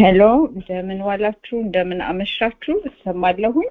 ሄሎ እንደምን ዋላችሁ እንደምን አመሻችሁ እሰማለሁኝ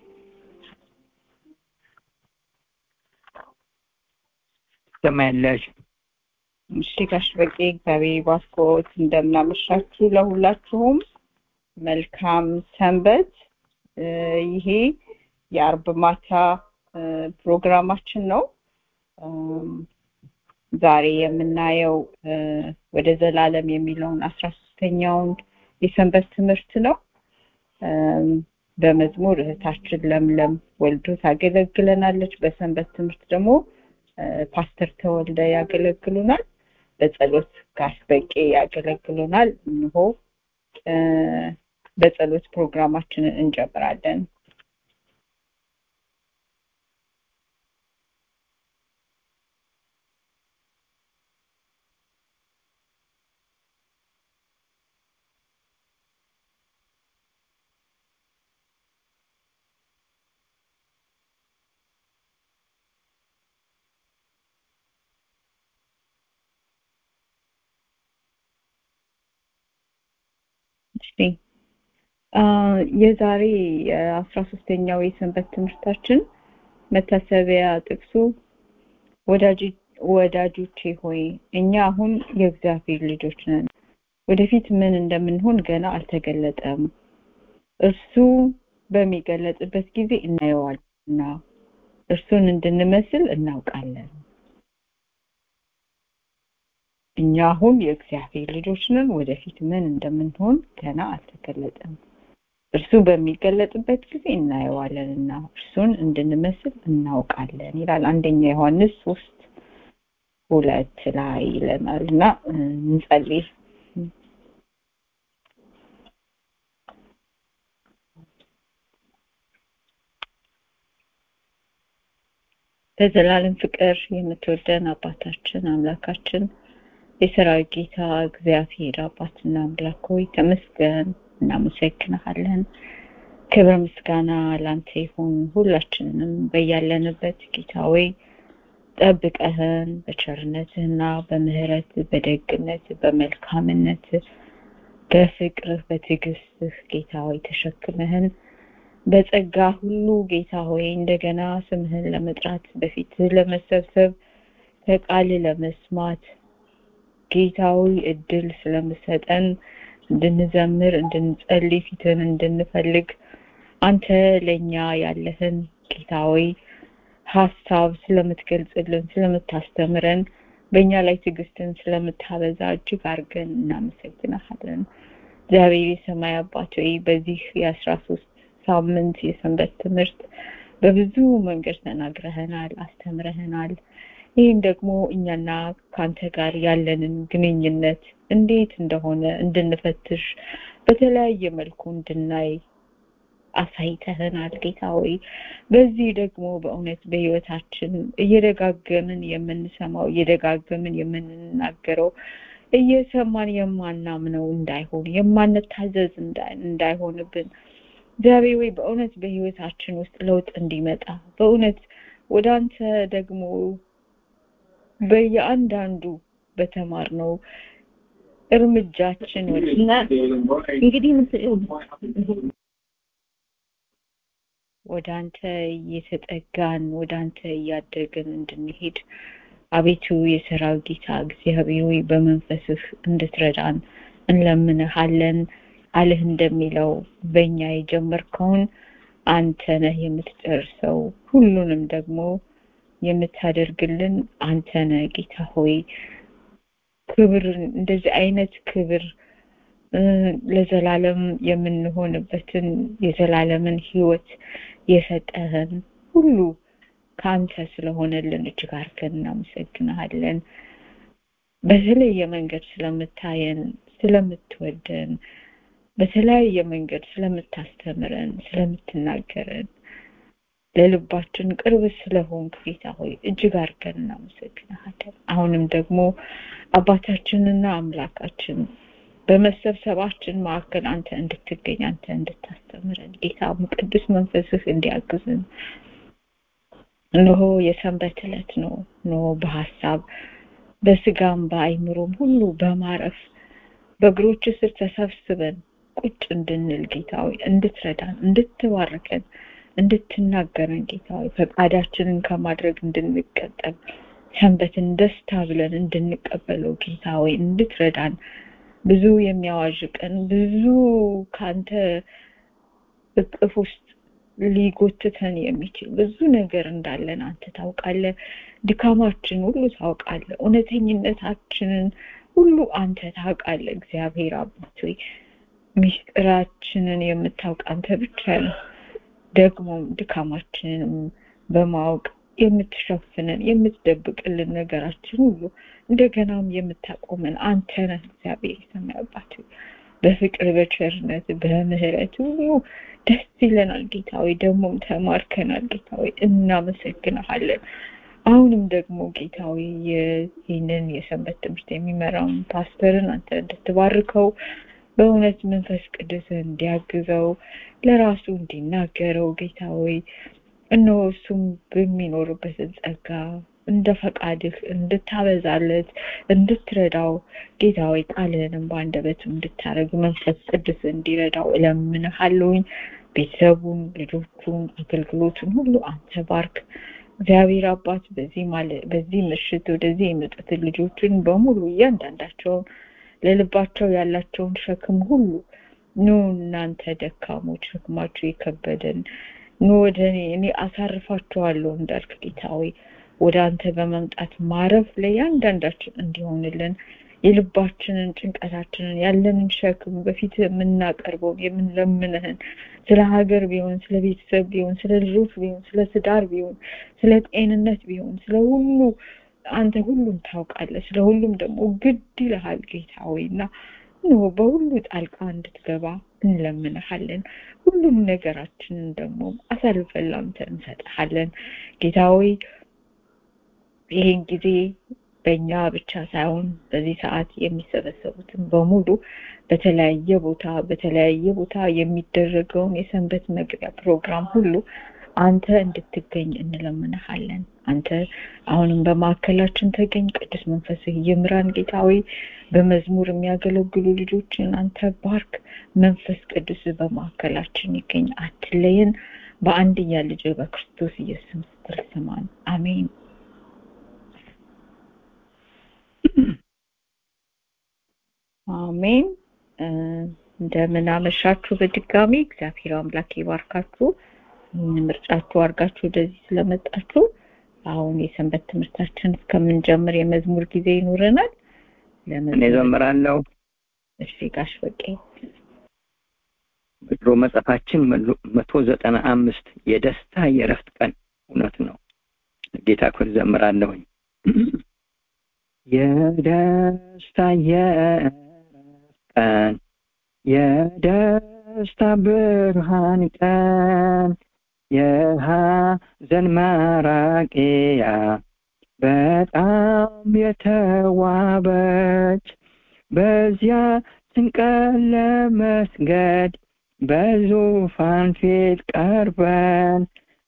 ትሰማያለሽ እሺ ጋሽ በቄ እግዚአብሔር ይባርኮት እንደምን አመሻችሁ ለሁላችሁም መልካም ሰንበት እ ይሄ የአርብ ማታ እ ፕሮግራማችን ነው እም፣ ዛሬ የምናየው እ ወደ ዘላለም የሚለውን አስራ ሶስተኛውን የሰንበት ትምህርት ነው እም፣ በመዝሙር እህታችን ለምለም ወልዶ ታገለግለናለች በሰንበት ትምህርት ደግሞ እ ፓስተር ተወልደ ያገለግሉናል በጸሎት ጋሽ በቄ ያገለግሉናል እንሆ እ በጸሎት ፕሮግራማችንን እንጀምራለን እሺ አ የዛሬ የአስራ ሶስተኛው የሰንበት ትምህርታችን መታሰቢያ ጥቅሱ ወዳጅ ወዳጆቼ ሆይ እኛ አሁን የእግዚአብሔር ልጆች ነን ወደፊት ምን እንደምንሆን ገና አልተገለጠም እርሱ በሚገለጥበት ጊዜ እናየዋልና እርሱን እንድንመስል እናውቃለን እኛ አሁን የእግዚአብሔር ልጆች ነን ወደፊት ምን እንደምንሆን ገና አልተገለጠም እርሱ በሚገለጥበት ጊዜ እናየዋለንና እርሱን እንድንመስል እናውቃለን ይላል አንደኛ ዮሐንስ ሶስት ሁለት ላይ ይለናል እና እ፣ እንጸልይ በዘላለም ፍቅር የምትወደን አባታችን አምላካችን የሰራዊት ጌታ እግዚአብሔር አባትና አምላክ ሆይ ተመስገን እናመሰግንሃለን ክብር ምስጋና ላንተ ይሁን ሁላችንንም በያለንበት ጌታ ሆይ ጠብቀህን በቸርነትህና በምህረት በደግነት በመልካምነት በፍቅርህ በትዕግስትህ ጌታ ሆይ ተሸክመህን በጸጋ ሁሉ ጌታ ሆይ እንደገና ስምህን ለመጥራት በፊትህ ለመሰብሰብ ከቃል ለመስማት ጌታዊ እድል ስለምሰጠን እንድንዘምር እንድንጸልይ ፊትን እንድንፈልግ አንተ ለኛ ያለህን ጌታዊ ሀሳብ ስለምትገልጽልን ስለምታስተምረን በእኛ ላይ ትዕግስትን ስለምታበዛ እጅግ አድርገን እናመሰግናሃለን እግዚአብሔር የሰማይ አባት ሆይ በዚህ የአስራ ሶስት ሳምንት የሰንበት ትምህርት በብዙ መንገድ ተናግረህናል አስተምረህናል ይህም ደግሞ እኛና ከአንተ ጋር ያለንን ግንኙነት እንዴት እንደሆነ እንድንፈትሽ በተለያየ መልኩ እንድናይ አሳይተህናል ጌታ ሆይ በዚህ ደግሞ በእውነት በህይወታችን እየደጋገምን የምንሰማው እየደጋገምን የምንናገረው እየሰማን የማናምነው እንዳይሆን የማንታዘዝ እንዳይ- እንዳይሆንብን እግዚአብሔር ወይ በእውነት በህይወታችን ውስጥ ለውጥ እንዲመጣ በእውነት ወደ አንተ ደግሞ በየአንዳንዱ በተማርነው እርምጃችን እና እንግዲህ ምስ- ወደ አንተ እየተጠጋን ወደ አንተ እያደግን እንድንሄድ አቤቱ የሰራዊት ጌታ እግዚአብሔር ሆይ በመንፈስህ እንድትረዳን እንለምንሃለን አልህ እንደሚለው በእኛ የጀመርከውን አንተ ነህ የምትጨርሰው ሁሉንም ደግሞ የምታደርግልን አንተ ነህ ጌታ ሆይ ክብር እንደዚህ አይነት ክብር እ፣ ለዘላለም የምንሆንበትን የዘላለምን ህይወት የሰጠህን ሁሉ ከአንተ ስለሆነልን እጅግ አድርገን እናመሰግንሃለን በተለየ መንገድ ስለምታየን ስለምትወደን በተለያየ መንገድ ስለምታስተምረን ስለምትናገረን ለልባችን ቅርብ ስለሆንክ ጌታ ሆይ እጅግ አድርገን እናመሰግንሃለን አሁንም ደግሞ አባታችንና አምላካችን በመሰብሰባችን መካከል አንተ እንድትገኝ አንተ እንድታስተምረን ጌታ ቅዱስ መንፈስህ እንዲያግዝን እነሆ የሰንበት ዕለት ነው እነሆ በሀሳብ በስጋም በአይምሮም ሁሉ በማረፍ በእግሮች ስር ተሰብስበን ቁጭ እንድንል ጌታዊ እንድትረዳን እንድትባርከን እንድትናገረን ጌታዊ ፈቃዳችንን ከማድረግ እንድንቀጠል ሰንበትን ደስታ ብለን እንድንቀበለው ጌታዊ እንድትረዳን ብዙ የሚያዋዥቀን ብዙ ከአንተ እቅፍ ውስጥ ሊጎትተን የሚችል ብዙ ነገር እንዳለን አንተ ታውቃለህ። ድካማችን ሁሉ ታውቃለህ። እውነተኝነታችንን ሁሉ አንተ ታውቃለህ። እግዚአብሔር አባት ሆይ ሚስጥራችንን የምታውቅ አንተ ብቻ ነው። ደግሞም ድካማችንንም በማወቅ የምትሸፍነን የምትደብቅልን ነገራችን ሁሉ እንደገናም የምታቆመን አንተ ነህ። እግዚአብሔር የሰማይ አባት ሆይ በፍቅር በቸርነት በምህረት ሁሉ ደስ ይለናል ጌታዊ። ደግሞም ተማርከናል ጌታዊ። እናመሰግንሃለን። አሁንም ደግሞ ጌታዊ ይህንን የሰንበት ትምህርት የሚመራውን ፓስተርን አንተ እንድትባርከው በእውነት መንፈስ ቅዱስ እንዲያግዘው ለራሱ እንዲናገረው ጌታዊ እነሆ እሱም በሚኖርበትን ጸጋ እንደ ፈቃድህ እንድታበዛለት እንድትረዳው ጌታዊ ቃልህንም በአንደበቱ እንድታደርግ መንፈስ ቅዱስ እንዲረዳው እለምንሃለሁኝ። ቤተሰቡን፣ ልጆቹን፣ አገልግሎቱን ሁሉ አንተ ባርክ። እግዚአብሔር አባት በዚህ ማለት በዚህ ምሽት ወደዚህ የመጡትን ልጆችን በሙሉ እያንዳንዳቸውን ለልባቸው ያላቸውን ሸክም ሁሉ ኑ እናንተ ደካሞች ሸክማችሁ የከበደን ኑ ወደ እኔ እኔ አሳርፋችኋለሁ እንዳልክ ጌታዊ ወደ አንተ በመምጣት ማረፍ ለእያንዳንዳችን እንዲሆንልን የልባችንን ጭንቀታችንን ያለንን ሸክም በፊት የምናቀርበውን የምንለምንህን ስለ ሀገር ቢሆን ስለ ቤተሰብ ቢሆን ስለ ልጆች ቢሆን ስለ ትዳር ቢሆን ስለ ጤንነት ቢሆን ስለ ሁሉ አንተ ሁሉም ታውቃለህ። ስለ ሁሉም ደግሞ ግድ ይልሃል ጌታዊ እና ኖ በሁሉ ጣልቃ እንድትገባ እንለምንሃለን። ሁሉም ነገራችንን ደግሞ አሳልፈን ላንተ እንሰጥሃለን ጌታዊ ይህን ጊዜ በእኛ ብቻ ሳይሆን በዚህ ሰዓት የሚሰበሰቡትን በሙሉ በተለያየ ቦታ በተለያየ ቦታ የሚደረገውን የሰንበት መግቢያ ፕሮግራም ሁሉ አንተ እንድትገኝ እንለምንሃለን። አንተ አሁንም በማዕከላችን ተገኝ። ቅዱስ መንፈስህ ይምራን ጌታዊ። በመዝሙር የሚያገለግሉ ልጆችን አንተ ባርክ። መንፈስ ቅዱስ በማዕከላችን ይገኝ፣ አትለየን። በአንድያ ልጅ በክርስቶስ ኢየሱስ ስትል ስማን። አሜን። አሜን። እንደምን አመሻችሁ። በድጋሚ እግዚአብሔር አምላክ ይባርካችሁ። ምርጫችሁ አድርጋችሁ ወደዚህ ስለመጣችሁ አሁን የሰንበት ትምህርታችን እስከምንጀምር የመዝሙር ጊዜ ይኖረናል። እኔ ዘምራለሁ። እሺ ጋሽ በቄ በድሮ መጽሐፋችን መቶ ዘጠና አምስት የደስታ የእረፍት ቀን እውነት ነው። ጌታ ክብር ዘምራለሁኝ። የደስታ የእረፍት ቀን የደስታ ብርሃን ቀን የሐዘን ማራቂያ በጣም የተዋበች በዚያ ስንቀን ለመስገድ በዙፋን ፊት ቀርበን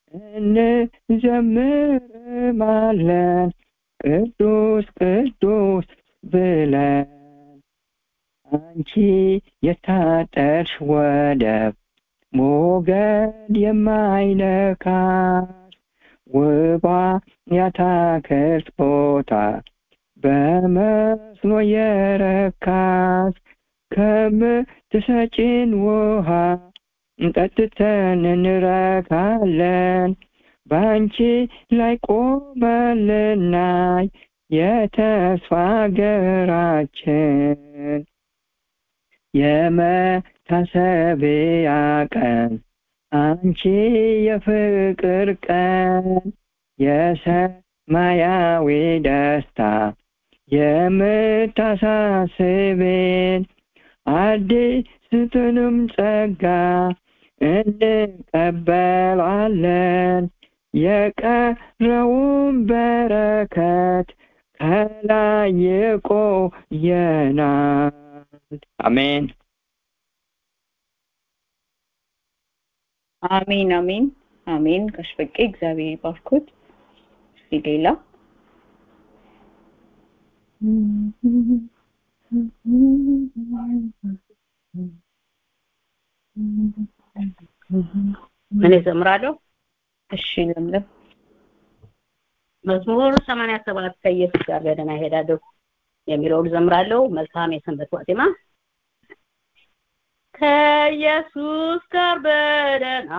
እንዘምርማለን ቅዱስ ቅዱስ ብለን አንቺ የታጠርሽ ወደብ ሞገድ የማይነካሽ ውባ ያታክልት ቦታ በመስኖ የረካሽ ከምትሰጪን ውሃ ጠጥተን እንረካለን በአንቺ ላይ ቆመን ልናይ የተስፋ ሀገራችን የመታሰቢያ ቀን አንቺ የፍቅር ቀን የሰማያዊ ደስታ የምታሳስቤን አዲስትንም ጸጋ እንቀበላለን የቀረውን በረከት ከላይ ይቆየናል። አሜን አሜን አሜን አሜን። ጋሽ በቄ እግዚአብሔር ይባርኩት። እስኪ ሌላ እኔ ዘምራለሁ እሺ ለምለም መዝሙር 87 ከኢየሱስ ጋር በደህና እሄዳለሁ የሚለውን ዘምራለሁ መልካም የሰንበት ዋዜማ ከኢየሱስ ጋር በደህና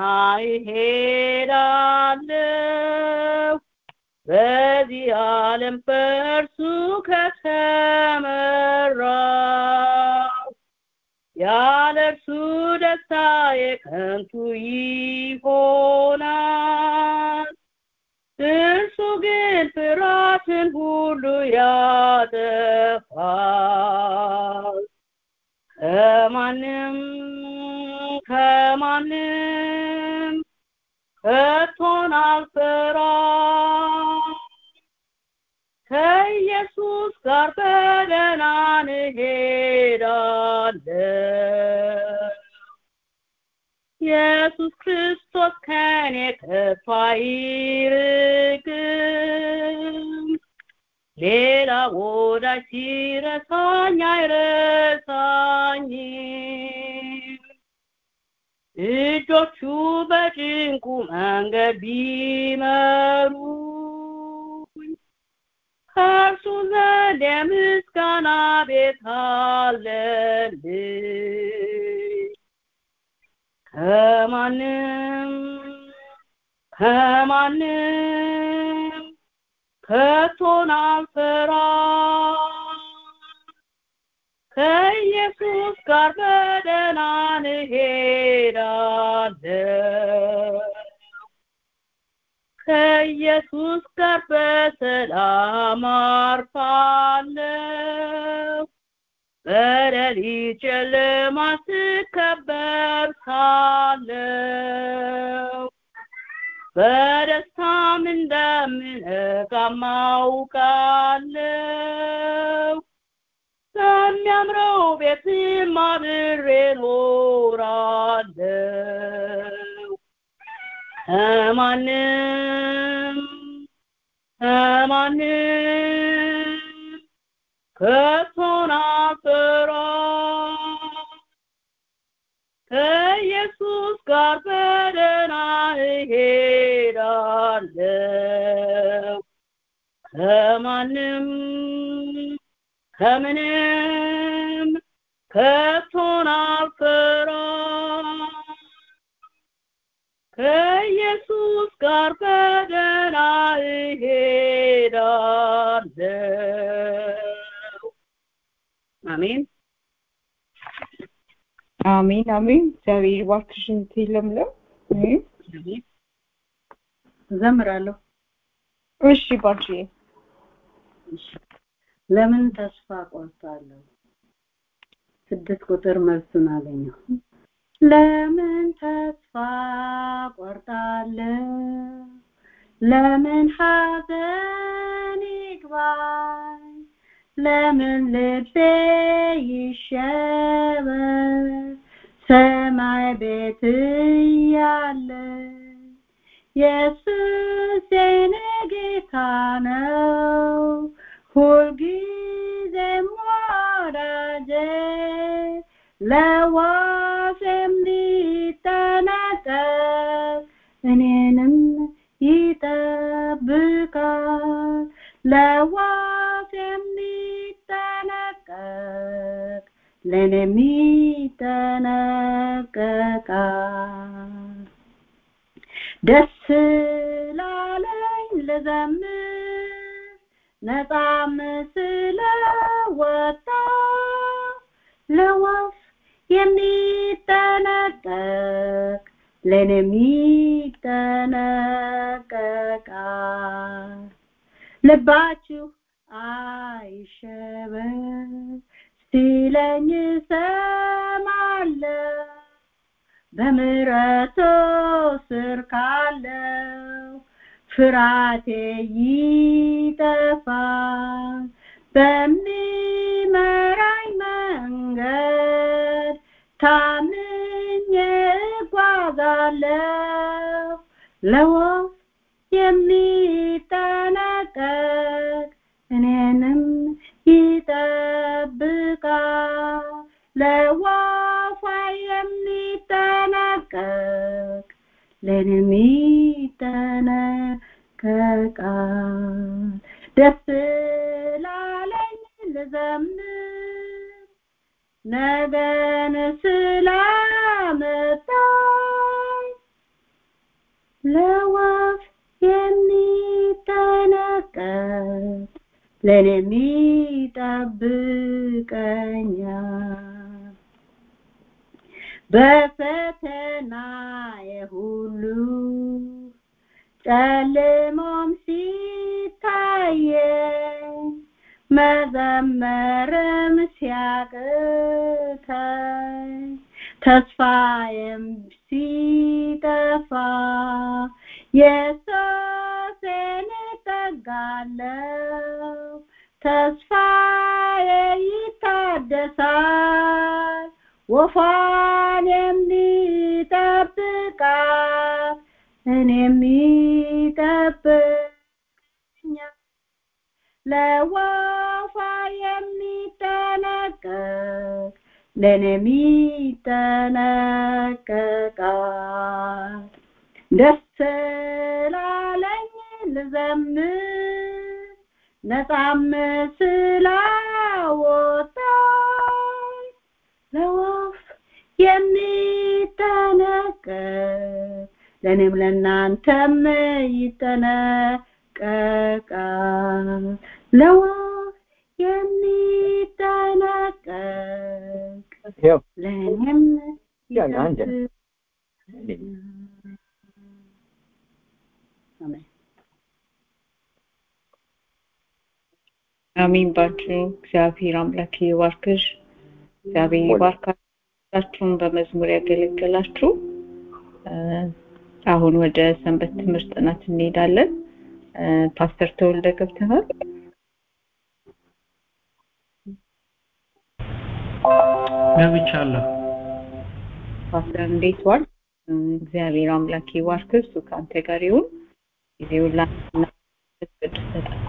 እሄዳለሁ በዚህ ዓለም በእርሱ ከተመራው ያለ እርሱ ደስታ የከንቱ ይሆናል እርሱ ግን ፍርሃትን ሁሉ ያጠፋል ከማንም ከማንም ከቶን አልፈራም ከኢየሱስ ጋር በደህና እንሄዳለን ኢየሱስ ክርስቶስ ከኔ ከቶ አይርቅም ሌላ ወዳጅ ሲረሳኝ አይረሳኝም እጆቹ በጭንቁ መንገድ ቢመሩኝ ከእርሱ ዘንድ የምስጋና ቤት አለልኝ ከማንም ከማንም ከቶን አልፈራም ከኢየሱስ ጋር በደህና እንሄዳለን ከኢየሱስ ጋር በሰላም አርፋለሁ በሌሊት ጨለማ ስከበብ ሳለሁ በደስታም እንደምነቃም አውቃለሁ በሚያምረው ቤትም አብሬ ኖራለሁ ከማንም ከማንም ከቶን አልፈራም ከኢየሱስ ጋር በደህና እሄዳለሁ ከማንም ከምንም ከቶን አልፈራም ከኢየሱስ ጋር በደህና እሄዳለሁ አሜን አሜን አሜን እግዚአብሔር ይባርክሽ እህቴ ለምለም አሜን እዘምራለሁ እሺ ባርክዬ ለምን ተስፋ ቆርጣለሁ ስድስት ቁጥር መልሱን አገኘው ለምን ተስፋ ቆርጣለሁ ለምን ሐዘን ይግባኝ ለምን ልቤ ይሸበር ሰማይ ቤት እያለ ኢየሱስ የኔ ጌታ ነው ሁልጊዜም ወዳጄ ለዋሴም ሊጠነቀቅ እኔንም ይጠብቃል ለዋሴም ሊጠነቀቅ ለእኔም ይጠነቀቃል ደስ ላለኝ ልዘምር ነፃም ስለወጣ ለወፍ የሚጠነቀቅ ለእኔም ይጠነቀቃል ልባችሁ አይሸበር ሲለኝ ሰማለሁ በምሕረቱ ስር ካለው ፍራቴ ይጠፋል በሚመራኝ መንገድ ታምኜ እጓዛለሁ ለወፍ የሚጠነቀቅ እኔንም ይጠብቃል ለወፏ የሚጠነቀቅ ለእኔም ይጠነቀቃል ደስ ላለኝ ልዘምር ነገን ስላመጣኝ ለወፍ የሚጠነቀቅ ለእኔም ይጠብቀኛል በፈተና የሁሉ ጨልሞም ሲታየኝ መዘመርም ሲያቅተኝ ተስፋዬም ሲጠፋ ኢየሱስን እጠጋለሁ ተስፋዬ ይታደሳል ወፏን የሚጠብቃት እኔም ይጠብቀኛል ለወፏ የሚጠነቀቅ ለእኔም ይጠነቀቃል ደስ ስላለኝ ልዘምር ነፃም ስላወጣኝ ለወፍ የሚጠነቀቅ ለእኔም ለእናንተም ይጠነቀቃል ለወፍ የሚጠነቀቅ ይኸው ለእኔም ያን አንድ አሜን አሜን ባችሁ እግዚአብሔር አምላክ ይባርክሽ እግዚአብሔር ይባርካችሁን በመዝሙር ያገለገላችሁ እ፣ አሁን ወደ ሰንበት ትምህርት ጥናት እንሄዳለን እ፣ ፓስተር ተወልደ ገብተሃል ገብቻለሁ። ፓስተር እንዴት ዋል እ፣ እግዚአብሔር አምላክ ይባርክ እሱ ከአንተ ጋር ይሁን ጊዜውን ላንተና ቅዱስ ሰጠን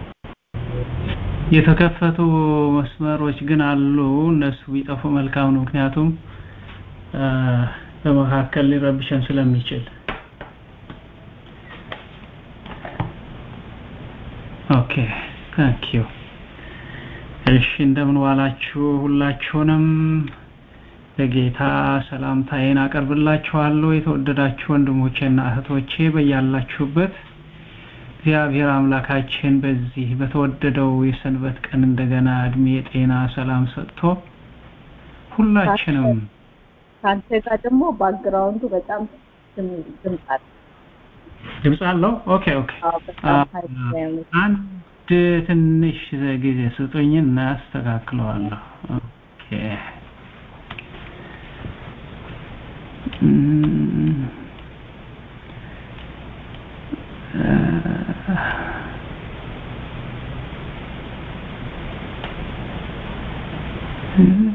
የተከፈቱ መስመሮች ግን አሉ። እነሱ ቢጠፉ መልካም ነው። ምክንያቱም አ፣ በመካከል ሊረብሸን ስለሚችል። ኦኬ ታንክ ዩ። እሺ እንደምን ዋላችሁ ሁላችሁንም በጌታ ሰላምታዬን አቀርብላችኋለሁ። የተወደዳችሁ ወንድሞቼና እህቶቼ በያላችሁበት እግዚአብሔር አምላካችን በዚህ በተወደደው የሰንበት ቀን እንደገና እድሜ፣ ጤና፣ ሰላም ሰጥቶ ሁላችንም ከአንተ ጋር ደግሞ ባክግራውንዱ በጣም ድም- ድምፅ አለ ድምፅ አለው። ኦኬ ኦኬ። አዎ፣ በጣም ኃይል ያለው አንድ ትንሽ ጊዜ ስጡኝና ያስተካክለዋለሁ። ኦኬ እም፣ እ-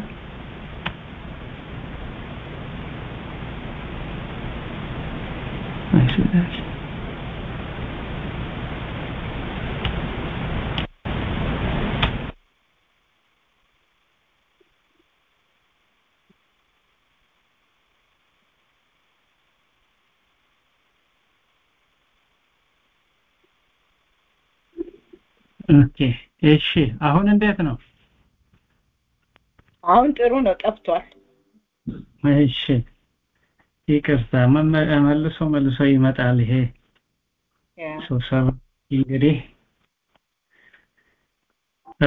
I see that. ኦኬ እሺ አሁን እንዴት ነው? አሁን ጥሩ ነው ጠፍቷል እሺ ይቅርታ መመ- መልሶ መልሶ ይመጣል ይሄ ያ ስብሰባ እንግዲህ አ፣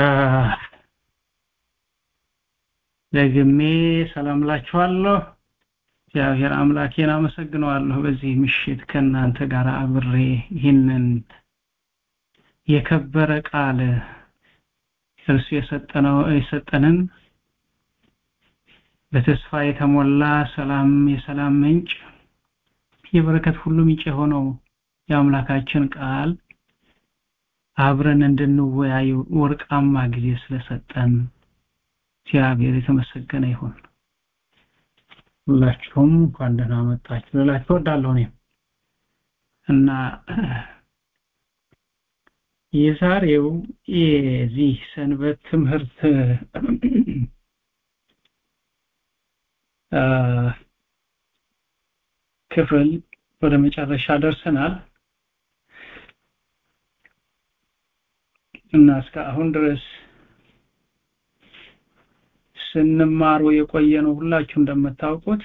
ደግሜ ሰላም ላችኋለሁ። እግዚአብሔር አምላኬን አመሰግነዋለሁ በዚህ ምሽት ከእናንተ ጋር አብሬ ይህንን የከበረ ቃል እርሱ የሰጠነው የሰጠንን በተስፋ የተሞላ ሰላም የሰላም ምንጭ የበረከት ሁሉ ምንጭ የሆነው የአምላካችን ቃል አብረን እንድንወያይ ወርቃማ ጊዜ ስለሰጠን እግዚአብሔር የተመሰገነ ይሁን። ሁላችሁም እንኳን ደህና መጣችሁ ልላችሁ እወዳለሁ እኔም እና የዛሬው የዚህ ሰንበት ትምህርት አ፣ ክፍል ወደ መጨረሻ ደርሰናል እና እስከ አሁን ድረስ ስንማሩ የቆየ ነው ሁላችሁ እንደምታውቁት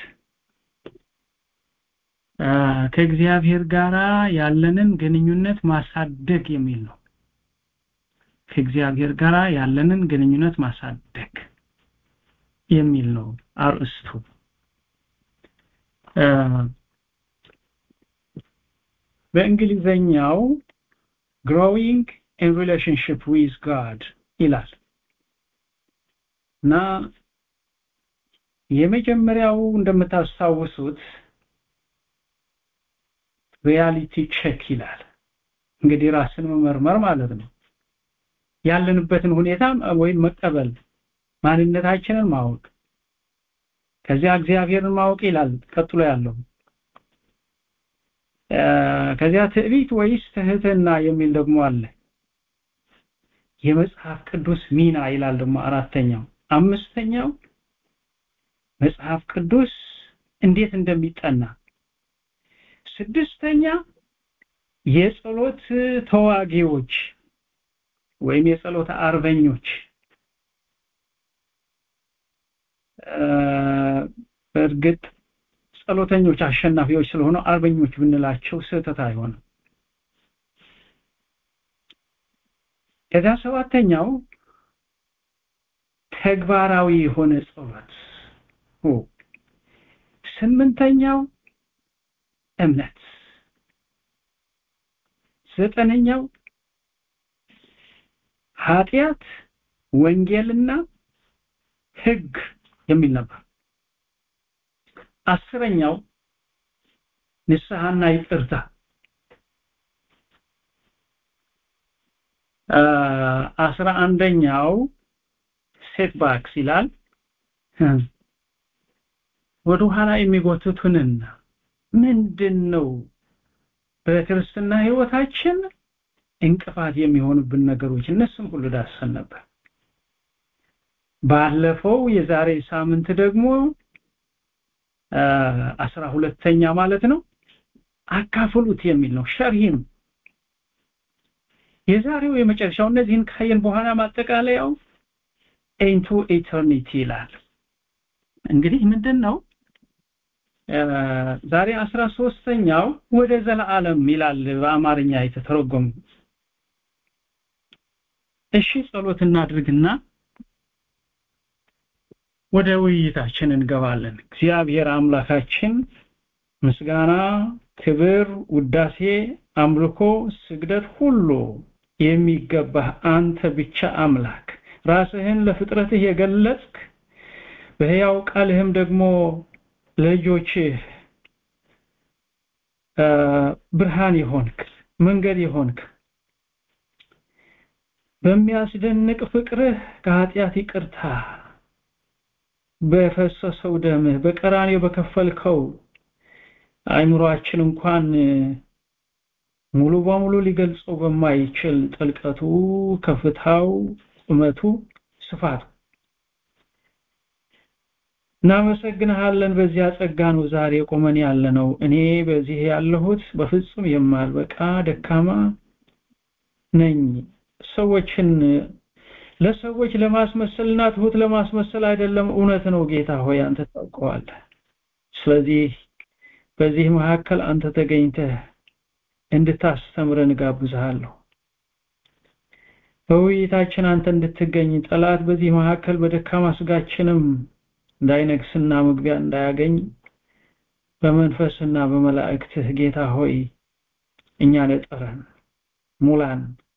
ከእግዚአብሔር ጋር ያለንን ግንኙነት ማሳደግ የሚል ነው ከእግዚአብሔር ጋር ያለንን ግንኙነት ማሳደግ የሚል ነው አርእስቱ በእንግሊዘኛው growing in relationship with God ይላል እና የመጀመሪያው እንደምታስታውሱት ሪያሊቲ ቼክ ይላል እንግዲህ ራስን መመርመር ማለት ነው ያለንበትን ሁኔታ ወይም መቀበል ማንነታችንን ማወቅ ከዚያ እግዚአብሔርን ማወቅ ይላል ቀጥሎ ያለው ከዚያ ትዕቢት ወይስ ትህትና የሚል ደግሞ አለ የመጽሐፍ ቅዱስ ሚና ይላል ደግሞ አራተኛው አምስተኛው መጽሐፍ ቅዱስ እንዴት እንደሚጠና ስድስተኛ የጸሎት ተዋጊዎች ወይም የጸሎት አርበኞች በእርግጥ ጸሎተኞች አሸናፊዎች ስለሆኑ አርበኞች ብንላቸው ስህተት አይሆንም ከዚያ ሰባተኛው ተግባራዊ የሆነ ጸሎት ስምንተኛው እምነት ዘጠነኛው ኃጢአት ወንጌልና ህግ የሚል ነበር አስረኛው ንስሐና ይቅርታ አስራ አንደኛው ሴት ባክስ ይላል ወደ ኋላ የሚጎትቱንና ምንድን ነው በክርስትና ህይወታችን እንቅፋት የሚሆኑብን ነገሮች እነሱም ሁሉ ዳሰን ነበር ባለፈው የዛሬ ሳምንት ደግሞ አስራ ሁለተኛ ማለት ነው አካፍሉት የሚል ነው ሸርሂም የዛሬው የመጨረሻው እነዚህን ካየን በኋላ ማጠቃለያው ኢንቱ ኢተርኒቲ ይላል እንግዲህ ምንድን ነው ዛሬ አስራ ሶስተኛው ወደ ዘላለም ይላል በአማርኛ የተተረጎሙ እሺ ጸሎት እናድርግና ወደ ውይይታችን እንገባለን እግዚአብሔር አምላካችን ምስጋና ክብር ውዳሴ አምልኮ ስግደት ሁሉ የሚገባህ አንተ ብቻ አምላክ ራስህን ለፍጥረትህ የገለጽክ በሕያው ቃልህም ደግሞ ለልጆችህ ብርሃን የሆንክ መንገድ የሆንክ በሚያስደንቅ ፍቅርህ ከኃጢአት ይቅርታ በፈሰሰው ደምህ በቀራኔው በከፈልከው አይምሮአችን እንኳን ሙሉ በሙሉ ሊገልጸው በማይችል ጥልቀቱ ከፍታው ቁመቱ ስፋቱ እናመሰግንሃለን በዚያ ጸጋ ነው ዛሬ ቆመን ያለ ነው እኔ በዚህ ያለሁት በፍጹም የማልበቃ ደካማ ነኝ ሰዎችን ለሰዎች ለማስመሰልና ትሁት ለማስመሰል አይደለም እውነት ነው ጌታ ሆይ አንተ ታውቀዋለህ ስለዚህ በዚህ መካከል አንተ ተገኝተህ እንድታስተምረን ጋብዝሃለሁ በውይይታችን አንተ እንድትገኝ ጠላት በዚህ መካከል በደካማ ስጋችንም እንዳይነግስና መግቢያ እንዳያገኝ በመንፈስና በመላእክትህ ጌታ ሆይ እኛን እጠረን ሙላን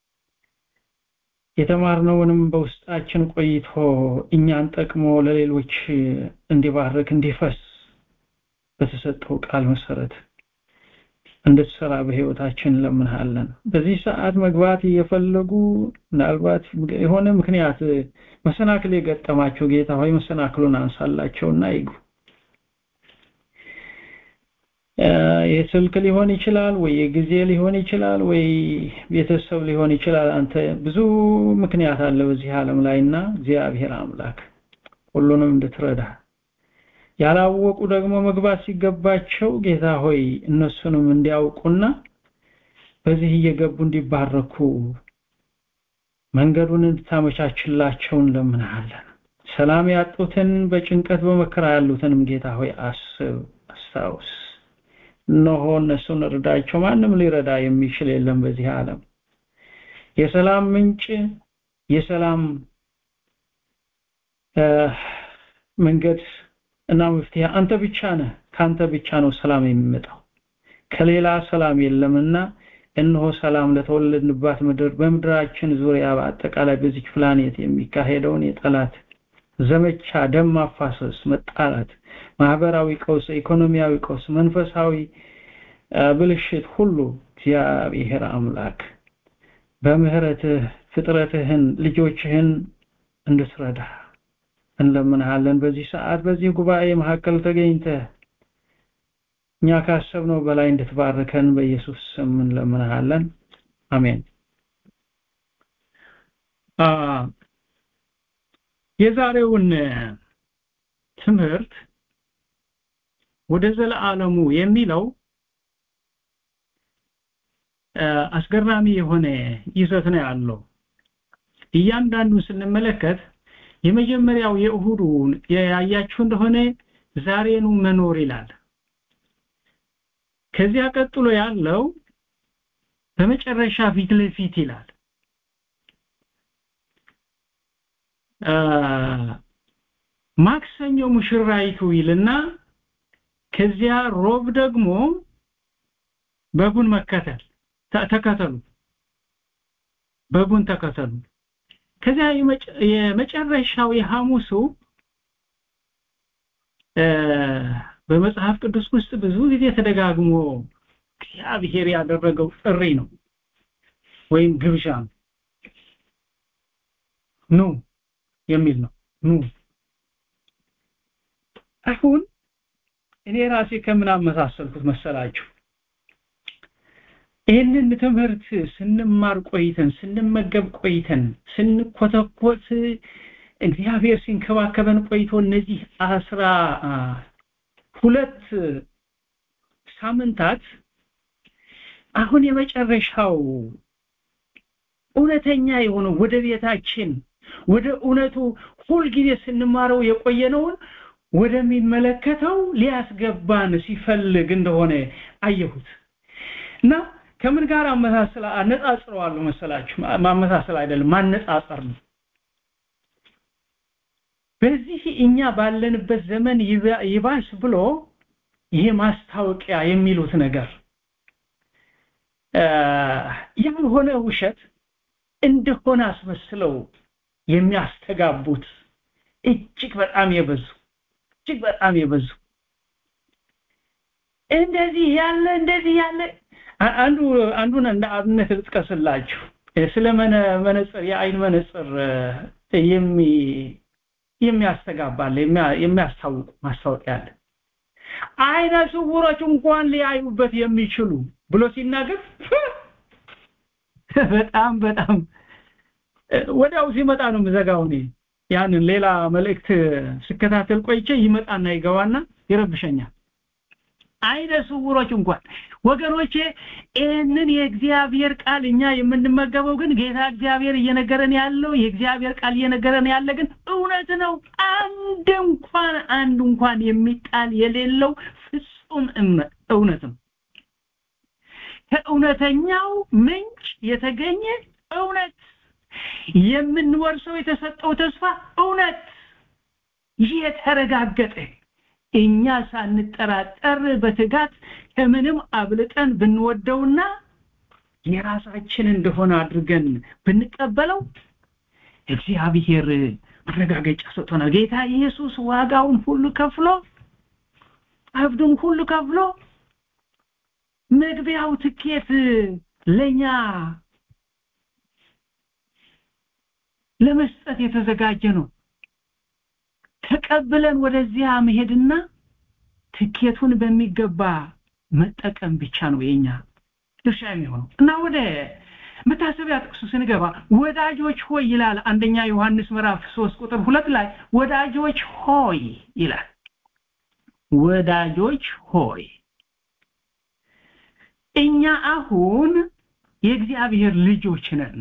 የተማርነውንም በውስጣችን ቆይቶ እኛን ጠቅሞ ለሌሎች እንዲባርክ እንዲፈስ በተሰጠው ቃል መሰረት እንድትሰራ በህይወታችን እንለምንሃለን በዚህ ሰዓት መግባት እየፈለጉ ምናልባት የሆነ ምክንያት መሰናክል የገጠማቸው ጌታ ሆይ መሰናክሉን አንሳላቸውና ይግቡ የስልክ ሊሆን ይችላል ወይ የጊዜ ሊሆን ይችላል ወይ ቤተሰብ ሊሆን ይችላል አንተ ብዙ ምክንያት አለ በዚህ ዓለም ላይና እግዚአብሔር አምላክ ሁሉንም እንድትረዳ ያላወቁ ደግሞ መግባት ሲገባቸው ጌታ ሆይ እነሱንም እንዲያውቁና በዚህ እየገቡ እንዲባረኩ መንገዱን እንድታመቻችላቸው እንለምንሃለን። ሰላም ያጡትን በጭንቀት በመከራ ያሉትንም ጌታ ሆይ አስብ፣ አስታውስ። እነሆ እነሱን እርዳቸው። ማንም ሊረዳ የሚችል የለም በዚህ ዓለም። የሰላም ምንጭ የሰላም መንገድ እና መፍትሄ አንተ ብቻ ነህ። ከአንተ ብቻ ነው ሰላም የሚመጣው። ከሌላ ሰላም የለምና እነሆ ሰላም ለተወለድንባት ምድር በምድራችን ዙሪያ በአጠቃላይ በዚች ፕላኔት የሚካሄደውን የጠላት ዘመቻ፣ ደም ማፋሰስ፣ መጣላት፣ ማህበራዊ ቀውስ፣ ኢኮኖሚያዊ ቀውስ፣ መንፈሳዊ ብልሽት ሁሉ እግዚአብሔር አምላክ በምህረትህ ፍጥረትህን ልጆችህን እንድትረዳ እንለምንሃለን። በዚህ ሰዓት በዚህ ጉባኤ መካከል ተገኝተህ እኛ ካሰብነው በላይ እንድትባርከን በኢየሱስ ስም እንለምንሃለን። አሜን። የዛሬውን ትምህርት ወደ ዘለዓለሙ የሚለው አስገራሚ የሆነ ይዘት ነው ያለው። እያንዳንዱን ስንመለከት የመጀመሪያው የእሁዱን ያያችሁ እንደሆነ ዛሬኑ መኖር ይላል። ከዚያ ቀጥሎ ያለው በመጨረሻ ፊት ለፊት ይላል። ማክሰኞ ሙሽራይቱ ይልና ከዚያ ሮብ ደግሞ በጉን መከተል ተከተሉ፣ በጉን ተከተሉ። ከዚያ የመጨረሻው የሐሙሱ በመጽሐፍ ቅዱስ ውስጥ ብዙ ጊዜ ተደጋግሞ እግዚአብሔር ያደረገው ጥሪ ነው ወይም ግብዣ ነው። ኑ የሚል ነው። ኑ አሁን እኔ ራሴ ከምን አመሳሰልኩት መሰላችሁ? ይህንን ትምህርት ስንማር ቆይተን ስንመገብ ቆይተን ስንኮተኮት እግዚአብሔር ሲንከባከበን ቆይቶ እነዚህ አስራ ሁለት ሳምንታት አሁን የመጨረሻው እውነተኛ የሆነው ወደ ቤታችን ወደ እውነቱ ሁልጊዜ ስንማረው የቆየነውን ወደሚመለከተው ሊያስገባን ሲፈልግ እንደሆነ አየሁት እና ከምን ጋር አመሳሰል አነጻጽረዋለሁ መሰላችሁ? ማመሳሰል አይደለም ማነጻጸር ነው። በዚህ እኛ ባለንበት ዘመን ይባስ ብሎ ይሄ ማስታወቂያ የሚሉት ነገር ያልሆነ ውሸት እንደሆነ አስመስለው የሚያስተጋቡት እጅግ በጣም የበዙ እጅግ በጣም የበዙ እንደዚህ ያለ እንደዚህ ያለ አንዱ አንዱን እንደ አብነት ልጥቀስላችሁ ስለ መነጽር የአይን መነጽር የሚ የሚያስተጋባል የሚያስታውቁ ማስታወቂያ አለ አይነ ስውሮች እንኳን ሊያዩበት የሚችሉ ብሎ ሲናገር በጣም በጣም ወዲያው ሲመጣ ነው የምዘጋው እኔ ያንን ሌላ መልእክት ስከታተል ቆይቼ ይመጣና ይገባና ይረብሸኛል አይነ ስውሮች እንኳን ወገኖቼ ይህንን የእግዚአብሔር ቃል እኛ የምንመገበው ግን ጌታ እግዚአብሔር እየነገረን ያለው የእግዚአብሔር ቃል እየነገረን ያለ ግን እውነት ነው አንድ እንኳን አንድ እንኳን የሚጣል የሌለው ፍጹም እውነት ነው ከእውነተኛው ምንጭ የተገኘ እውነት የምንወርሰው የተሰጠው ተስፋ እውነት የተረጋገጠ እኛ ሳንጠራጠር በትጋት ከምንም አብልጠን ብንወደውና የራሳችን እንደሆነ አድርገን ብንቀበለው እግዚአብሔር ማረጋገጫ ሰጥቶናል ጌታ ኢየሱስ ዋጋውን ሁሉ ከፍሎ አብዱን ሁሉ ከፍሎ መግቢያው ትኬት ለኛ ለመስጠት የተዘጋጀ ነው ተቀብለን ወደዚያ መሄድና ትኬቱን በሚገባ መጠቀም ብቻ ነው የኛ ድርሻ የሚሆነው እና ወደ መታሰቢያ ጥቅሱ ስንገባ ወዳጆች ሆይ ይላል አንደኛ ዮሐንስ ምዕራፍ 3 ቁጥር ሁለት ላይ ወዳጆች ሆይ ይላል ወዳጆች ሆይ እኛ አሁን የእግዚአብሔር ልጆች ነን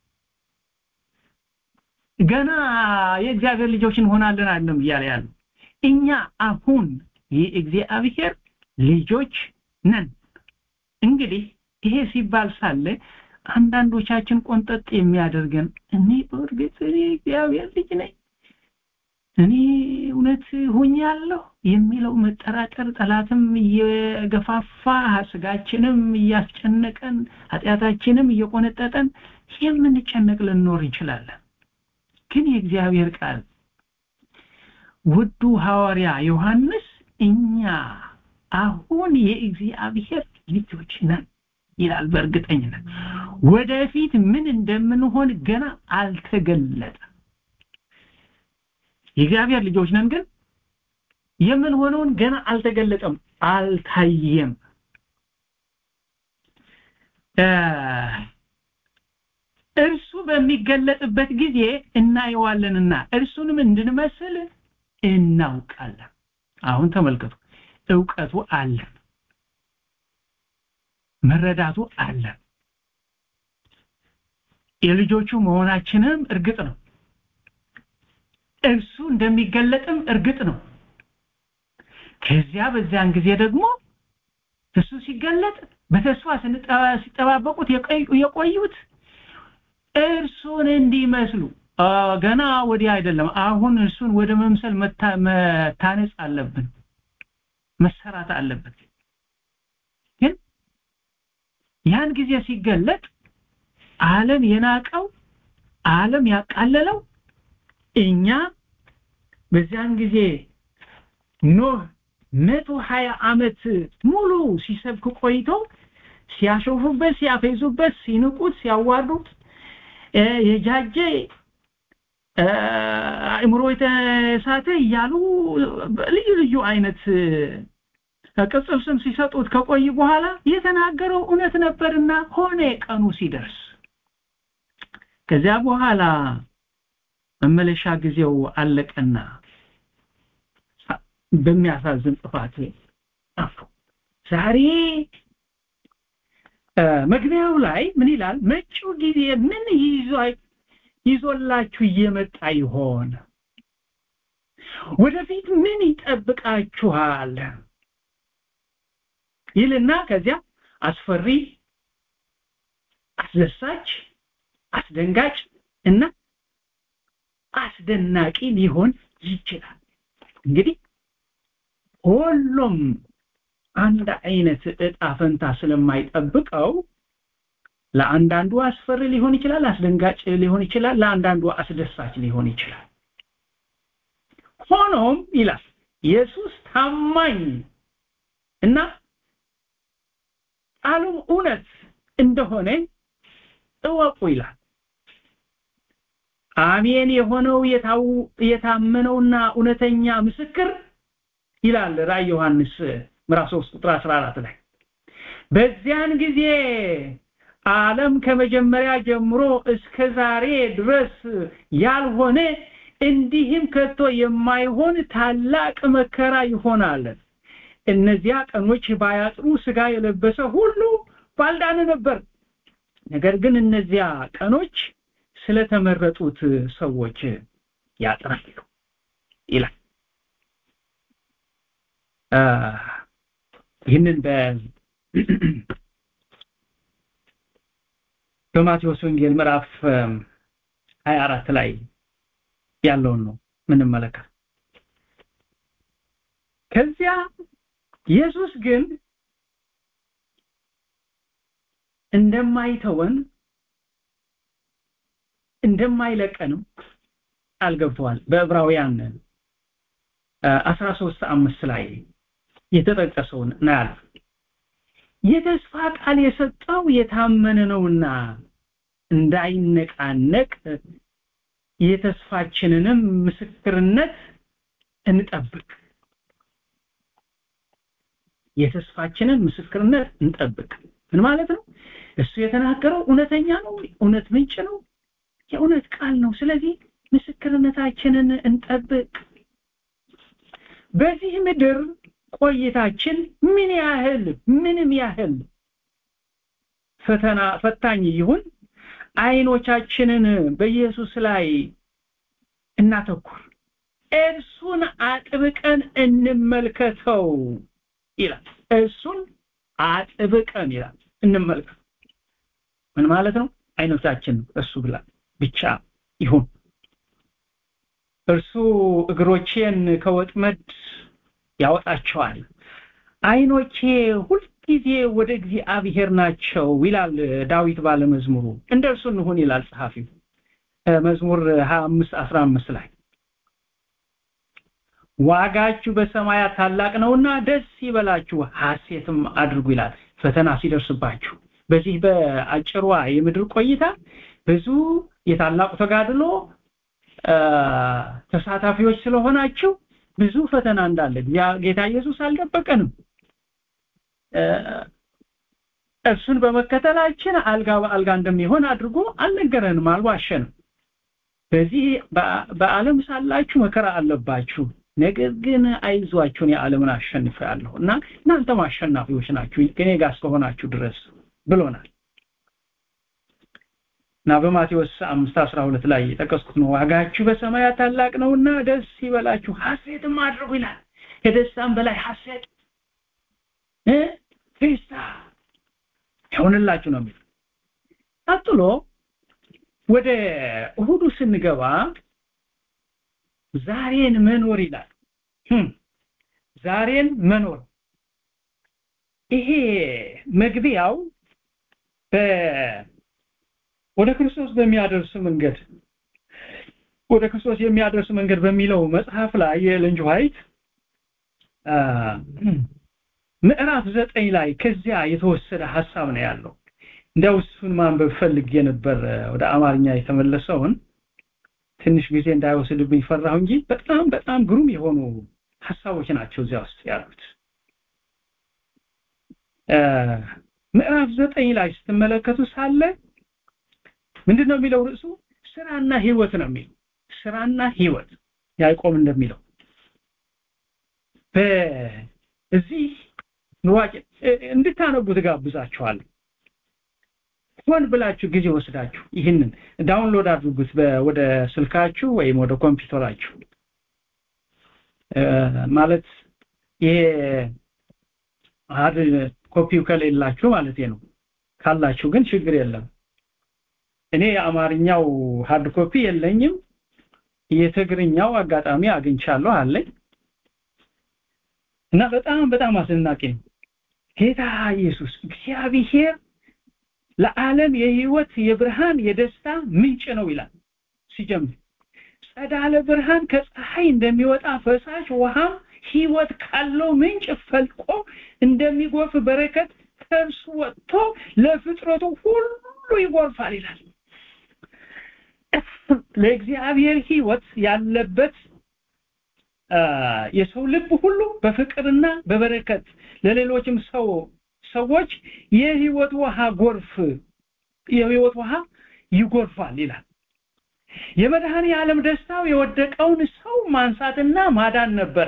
ገና የእግዚአብሔር ልጆች እንሆናለን አይደለም እያለ ያሉ እኛ አሁን የእግዚአብሔር ልጆች ነን እንግዲህ ይሄ ሲባል ሳለ አንዳንዶቻችን ቆንጠጥ የሚያደርገን እኔ በእርግጥ እኔ እግዚአብሔር ልጅ ነኝ እኔ እውነት ሆኛለሁ የሚለው መጠራጠር ጠላትም እየገፋፋ ስጋችንም እያስጨነቀን ኃጢአታችንም እየቆነጠጠን የምንጨነቅ ልንኖር እንችላለን ግን የእግዚአብሔር ቃል ውዱ ሐዋርያ ዮሐንስ እኛ አሁን የእግዚአብሔር ልጆች ነን ይላል በእርግጠኝነት ወደፊት ምን እንደምንሆን ገና አልተገለጠም የእግዚአብሔር ልጆች ነን ግን የምንሆነውን ገና አልተገለጠም አልታየም እርሱ በሚገለጥበት ጊዜ እናየዋለንና እርሱንም እንድንመስል እናውቃለን አሁን ተመልከቱ እውቀቱ አለን መረዳቱ አለን የልጆቹ መሆናችንም እርግጥ ነው እርሱ እንደሚገለጥም እርግጥ ነው ከዚያ በዚያን ጊዜ ደግሞ እሱ ሲገለጥ በተስፋ ሲጠባበቁት የቆዩት እርሱን እንዲመስሉ ገና ወዲያ አይደለም አሁን እርሱን ወደ መምሰል መታነጽ አለብን መሰራት አለበት ግን ያን ጊዜ ሲገለጥ ዓለም የናቀው ዓለም ያቃለለው እኛ በዚያን ጊዜ ኖህ መቶ ሀያ ዓመት ሙሉ ሲሰብክ ቆይቶ ሲያሾፉበት ሲያፌዙበት ሲንቁት ሲያዋርዱት የጃጀ አእምሮ የተሳተ እያሉ ልዩ ልዩ አይነት ቅጽል ስም ሲሰጡት ከቆይ በኋላ የተናገረው እውነት ነበርና ሆነ ቀኑ ሲደርስ ከዚያ በኋላ መመለሻ ጊዜው አለቀና በሚያሳዝን ጥፋት ጠፉ ዛሬ መግቢያው ላይ ምን ይላል መጪው ጊዜ ምን ይዞ ይዞላችሁ እየመጣ ይሆን ወደፊት ምን ይጠብቃችኋል ይልና ከዚያ አስፈሪ አስደሳች አስደንጋጭ እና አስደናቂ ሊሆን ይችላል እንግዲህ ሁሉም አንድ አይነት እጣ ፈንታ ስለማይጠብቀው ለአንዳንዱ አስፈሪ ሊሆን ይችላል አስደንጋጭ ሊሆን ይችላል ለአንዳንዱ አስደሳች ሊሆን ይችላል ሆኖም ይላል ኢየሱስ ታማኝ እና ቃሉም እውነት እንደሆነ እወቁ ይላል አሜን የሆነው የታመነውና እውነተኛ ምስክር ይላል ራእይ ዮሐንስ ምዕራፍ 3 ቁጥር 14 ላይ በዚያን ጊዜ ዓለም ከመጀመሪያ ጀምሮ እስከ ዛሬ ድረስ ያልሆነ እንዲህም ከቶ የማይሆን ታላቅ መከራ ይሆናል እነዚያ ቀኖች ባያጥሩ ስጋ የለበሰ ሁሉ ባልዳነ ነበር ነገር ግን እነዚያ ቀኖች ስለተመረጡት ሰዎች ያጥራሉ ይላል ይህንን በ በማቴዎስ ወንጌል ምዕራፍ 24 ላይ ያለውን ነው ምንመለከት ከዚያ ኢየሱስ ግን እንደማይተወን እንደማይለቀንም ቃል ገብተዋል በዕብራውያን 13 አምስት ላይ የተጠቀሰውን እናያለን የተስፋ ቃል የሰጠው የታመነ ነውና እንዳይነቃነቅ የተስፋችንንም ምስክርነት እንጠብቅ የተስፋችንን ምስክርነት እንጠብቅ ምን ማለት ነው እሱ የተናገረው እውነተኛ ነው እውነት ምንጭ ነው የእውነት ቃል ነው ስለዚህ ምስክርነታችንን እንጠብቅ በዚህ ምድር ቆይታችን ምን ያህል ምንም ያህል ፈተና ፈታኝ ይሁን አይኖቻችንን በኢየሱስ ላይ እናተኩር እርሱን አጥብቀን እንመልከተው ይላል እርሱን አጥብቀን ይላል እንመልከት ምን ማለት ነው አይኖቻችን እርሱ ብላ ብቻ ይሁን እርሱ እግሮቼን ከወጥመድ ያወጣቸዋል አይኖቼ ሁልጊዜ ወደ እግዚአብሔር ናቸው ይላል ዳዊት ባለመዝሙሩ እንደ እርሱ እንሁን ይላል ጸሐፊው መዝሙር 25 15 ላይ ዋጋችሁ በሰማያት ታላቅ ነውና ደስ ይበላችሁ ሐሴትም አድርጉ ይላል ፈተና ሲደርስባችሁ በዚህ በአጭሯ የምድር ቆይታ ብዙ የታላቁ ተጋድሎ ተሳታፊዎች ስለሆናችሁ ብዙ ፈተና እንዳለ ጌታ ኢየሱስ አልደበቀንም እርሱን በመከተላችን አልጋ በአልጋ እንደሚሆን አድርጎ አልነገረንም አልዋሸንም በዚህ በዓለም ሳላችሁ መከራ አለባችሁ ነገር ግን አይዟችሁን የዓለምን አሸንፌአለሁ እና እናንተም አሸናፊዎች ናችሁ ከኔ ጋር እስከሆናችሁ ድረስ ብሎናል እና በማቴዎስ 5:12 ላይ የጠቀስኩት ነው ዋጋችሁ በሰማያት ታላቅ ነውና ደስ ይበላችሁ ሐሴትም አድርጉ ይላል ከደስታም በላይ ሐሴት እ ፌስታ ይሆንላችሁ ነው የሚል ቀጥሎ ወደ እሁዱ ስንገባ ዛሬን መኖር ይላል ዛሬን መኖር ይሄ መግቢያው ወደ ክርስቶስ በሚያደርስ መንገድ ወደ ክርስቶስ የሚያደርስ መንገድ በሚለው መጽሐፍ ላይ የኤለን ዋይት ምዕራፍ ዘጠኝ ላይ ከዚያ የተወሰደ ሐሳብ ነው ያለው እንዲያው እሱን ማንበብ ፈልጌ ነበር ወደ አማርኛ የተመለሰውን ትንሽ ጊዜ እንዳይወስድብኝ ፈራሁ እንጂ በጣም በጣም ግሩም የሆኑ ሐሳቦች ናቸው እዚያ ውስጥ ያሉት ምዕራፍ ዘጠኝ ላይ ስትመለከቱ ሳለ ምንድነው የሚለው ርዕሱ ስራና ህይወት ነው የሚለው ስራና ህይወት ያዕቆብ እንደሚለው በዚህ ንዋጭ እንድታነቡ ትጋብዛችኋለሁ ሆን ብላችሁ ጊዜ ወስዳችሁ ይህንን ዳውንሎድ አድርጉት ወደ ስልካችሁ ወይም ወደ ኮምፒውተራችሁ ማለት ይሄ ሃርድ ኮፒው ከሌላችሁ ማለት ነው ካላችሁ ግን ችግር የለም እኔ የአማርኛው ሃርድ ኮፒ የለኝም የትግርኛው አጋጣሚ አግኝቻለሁ አለኝ እና በጣም በጣም አስደናቂ ነው ጌታ ኢየሱስ እግዚአብሔር ለዓለም የህይወት የብርሃን የደስታ ምንጭ ነው ይላል ሲጀምር ጸዳለ ብርሃን ከፀሐይ እንደሚወጣ ፈሳሽ ውሃም ህይወት ካለው ምንጭ ፈልቆ እንደሚጎርፍ በረከት ከእርሱ ወጥቶ ለፍጥረቱ ሁሉ ይጎርፋል ይላል ለእግዚአብሔር ህይወት ያለበት የሰው ልብ ሁሉ በፍቅርና በበረከት ለሌሎችም ሰው ሰዎች የህይወት ውሃ ጎርፍ የህይወት ውሃ ይጎርፋል ይላል የመድኃኔ ዓለም ደስታው የወደቀውን ሰው ማንሳትና ማዳን ነበረ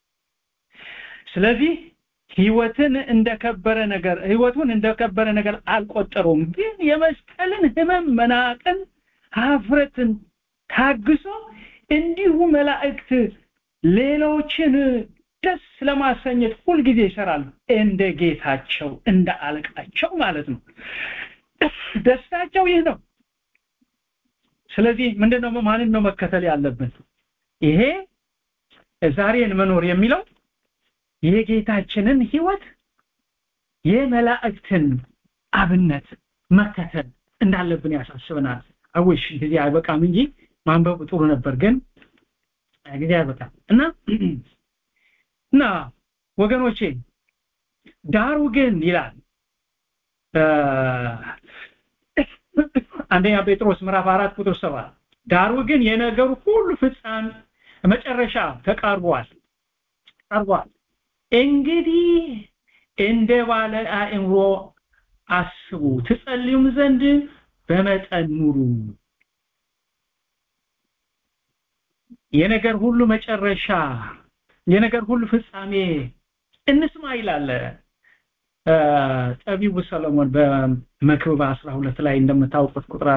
ስለዚህ ህይወትን እንደከበረ ነገር ህይወቱን እንደከበረ ነገር አልቆጠረውም ግን የመስቀልን ህመም መናቅን ሀፍረትን ታግሶ እንዲሁ መላእክት ሌሎችን ደስ ለማሰኘት ሁልጊዜ ይሰራሉ እንደ ጌታቸው እንደ አለቃቸው ማለት ነው ደስታቸው ይህ ነው ስለዚህ ምንድነው ማንን ነው መከተል ያለብን ይሄ ዛሬን መኖር የሚለው የጌታችንን ህይወት የመላእክትን አብነት መከተል እንዳለብን ያሳስበናል አውሽ ጊዜ አይበቃም እንጂ ማንበብ ጥሩ ነበር ግን ጊዜ አይበቃም እና እና ወገኖቼ ዳሩ ግን ይላል አንደኛ ጴጥሮስ ምዕራፍ 4 ቁጥር 7 ዳሩ ግን የነገሩ ሁሉ ፍጻሜ መጨረሻ ተቃርቧል ቀርቧል እንግዲህ እንደ ባለ አእምሮ አስቡ ትጸልዩም ዘንድ በመጠን ኑሩ የነገር ሁሉ መጨረሻ የነገር ሁሉ ፍጻሜ እንስማ ይላል ጠቢቡ ሰለሞን በመክብብ 12 ላይ እንደምታውቁት ቁጥር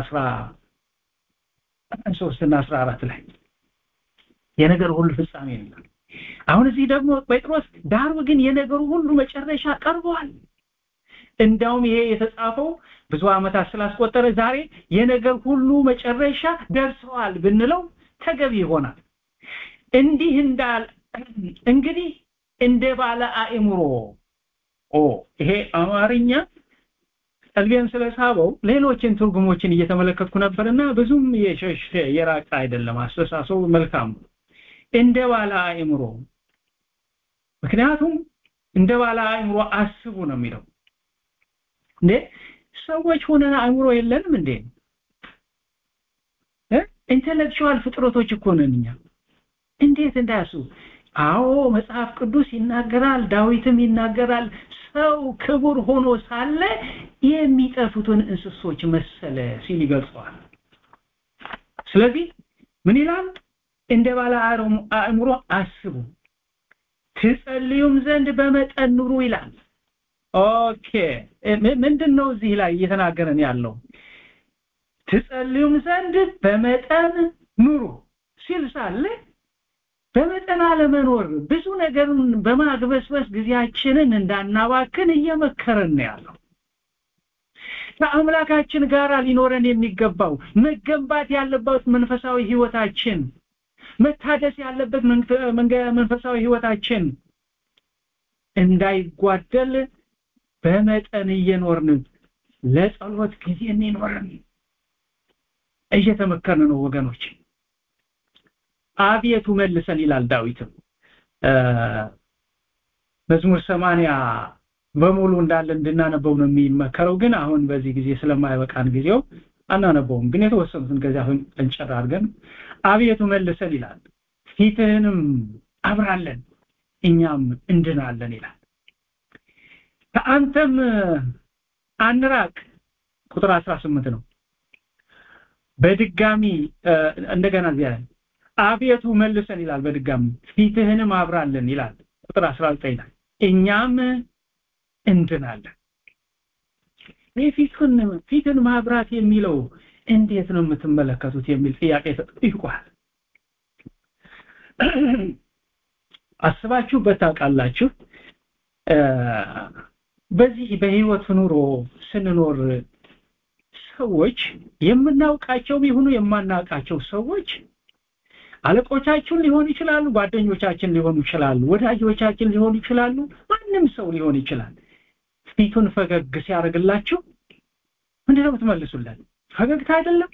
13 እና 14 ላይ የነገር ሁሉ ፍጻሜ ይላል አሁን እዚህ ደግሞ ጴጥሮስ ዳሩ ግን የነገሩ ሁሉ መጨረሻ ቀርቧል እንዳውም ይሄ የተጻፈው ብዙ ዓመታት ስላስቆጠረ ዛሬ የነገር ሁሉ መጨረሻ ደርሰዋል ብንለው ተገቢ ይሆናል እንዲህ እንዳል እንግዲህ እንደ ባለ አእምሮ ኦ ይሄ አማርኛ ቀልቤን ስለሳበው ሌሎችን ትርጉሞችን እየተመለከትኩ ነበርና ብዙም የሸሽ የራቀ አይደለም አስተሳሰቡ መልካም እንደ ባለ አእምሮ ምክንያቱም እንደ ባለ አእምሮ አስቡ ነው የሚለው እንዴ ሰዎች ሆነን አእምሮ የለንም እንዴ ኢንተሌክቹዋል ፍጥረቶች እኮ ነን እኛ እንዴት እንዳያስቡ አዎ መጽሐፍ ቅዱስ ይናገራል ዳዊትም ይናገራል ሰው ክቡር ሆኖ ሳለ የሚጠፉትን እንስሶች መሰለ ሲል ይገልጸዋል ስለዚህ ምን ይላል እንደ ባለ አእምሮ አስቡ ትጸልዩም ዘንድ በመጠን ኑሩ ይላል ኦኬ ምንድን ነው እዚህ ላይ እየተናገረን ያለው ትጸልዩም ዘንድ በመጠን ኑሩ ሲል ሳለ በመጠን አለመኖር ብዙ ነገርን በማግበስበስ ጊዜያችንን እንዳናባክን እየመከረን ነው ያለው ከአምላካችን ጋር ሊኖረን የሚገባው መገንባት ያለበት መንፈሳዊ ህይወታችን መታደስ ያለበት መንፈሳዊ ህይወታችን እንዳይጓደል በመጠን እየኖርን ለጸሎት ጊዜ እንኖርን እየተመከርን ነው ወገኖች አቤቱ መልሰን ይላል ዳዊትም መዝሙር ሰማንያ በሙሉ እንዳለ እንድናነበው ነው የሚመከረው ግን አሁን በዚህ ጊዜ ስለማይበቃን ጊዜው አናነበውም ግን የተወሰኑትን ከዚያ እንጨር አድርገን አቤቱ መልሰን ይላል ፊትህንም አብራለን እኛም እንድናለን ይላል ከአንተም አንራቅ ቁጥር 18 ነው በድጋሚ እንደገና እዚያ አቤቱ መልሰን ይላል በድጋሚ ፊትህንም አብራለን ይላል ቁጥር 19 ላይ እኛም እንድናለን የፊትን ፊትን ማብራት የሚለው እንዴት ነው የምትመለከቱት የሚል ጥያቄ ተጠይቋል አስባችሁበት ታውቃላችሁ በዚህ በህይወት ኑሮ ስንኖር ሰዎች የምናውቃቸውም ይሁኑ የማናውቃቸው ሰዎች አለቆቻችን ሊሆኑ ይችላሉ ጓደኞቻችን ሊሆኑ ይችላሉ ወዳጆቻችን ሊሆኑ ይችላሉ ማንም ሰው ሊሆን ይችላል ፊቱን ፈገግ ሲያደርግላችሁ ምንድነው የምትመልሱለት ፈገግታ አይደለም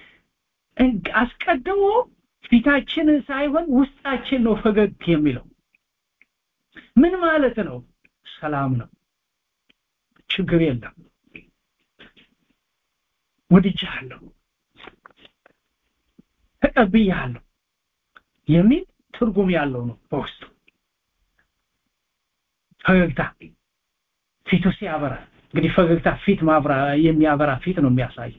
አስቀድሞ ፊታችን ሳይሆን ውስጣችን ነው ፈገግ የሚለው ምን ማለት ነው ሰላም ነው ችግር የለም ወድጃለሁ ተቀብያለሁ የሚል ትርጉም ያለው ነው በውስጡ ፈገግታ ፊቱ ሲያበራ እንግዲህ ፈገግታ ፊት ማብራ የሚያበራ ፊት ነው የሚያሳይ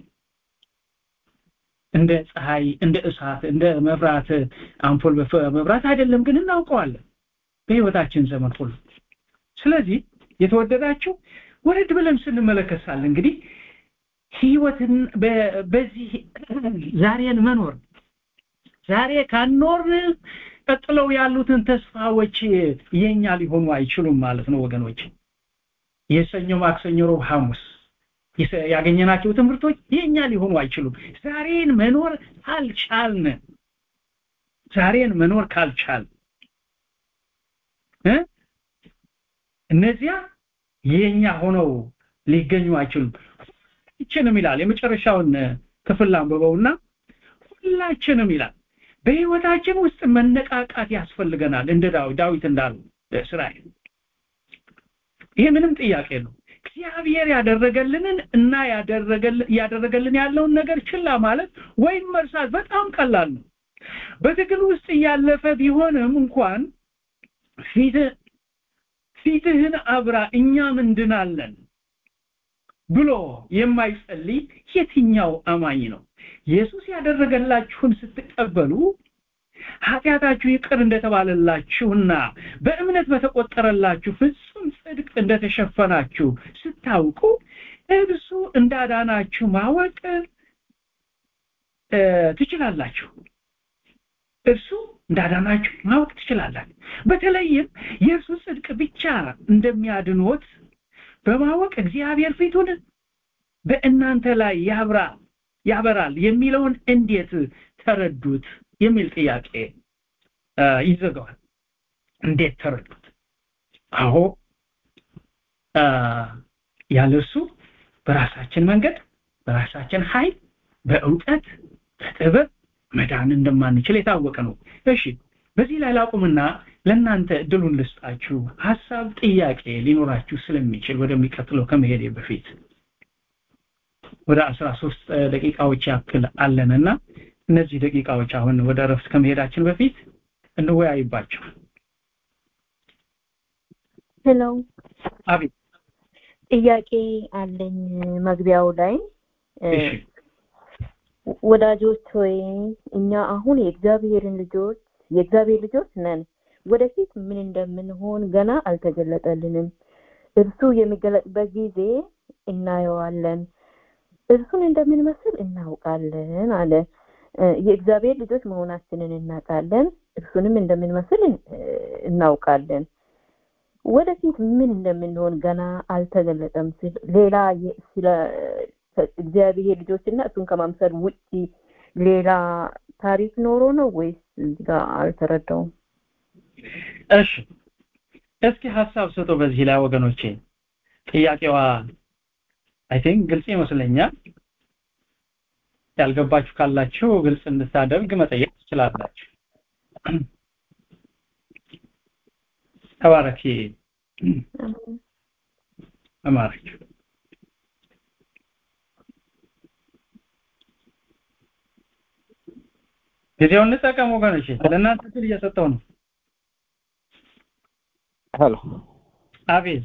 እንደ ፀሐይ እንደ እሳት እንደ መብራት አምፖል መብራት አይደለም ግን እናውቀዋለን በህይወታችን ዘመን ሁሉ ስለዚህ የተወደዳችሁ ወረድ ብለን ስንመለከታል እንግዲህ ህይወትን በዚህ ዛሬን መኖር ዛሬ ካኖር ቀጥለው ያሉትን ተስፋዎች የኛ ሊሆኑ አይችሉም ማለት ነው ወገኖች የሰኞ ማክሰኞ ሮብ ሐሙስ ያገኘናቸው ትምህርቶች የኛ ሊሆኑ አይችሉም ዛሬን መኖር ካልቻልን ዛሬን መኖር ካልቻል እነዚያ የኛ ሆነው ሊገኙ አይችሉም ሁላችንም ይላል የመጨረሻውን ክፍል አንብበውና ሁላችንም ይላል በህይወታችን ውስጥ መነቃቃት ያስፈልገናል እንደ ዳዊት እንዳሉ እስራኤል ይሄ ምንም ጥያቄ ነው እግዚአብሔር ያደረገልንን እና ያደረገልን ያለውን ነገር ችላ ማለት ወይም መርሳት በጣም ቀላል ነው በትግል ውስጥ እያለፈ ቢሆንም እንኳን ፊት ፊትህን አብራ እኛም እንድናለን ብሎ የማይጸልይ የትኛው አማኝ ነው ኢየሱስ ያደረገላችሁን ስትቀበሉ ኃጢአታችሁ ይቅር እንደተባለላችሁና በእምነት በተቆጠረላችሁ ፍጹም ጽድቅ እንደተሸፈናችሁ ስታውቁ እርሱ እንዳዳናችሁ ማወቅ ትችላላችሁ እርሱ እንዳዳናችሁ ማወቅ ትችላላችሁ በተለይም የእርሱ ጽድቅ ብቻ እንደሚያድኖት በማወቅ እግዚአብሔር ፊቱን በእናንተ ላይ ያብራ ያበራል የሚለውን እንዴት ተረዱት የሚል ጥያቄ ይዘጋዋል እንዴት ተረዱት አዎ ያለሱ በራሳችን መንገድ በራሳችን ኃይል በእውቀት በጥበብ መዳን እንደማንችል የታወቀ ነው እሺ በዚህ ላይ ላቁምና ለእናንተ እድሉን ልስጣችሁ ሀሳብ ጥያቄ ሊኖራችሁ ስለሚችል ወደሚቀጥለው ከመሄድ በፊት ወደ አስራ ሶስት ደቂቃዎች ያክል አለንና እነዚህ ደቂቃዎች አሁን ወደ እረፍት ከመሄዳችን በፊት እንወያይባቸው ሄሎ አቤት ጥያቄ አለኝ መግቢያው ላይ ወዳጆች ሆይ እኛ አሁን የእግዚአብሔርን ልጆች የእግዚአብሔር ልጆች ነን ወደፊት ምን እንደምንሆን ገና አልተገለጠልንም እርሱ የሚገለጥበት ጊዜ እናየዋለን እርሱን እንደምንመስል እናውቃለን አለ የእግዚአብሔር ልጆች መሆናችንን እናውቃለን እርሱንም እንደምንመስል እናውቃለን ወደፊት ምን እንደምንሆን ገና አልተገለጠም ሲል ሌላ ስለ እግዚአብሔር ልጆችና እሱን ከማምሰል ውጪ ሌላ ታሪክ ኖሮ ነው ወይስ እዚህ ጋር አልተረዳውም እሺ እስኪ ሀሳብ ስጡ በዚህ ላይ ወገኖቼ ጥያቄዋ አይ ቲንክ ግልጽ ይመስለኛል ያልገባችሁ ካላችሁ ግልጽ እንድታደርግ መጠየቅ ትችላላችሁ ተባረኪ ተባረኪ ጊዜውን እንጠቀም ወገኖች ለእናንተ ስል እየሰጠው ነው ሄሎ አቤት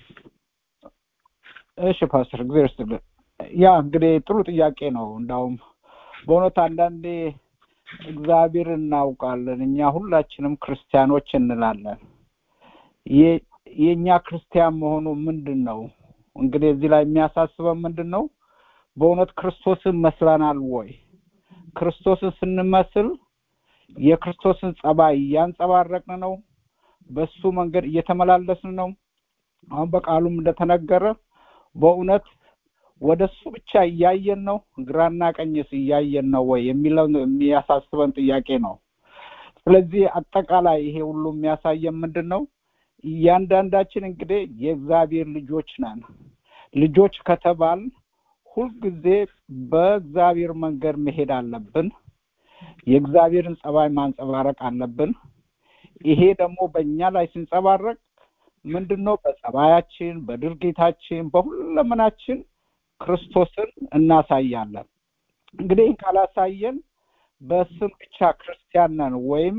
እሺ ፓስተር እግዚአብሔር ይስጥልን ያ እንግዲህ ጥሩ ጥያቄ ነው እንዳውም በእውነት አንዳንዴ እግዚአብሔር እናውቃለን እኛ ሁላችንም ክርስቲያኖች እንላለን የእኛ ክርስቲያን መሆኑ ምንድን ነው እንግዲህ እዚህ ላይ የሚያሳስበን ምንድን ነው በእውነት ክርስቶስን መስለናል ወይ ክርስቶስን ስንመስል የክርስቶስን ጸባይ እያንጸባረቅን ነው በሱ መንገድ እየተመላለስን ነው አሁን በቃሉም እንደተነገረ በእውነት ወደ እሱ ብቻ እያየን ነው ግራና ቀኝስ እያየን ነው ወይ የሚለው የሚያሳስበን ጥያቄ ነው ስለዚህ አጠቃላይ ይሄ ሁሉ የሚያሳየን ምንድን ነው እያንዳንዳችን እንግዲህ የእግዚአብሔር ልጆች ነን ልጆች ከተባል ሁልጊዜ በእግዚአብሔር መንገድ መሄድ አለብን የእግዚአብሔርን ጸባይ ማንጸባረቅ አለብን ይሄ ደግሞ በእኛ ላይ ሲንጸባረቅ ምንድን ነው በጸባያችን በድርጊታችን በሁለመናችን ክርስቶስን እናሳያለን እንግዲህ ካላሳየን በስም ብቻ ክርስቲያን ነን ወይም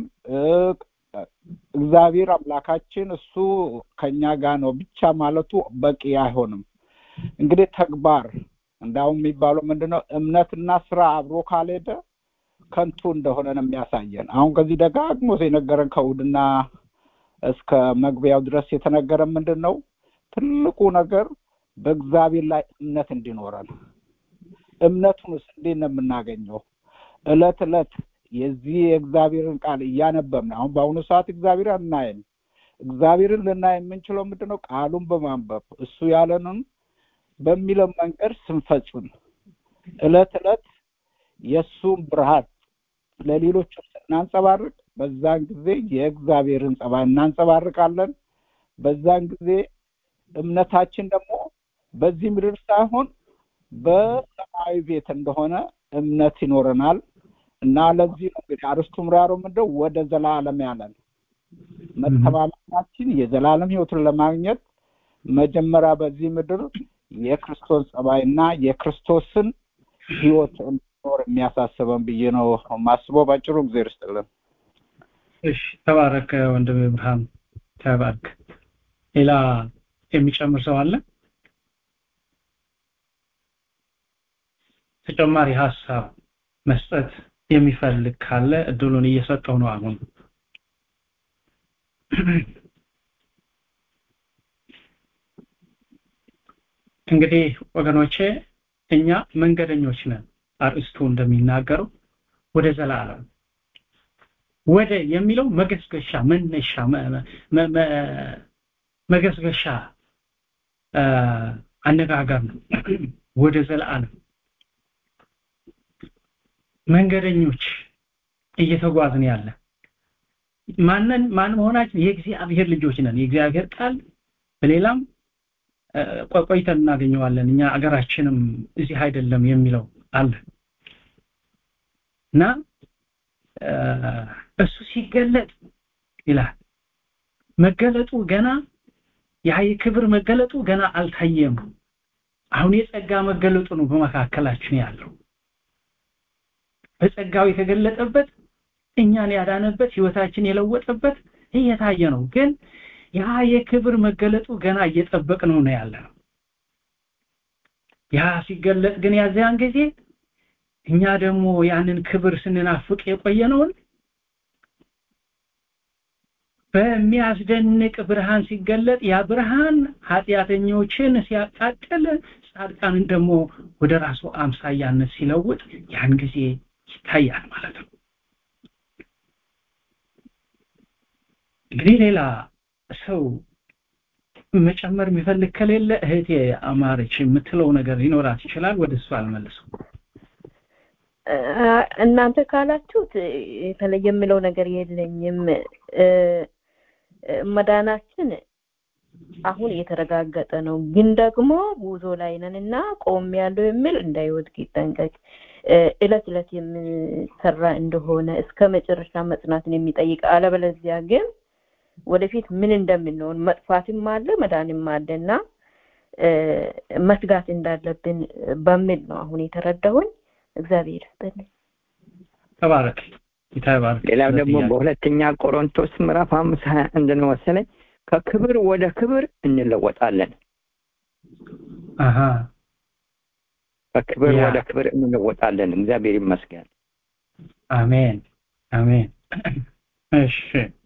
እግዚአብሔር አምላካችን እሱ ከኛ ጋር ነው ብቻ ማለቱ በቂ አይሆንም እንግዲህ ተግባር እንዳውም የሚባለው ምንድነው እምነትና ስራ አብሮ ካልሄደ ከንቱ እንደሆነ ነው የሚያሳየን አሁን ከዚህ ደጋግሞ የነገረን ከእሑድና እስከ መግቢያው ድረስ የተነገረ ምንድን ነው ትልቁ ነገር በእግዚአብሔር ላይ እምነት እንዲኖረን እምነቱንስ እንዴት ነው የምናገኘው እለት እለት የዚህ የእግዚአብሔርን ቃል እያነበብን አሁን በአሁኑ ሰዓት እግዚአብሔር አናይም እግዚአብሔርን ልናይ የምንችለው ምንድን ነው ቃሉን በማንበብ እሱ ያለንን በሚለው መንገድ ስንፈጽም እለት እለት የእሱን ብርሃን ለሌሎች ስናንጸባርቅ በዛን ጊዜ የእግዚአብሔርን ጸባይ እናንጸባርቃለን በዛን ጊዜ እምነታችን ደግሞ በዚህ ምድር ሳይሆን በሰማያዊ ቤት እንደሆነ እምነት ይኖረናል እና ለዚህ ነው እንግዲህ አርስቱ ምራሮ ምንድነው ወደ ዘላለም ያለን መተማመናችን የዘላለም ህይወትን ለማግኘት መጀመሪያ በዚህ ምድር የክርስቶስ ጸባይና የክርስቶስን ህይወት እንዲኖር የሚያሳስበን ብዬ ነው ማስበው ባጭሩ እግዚአብሔር ይስጥልን እሺ ተባረክ ወንድም ብርሃን ተባረክ ሌላ የሚጨምር ሰው አለ ተጨማሪ ሀሳብ መስጠት የሚፈልግ ካለ እድሉን እየሰጠው ነው አሁን እንግዲህ ወገኖቼ እኛ መንገደኞች ነን አርእስቱ እንደሚናገረው ወደ ዘላለም ወደ የሚለው መገስገሻ መነሻ መገስገሻ አነጋገር ነው ወደ ዘላለም መንገደኞች እየተጓዝን ያለ ማንን ማን መሆናችን የእግዚአብሔር ልጆች ነን የእግዚአብሔር ቃል በሌላም ቆይተን እናገኘዋለን እኛ አገራችንም እዚህ አይደለም የሚለው አለ እና እሱ ሲገለጥ ይላል መገለጡ ገና ያ የክብር መገለጡ ገና አልታየም አሁን የጸጋ መገለጡ ነው በመካከላችን ያለው በጸጋው የተገለጠበት እኛን ያዳነበት ህይወታችን የለወጠበት እየታየ ነው ግን ያ የክብር መገለጡ ገና እየጠበቅ ነው ነው ያለ ነው ያ ሲገለጥ ግን ያዚያን ጊዜ እኛ ደግሞ ያንን ክብር ስንናፍቅ የቆየነውን በሚያስደንቅ ብርሃን ሲገለጥ ያ ብርሃን ኃጢአተኞችን ሲያቃጥል ጻድቃንን ደግሞ ወደ ራሱ አምሳያነት ሲለውጥ ያን ጊዜ ይታያል ማለት ነው እንግዲህ ሌላ ሰው መጨመር የሚፈልግ ከሌለ እህቴ አማረች የምትለው ነገር ሊኖራት ይችላል ወደ እሱ አልመልሰው እናንተ ካላችሁት የተለየ የምለው ነገር የለኝም መዳናችን አሁን እየተረጋገጠ ነው ግን ደግሞ ጉዞ ላይ ነን እና ቆም ያለው የሚል እንዳይወድቅ ይጠንቀቅ እለት እለት የምሰራ እንደሆነ እስከ መጨረሻ መጽናትን የሚጠይቅ አለበለዚያ ግን ወደፊት ምን እንደምንሆን መጥፋትም አለ መዳንም አለና መስጋት እንዳለብን በሚል ነው አሁን የተረዳሁኝ እግዚአብሔር ይስጥልኝ ተባረክ ይታባረክ ሌላው ደግሞ በሁለተኛ ቆሮንቶስ ምዕራፍ አምስት ሀያ አንድ ነው መሰለኝ ከክብር ወደ ክብር እንለወጣለን አሃ ከክብር ወደ ክብር እንለወጣለን እግዚአብሔር ይመስገን አሜን አሜን እሺ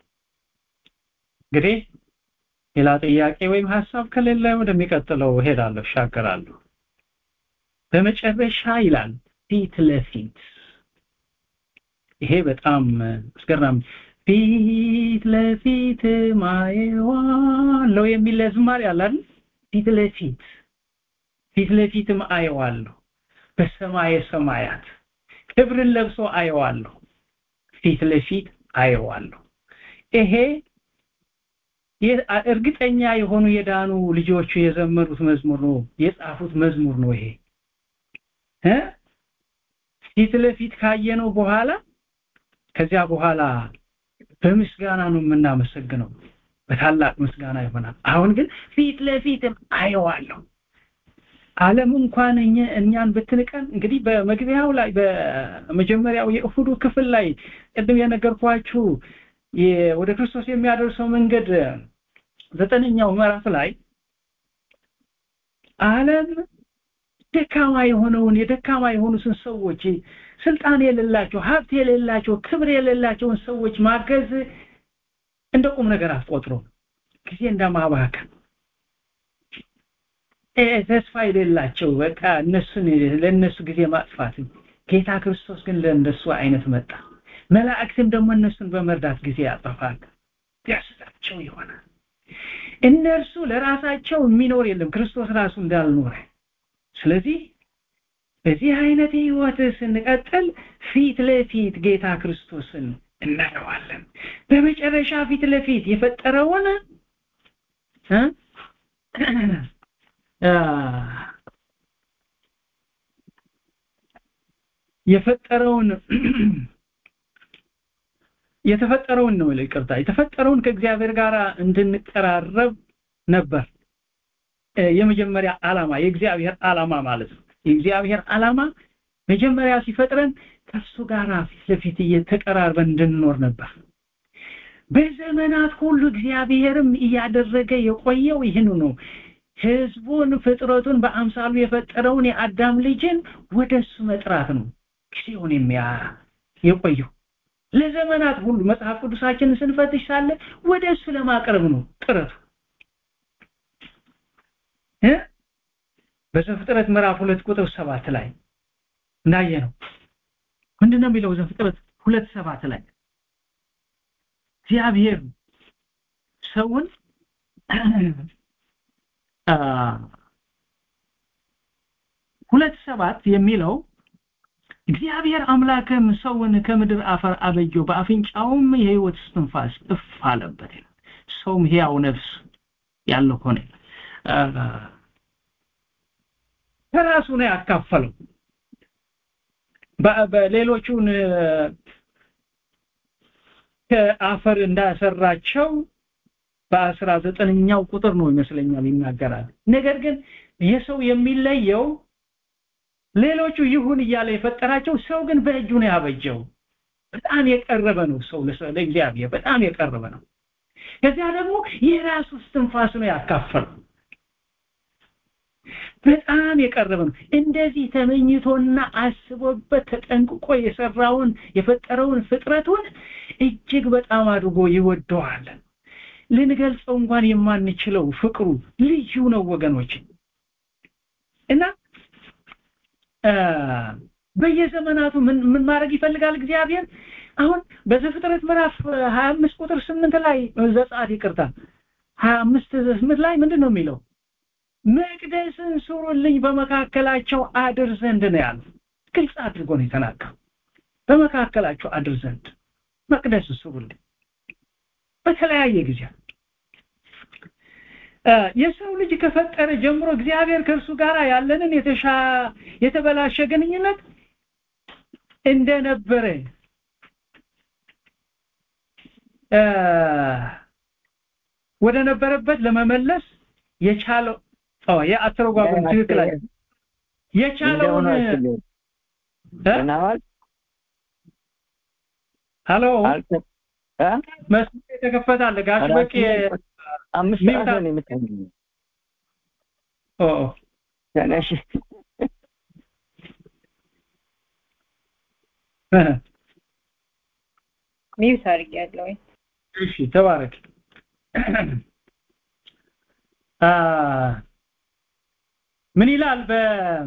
እንግዲህ ሌላ ጥያቄ ወይም ሀሳብ ከሌለ ወደሚቀጥለው ሄዳለሁ ሻገራለሁ በመጨረሻ ይላል ፊት ለፊት ይሄ በጣም አስገራሚ ፊት ለፊት ማየዋለው የሚል ዝማሬ አለ አይደል ፊት ለፊት ፊት ለፊትም አየዋለሁ በሰማየ ሰማያት ክብርን ለብሶ አየዋለሁ ፊት ለፊት አየዋለሁ ይሄ እርግጠኛ የሆኑ የዳኑ ልጆቹ የዘመሩት መዝሙር ነው የጻፉት መዝሙር ነው ይሄ እ ፊት ለፊት ካየነው በኋላ ከዚያ በኋላ በምስጋና ነው የምናመሰግነው በታላቅ ምስጋና ይሆናል አሁን ግን ፊት ለፊትም አየዋለሁ ዓለም እንኳን እኛን ብትንቀን እንግዲህ በመግቢያው ላይ በመጀመሪያው የእሁዱ ክፍል ላይ ቅድም የነገርኳችሁ ወደ ክርስቶስ የሚያደርሰው መንገድ ዘጠነኛው ምዕራፍ ላይ ዓለም ደካማ የሆነውን የደካማ የሆኑትን ሰዎች ስልጣን የሌላቸው ሀብት የሌላቸው ክብር የሌላቸውን ሰዎች ማገዝ እንደ ቁም ነገር አትቆጥሮ ጊዜ እንደማባከን ተስፋ የሌላቸው በቃ እነሱን ለእነሱ ጊዜ ማጥፋት ጌታ ክርስቶስ ግን ለእንደሱ አይነት መጣ መላእክትም ደግሞ እነሱን በመርዳት ጊዜ ያጠፋል ያስታቸው ይሆናል እነርሱ ለራሳቸው የሚኖር የለም ክርስቶስ ራሱ እንዳልኖረ ስለዚህ በዚህ አይነት ህይወት ስንቀጥል ፊት ለፊት ጌታ ክርስቶስን እናየዋለን በመጨረሻ ፊት ለፊት የፈጠረውን የፈጠረውን የተፈጠረውን ነው ይቅርታ የተፈጠረውን ከእግዚአብሔር ጋር እንድንቀራረብ ነበር የመጀመሪያ ዓላማ የእግዚአብሔር ዓላማ ማለት ነው የእግዚአብሔር ዓላማ መጀመሪያ ሲፈጥረን ከሱ ጋር ፊት ለፊት እየተቀራርበን እንድንኖር ነበር በዘመናት ሁሉ እግዚአብሔርም እያደረገ የቆየው ይህን ነው ህዝቡን ፍጥረቱን በአምሳሉ የፈጠረውን የአዳም ልጅን ወደሱ መጥራት ነው ጊዜውን የሚያ የቆየው ለዘመናት ሁሉ መጽሐፍ ቅዱሳችንን ስንፈትሽ ሳለ ወደ እሱ ለማቅረብ ነው ጥረቱ እ በዘፍጥረት ምዕራፍ ሁለት ቁጥር ሰባት ላይ እንዳየ ነው ምንድነው የሚለው ዘፍጥረት ሁለት ሰባት ላይ እግዚአብሔር ሰውን ሁለት ሰባት የሚለው እግዚአብሔር አምላክም ሰውን ከምድር አፈር አበጀው በአፍንጫውም የህይወት እስትንፋስ እፍ አለበት ይላል ሰውም ሕያው ነፍስ ያለው ሆነ ከራሱ ነው ያካፈለው በሌሎቹን ከአፈር እንዳሰራቸው በአስራ ዘጠነኛው ቁጥር ነው ይመስለኛል ይናገራል ነገር ግን የሰው የሚለየው ሌሎቹ ይሁን እያለ የፈጠራቸው ሰው ግን በእጁ ነው ያበጀው በጣም የቀረበ ነው ሰው ለእግዚአብሔር በጣም የቀረበ ነው ከዚያ ደግሞ የራሱ እስትንፋስ ነው ያካፈለው በጣም የቀረበ ነው እንደዚህ ተመኝቶና አስቦበት ተጠንቅቆ የሰራውን የፈጠረውን ፍጥረቱን እጅግ በጣም አድርጎ ይወደዋል ልንገልጸው እንኳን የማንችለው ፍቅሩ ልዩ ነው ወገኖች እና በየዘመናቱ ምን ምን ማድረግ ይፈልጋል እግዚአብሔር አሁን በዘፍጥረት ምዕራፍ 25 ቁጥር 8 ላይ ዘጸአት ይቅርታ 25 8 ላይ ምንድን ነው የሚለው መቅደስን ስሩልኝ በመካከላቸው አድር ዘንድ ነው ያለው ግልጽ አድርጎ ነው የተናገረው በመካከላቸው አድር ዘንድ መቅደስ ስሩልኝ በተለያየ ጊዜ የሰው ልጅ ከፈጠረ ጀምሮ እግዚአብሔር ከእርሱ ጋር ያለንን የተሻ የተበላሸ ግንኙነት እንደነበረ ወደ ነበረበት ለመመለስ የቻለው ኦ የአተረጓጉም ትክክል አይደለም የቻለውን ሄሎ መስመር የተከፈተ አለ ጋሽ በቂ አምስት ሰዓት ነው የምትተኛው ኦ ተነሽ ሚውት አድርጌያለሁ እሺ ተባረክ ምን ይላል በ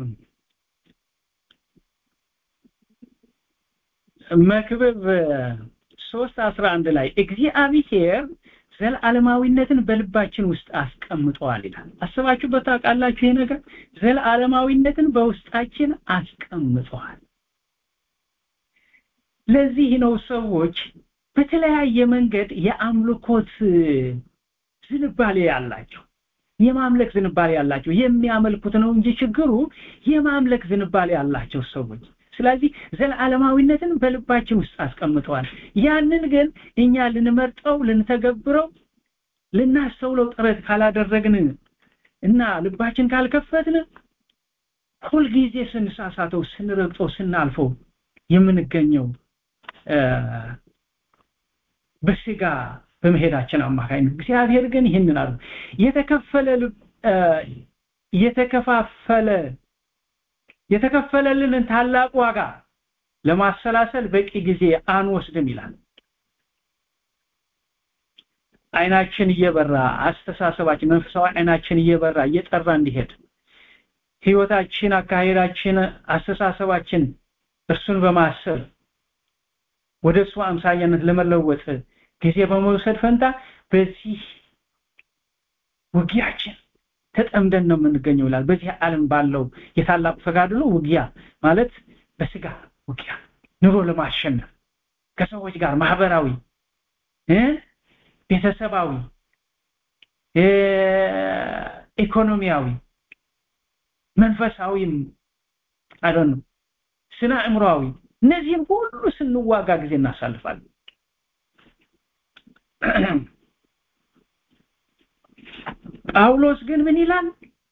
መክብብ 3:11 ላይ እግዚአብሔር ዘለዓለማዊነትን በልባችን ውስጥ አስቀምጧል ይላል አስባችሁበት ታውቃላችሁ ይሄ ነገር ዘለዓለማዊነትን በውስጣችን አስቀምጧል ለዚህ ነው ሰዎች በተለያየ መንገድ የአምልኮት ዝንባሌ ያላቸው የማምለክ ዝንባሌ ያላቸው የሚያመልኩት ነው እንጂ ችግሩ የማምለክ ዝንባሌ ያላቸው ሰዎች ስለዚህ ዘለዓለማዊነትን በልባችን ውስጥ አስቀምጠዋል ያንን ግን እኛ ልንመርጠው ልንተገብረው ልናስተውለው ጥረት ካላደረግን እና ልባችን ካልከፈትን ሁልጊዜ ስንሳሳተው ስንረግጠው ስናልፈው የምንገኘው በስጋ በመሄዳችን አማካኝነት እግዚአብሔር ግን ይህንን አሉ የተከፈለ የተከፋፈለ የተከፈለልንን ታላቅ ዋጋ ለማሰላሰል በቂ ጊዜ አንወስድም ይላል አይናችን እየበራ አስተሳሰባችን መንፈሳዊ አይናችን እየበራ እየጠራ እንዲሄድ ህይወታችን አካሄዳችን አስተሳሰባችን እርሱን በማሰብ ወደ እሱ አምሳያነት ለመለወጥ ጊዜ በመውሰድ ፈንታ በዚህ ውጊያችን ተጠምደን ነው የምንገኘው ይላል በዚህ ዓለም ባለው የታላቁ ተጋድሎ ውጊያ ማለት በስጋ ውጊያ ኑሮ ለማሸነፍ ከሰዎች ጋር ማህበራዊ ቤተሰባዊ ኢኮኖሚያዊ መንፈሳዊም አይደን ስነ አእምሮአዊ እነዚህን ሁሉ ስንዋጋ ጊዜ እናሳልፋለን ጳውሎስ ግን ምን ይላል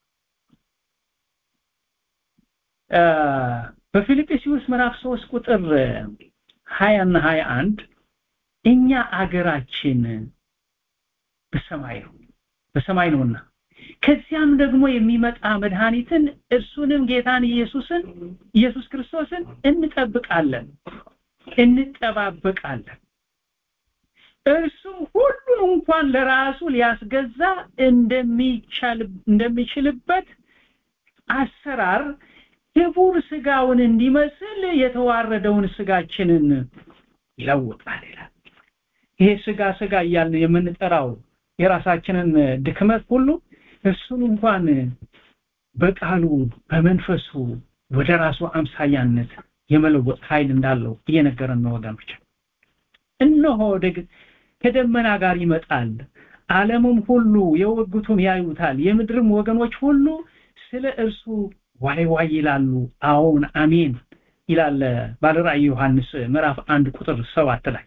በፊልጵስዩስ ምዕራፍ 3 ቁጥር 20 እና 21 እኛ አገራችን በሰማይ ነው በሰማይ ነውና ከዚያም ደግሞ የሚመጣ መድኃኒትን እርሱንም ጌታን ኢየሱስን ኢየሱስ ክርስቶስን እንጠብቃለን እንጠባበቃለን እርሱም ሁሉን እንኳን ለራሱ ሊያስገዛ እንደሚቻል እንደሚችልበት አሰራር ክቡር ስጋውን እንዲመስል የተዋረደውን ስጋችንን ይለውጣል ይላል ይሄ ስጋ ስጋ እያልን የምንጠራው የራሳችንን ድክመት ሁሉ እሱን እንኳን በቃሉ በመንፈሱ ወደ ራሱ አምሳያነት የመለወጥ ኃይል እንዳለው እየነገረን ነው ወገኖች እነሆ ከደመና ጋር ይመጣል ዓለሙም ሁሉ የወጉቱም ያዩታል የምድርም ወገኖች ሁሉ ስለ እርሱ ዋይ ዋይ ይላሉ አዎን አሜን ይላል ባለራእይ ዮሐንስ ምዕራፍ አንድ ቁጥር ሰባት ላይ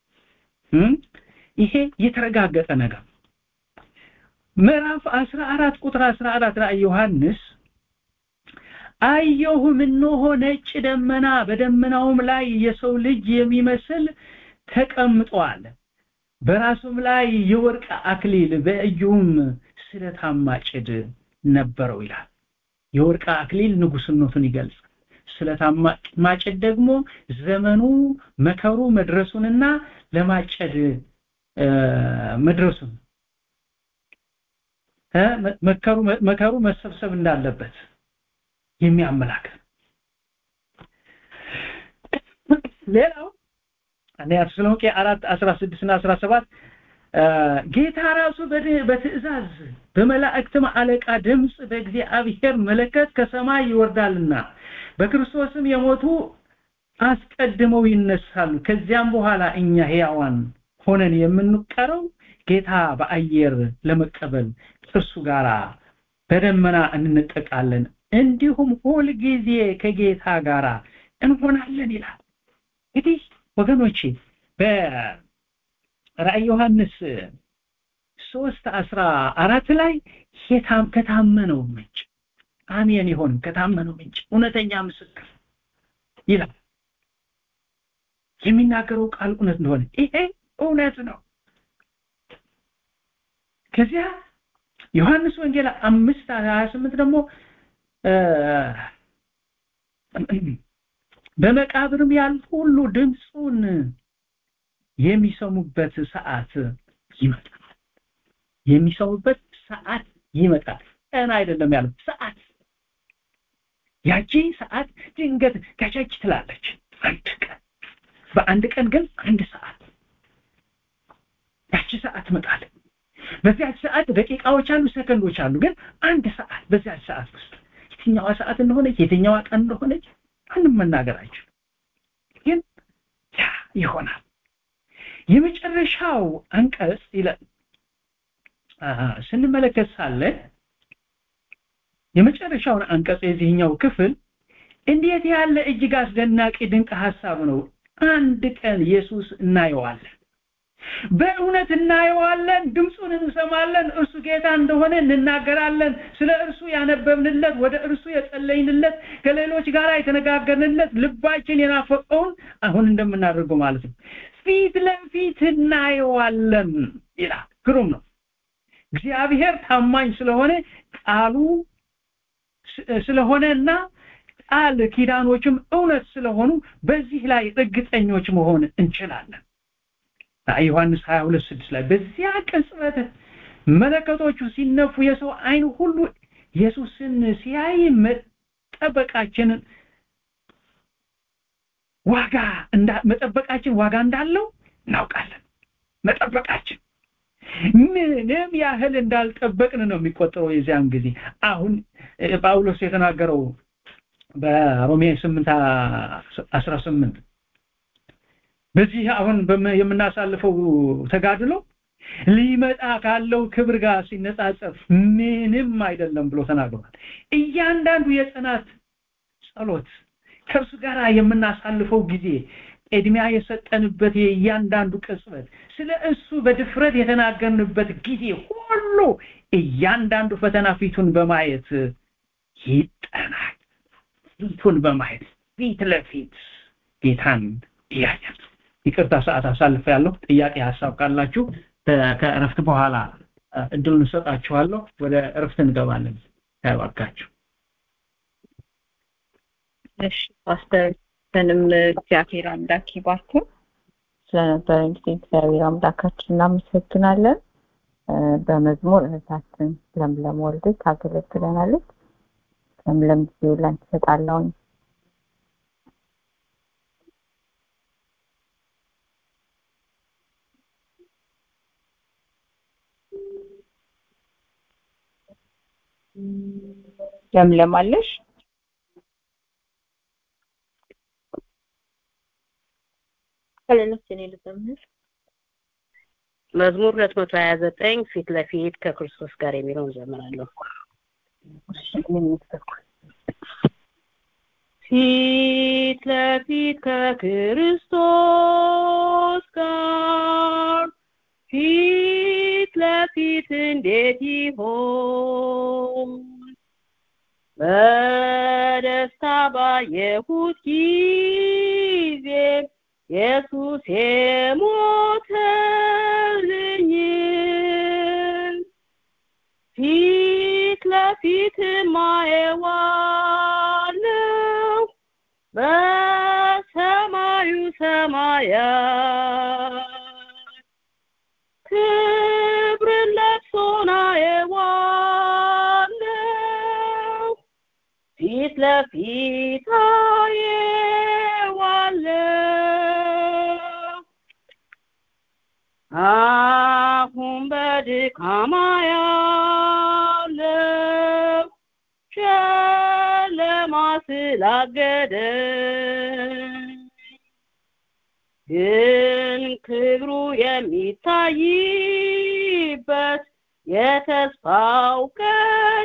ይሄ የተረጋገጠ ነገር ምዕራፍ 14 ቁጥር 14 ላይ ዮሐንስ አየሁም እነሆ ነጭ ደመና በደመናውም ላይ የሰው ልጅ የሚመስል ተቀምጧል በራሱም ላይ የወርቅ አክሊል በእጁም ስለታማ ጭድ ነበረው ይላል የወርቅ አክሊል ንጉስነቱን ይገልጻል ስለታማ ማጨድ ደግሞ ዘመኑ መከሩ መድረሱንና ለማጨድ መድረሱን መከሩ መከሩ መሰብሰብ እንዳለበት የሚያመላክት ሌላው አንደኛ ተሰሎንቄ 4 16 እና 17 ጌታ ራሱ በትእዛዝ በመላእክትም አለቃ ድምፅ በእግዚአብሔር መለከት ከሰማይ ይወርዳልና በክርስቶስም የሞቱ አስቀድመው ይነሳሉ ከዚያም በኋላ እኛ ሕያዋን ሆነን የምንቀረው ጌታ በአየር ለመቀበል ከእርሱ ጋር በደመና እንነጠቃለን እንዲሁም ሁል ጊዜ ከጌታ ጋር እንሆናለን ይላል እንግዲህ ወገኖቼ በራእይ ዮሐንስ ሶስት አስራ አራት ላይ ከታመነው ምንጭ አሜን ይሆን ከታመነው ምንጭ እውነተኛ ምስክር ይላል የሚናገረው ቃል እውነት እንደሆነ ይሄ እውነት ነው ከዚያ ዮሐንስ ወንጌል አምስት ሀያ ስምንት ደግሞ በመቃብርም ያሉ ሁሉ ድምፁን የሚሰሙበት ሰዓት ይመጣል የሚሰሙበት ሰዓት ይመጣል ቀን አይደለም ያለው ሰዓት ያቺ ሰዓት ድንገት ከቸች ትላለች አንድ ቀን በአንድ ቀን ግን አንድ ሰዓት ያቺ ሰዓት ትመጣለች በዚያች ሰዓት ደቂቃዎች አሉ ሰከንዶች አሉ ግን አንድ ሰዓት በዚያች ሰዓት ውስጥ የትኛዋ ሰዓት እንደሆነች የትኛዋ ቀን እንደሆነች ማንም መናገር አይችልም ግን ያ ይሆናል የመጨረሻው አንቀጽ ይላል ስንመለከት ሳለ የመጨረሻውን አንቀጽ የዚህኛው ክፍል እንዴት ያለ እጅግ አስደናቂ ድንቅ ሐሳብ ነው አንድ ቀን ኢየሱስ እናየዋለን በእውነት እናየዋለን ድምፁን እንሰማለን እርሱ ጌታ እንደሆነ እንናገራለን ስለ እርሱ ያነበብንለት ወደ እርሱ የጸለይንለት ከሌሎች ጋር የተነጋገርንለት ልባችን የናፈቀውን አሁን እንደምናደርገው ማለት ነው ፊት ለፊት እናየዋለን ይላል ግሩም ነው እግዚአብሔር ታማኝ ስለሆነ ቃሉ ስለሆነና ቃል ኪዳኖችም እውነት ስለሆኑ በዚህ ላይ እርግጠኞች መሆን እንችላለን ዮሐንስ 22 6 ላይ በዚያ ቅጽበት መለከቶቹ ሲነፉ የሰው አይን ሁሉ ኢየሱስን ሲያይ መጠበቃችንን ዋጋ መጠበቃችን ዋጋ እንዳለው እናውቃለን መጠበቃችን ምንም ያህል እንዳልጠበቅን ነው የሚቆጠረው የዚያን ጊዜ አሁን ጳውሎስ የተናገረው በሮሜ 8 18 በዚህ አሁን የምናሳልፈው ተጋድሎ ሊመጣ ካለው ክብር ጋር ሲነጻጸር ምንም አይደለም ብሎ ተናግሯል እያንዳንዱ የጽናት ጸሎት ከእርሱ ጋር የምናሳልፈው ጊዜ ቅድሚያ የሰጠንበት የእያንዳንዱ ቅጽበት ስለ እሱ በድፍረት የተናገርንበት ጊዜ ሁሉ እያንዳንዱ ፈተና ፊቱን በማየት ይጠናል ፊቱን በማየት ፊት ለፊት ጌታን እያያል ይቅርታ ሰዓት አሳልፈ ያለሁ ጥያቄ ሀሳብ ካላችሁ ከእረፍት በኋላ እድሉን እንሰጣችኋለሁ ወደ እረፍት እንገባለን ያባርካችሁ እሺ ፓስተር እናንተንም እግዚአብሔር አምላክ ይባርክ ስለነበረን ጊዜ እግዚአብሔር አምላካችን እናመሰግናለን በመዝሙር እህታችን ለምለም ወልድ ታገለግለናለች ለምለም ጊዜው ላይ ትሰጣለሁኝ ለምለም አለሽ ከሌሎች እኔ ልዘምር መዝሙር ሁለት መቶ ሀያ ዘጠኝ ፊት ለፊት ከክርስቶስ ጋር የሚለውን ዘምራለሁ ፊት ለፊት ከክርስቶስ ጋር ፊት ለፊት እንዴት ይሆን በደስታ ባየሁት ጊዜ ኢየሱስ የሞተልኝ ፊት ለፊት ማየዋለው በሰማዩ ሰማያት ክብርን ለብሶን አየዋለው ፊት ለፊት አየዋለው አሁን በድካማ ያለው ጨለማ ስላገደ ግን ክብሩ የሚታይበት የተስፋው ቀን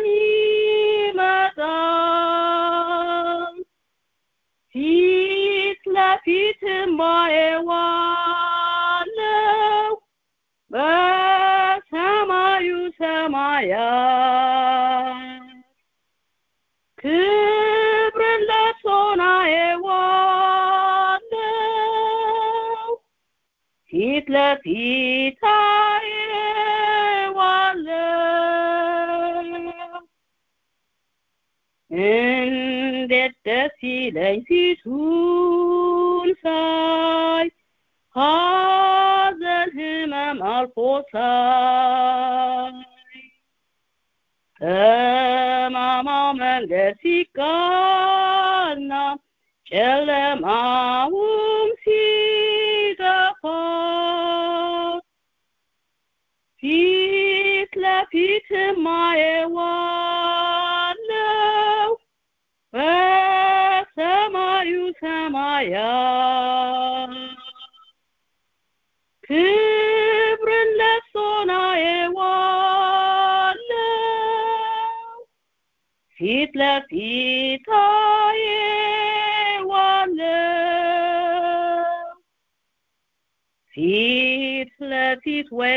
ይመጣል ፊት ለፊት ማየዋለው በሰማዩ ሰማያት ክብርን ለብሶን አየዋለው ፊት ለፊት አየዋለው እንዴት ደስ ይለኝ ፊቱን ሳይ ሐዘን ህመም አልፎ ሳይ ጠማማው መንገድ ሲቃና ጨለማውም ሲጠፋ ፊት ለፊት ማየዋለው በሰማዩ ሰማያት ክብርን ለብሶን አየዋለው ፊት ለፊት አየዋለው ፊት ለፊት ወይ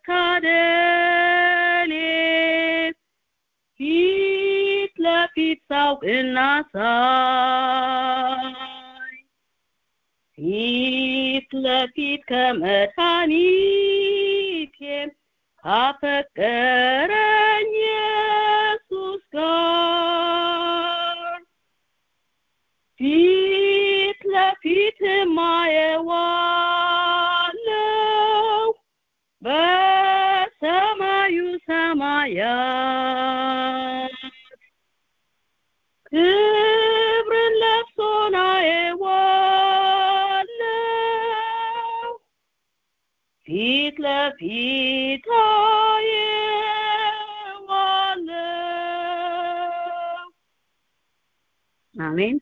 መታደሌ ፊት ለፊት ሳውቅና ሳይ ፊት ለፊት ከመድኃኒቴ ካፈቀረኝ ኢየሱስ ጋር ፊት ለፊት ማየዋለው በሰማዩ ሰማያት ክብርን ለብሶን አየዋለው ፊት ለፊት አየዋለው አሜን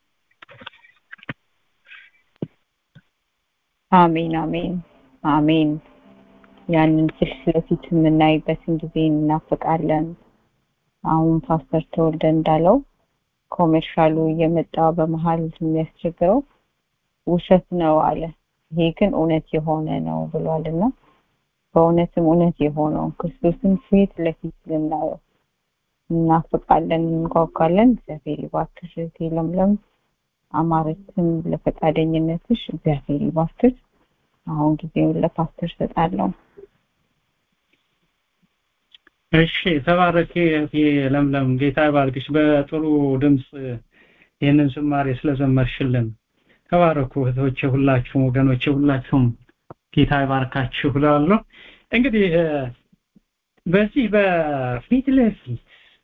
አሜን አሜን አሜን ያንን ፊት ለፊት የምናይበትን ጊዜ እናፍቃለን አሁን ፓስተር ተወልደ እንዳለው ኮሜርሻሉ እየመጣ በመሀል የሚያስቸግረው ውሸት ነው አለ ይሄ ግን እውነት የሆነ ነው ብሏልና በእውነትም እውነት የሆነው ክርስቶስን ፊት ለፊት ልናየው እናፍቃለን እንጓጓለን እግዚአብሔር ይባርክሽ እህቴ ለምለም አማረችም ለፈቃደኝነትሽ እግዚአብሔር ይባርክሽ አሁን ጊዜውን ለፓስተር ሰጣለሁ እሺ ተባረኪ እህቴ ለምለም ጌታ ይባርክሽ በጥሩ ድምፅ ይህንን ዝማሬ ስለዘመርሽልን ተባረኩ እህቶቼ ሁላችሁም ወገኖቼ ሁላችሁም ጌታ ይባርካችሁ ብላለሁ እንግዲህ በዚህ በፊት ለፊት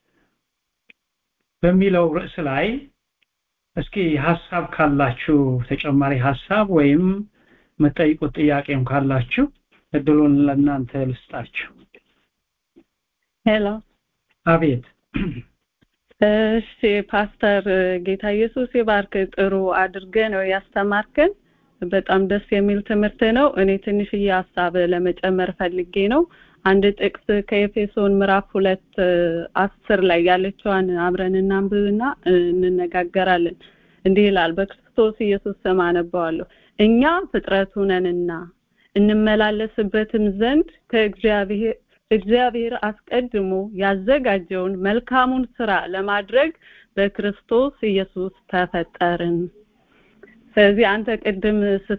በሚለው ርዕስ ላይ እስኪ ሀሳብ ካላችሁ ተጨማሪ ሀሳብ ወይም መጠይቁት ጥያቄም ካላችሁ እድሉን ለእናንተ ልስጣችሁ ሄሎ አቤት እሺ ፓስተር ጌታ ኢየሱስ ይባርክ ጥሩ አድርገ ነው ያስተማርከን በጣም ደስ የሚል ትምህርት ነው እኔ ትንሽዬ ሀሳብ ለመጨመር ፈልጌ ነው አንድ ጥቅስ ከኤፌሶን ምዕራፍ ሁለት አስር ላይ ያለችዋን አብረን እናንብብና እንነጋገራለን እንዲህ ይላል በክርስቶስ ኢየሱስ ስም አነባዋለሁ እኛ ፍጥረቱ ነንና እንመላለስበትም ዘንድ ከእግዚአብሔር እግዚአብሔር አስቀድሞ ያዘጋጀውን መልካሙን ስራ ለማድረግ በክርስቶስ ኢየሱስ ተፈጠርን ስለዚህ አንተ ቅድም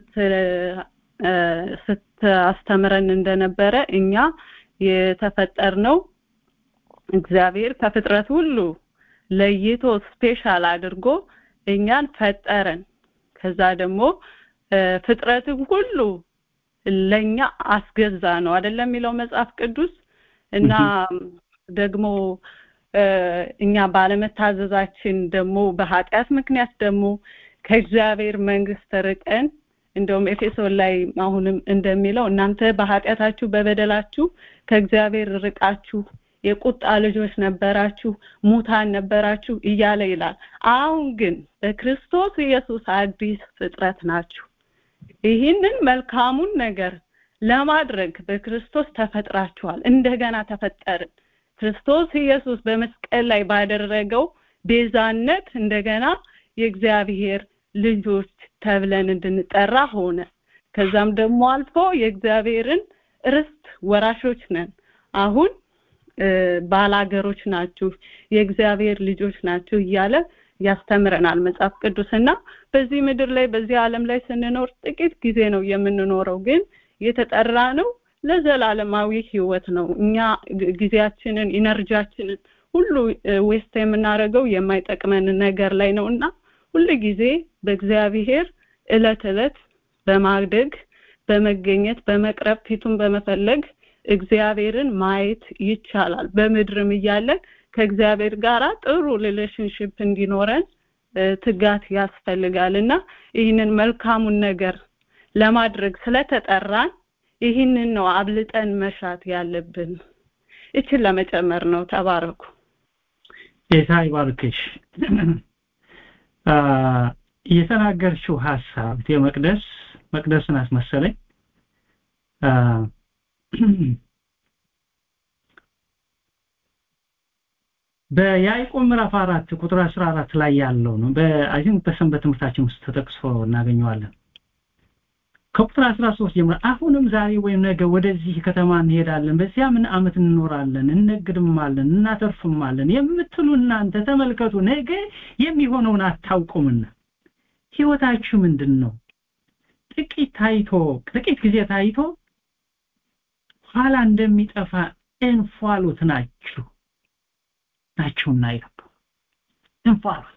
ስታስተምረን እንደነበረ እኛ የተፈጠርነው እግዚአብሔር ከፍጥረት ሁሉ ለይቶ ስፔሻል አድርጎ እኛን ፈጠረን ከዛ ደግሞ ፍጥረትን ሁሉ ለኛ አስገዛ ነው አይደለም የሚለው መጽሐፍ ቅዱስ እና ደግሞ እኛ ባለመታዘዛችን ደግሞ በኃጢአት ምክንያት ደግሞ ከእግዚአብሔር መንግስት ርቀን እንደውም ኤፌሶን ላይ አሁንም እንደሚለው እናንተ በኃጢአታችሁ በበደላችሁ ከእግዚአብሔር ርቃችሁ የቁጣ ልጆች ነበራችሁ ሙታን ነበራችሁ እያለ ይላል አሁን ግን በክርስቶስ ኢየሱስ አዲስ ፍጥረት ናችሁ ይህንን መልካሙን ነገር ለማድረግ በክርስቶስ ተፈጥራችኋል እንደገና ተፈጠርን ክርስቶስ ኢየሱስ በመስቀል ላይ ባደረገው ቤዛነት እንደገና የእግዚአብሔር ልጆች ተብለን እንድንጠራ ሆነ ከዛም ደግሞ አልፎ የእግዚአብሔርን ርስት ወራሾች ነን አሁን ባላገሮች ናችሁ የእግዚአብሔር ልጆች ናችሁ እያለ ያስተምረናል መጽሐፍ ቅዱስና በዚህ ምድር ላይ በዚህ ዓለም ላይ ስንኖር ጥቂት ጊዜ ነው የምንኖረው ግን የተጠራ ነው ለዘላለማዊ ህይወት ነው እኛ ጊዜያችንን ኢነርጂያችንን ሁሉ ዌስት የምናደርገው የማይጠቅመን ነገር ላይ ነው እና ሁሉ ጊዜ በእግዚአብሔር እለት እለት በማደግ በመገኘት በመቅረብ ፊቱን በመፈለግ እግዚአብሔርን ማየት ይቻላል በምድርም እያለን ከእግዚአብሔር ጋር ጥሩ ሪሌሽንሽፕ እንዲኖረን ትጋት ያስፈልጋል እና ይህንን መልካሙን ነገር ለማድረግ ስለተጠራን ይህንን ነው አብልጠን መሻት ያለብን ይችን ለመጨመር ነው ተባረኩ ጌታ ይባርክሽ የተናገርችው ሀሳብ የመቅደስ መቅደስን አስመሰለኝ በያዕቆብ ምዕራፍ አራት ቁጥር አስራ አራት ላይ ያለው ነው በአይ ቲንክ በሰንበት ትምህርታችን ውስጥ ተጠቅሶ እናገኘዋለን ከቁጥር 13 ጀምሮ አሁንም ዛሬ ወይም ነገ ወደዚህ ከተማ እንሄዳለን በዚያ ምን አመት እንኖራለን እነግድማለን እናተርፍማለን የምትሉ እናንተ ተመልከቱ ነገ የሚሆነውን አታውቁምና ህይወታችሁ ምንድን ነው ጥቂት ታይቶ ጥቂት ጊዜ ታይቶ ኋላ እንደሚጠፋ እንፏሎት ናችሁ ናችሁና ይላል እንፏሎት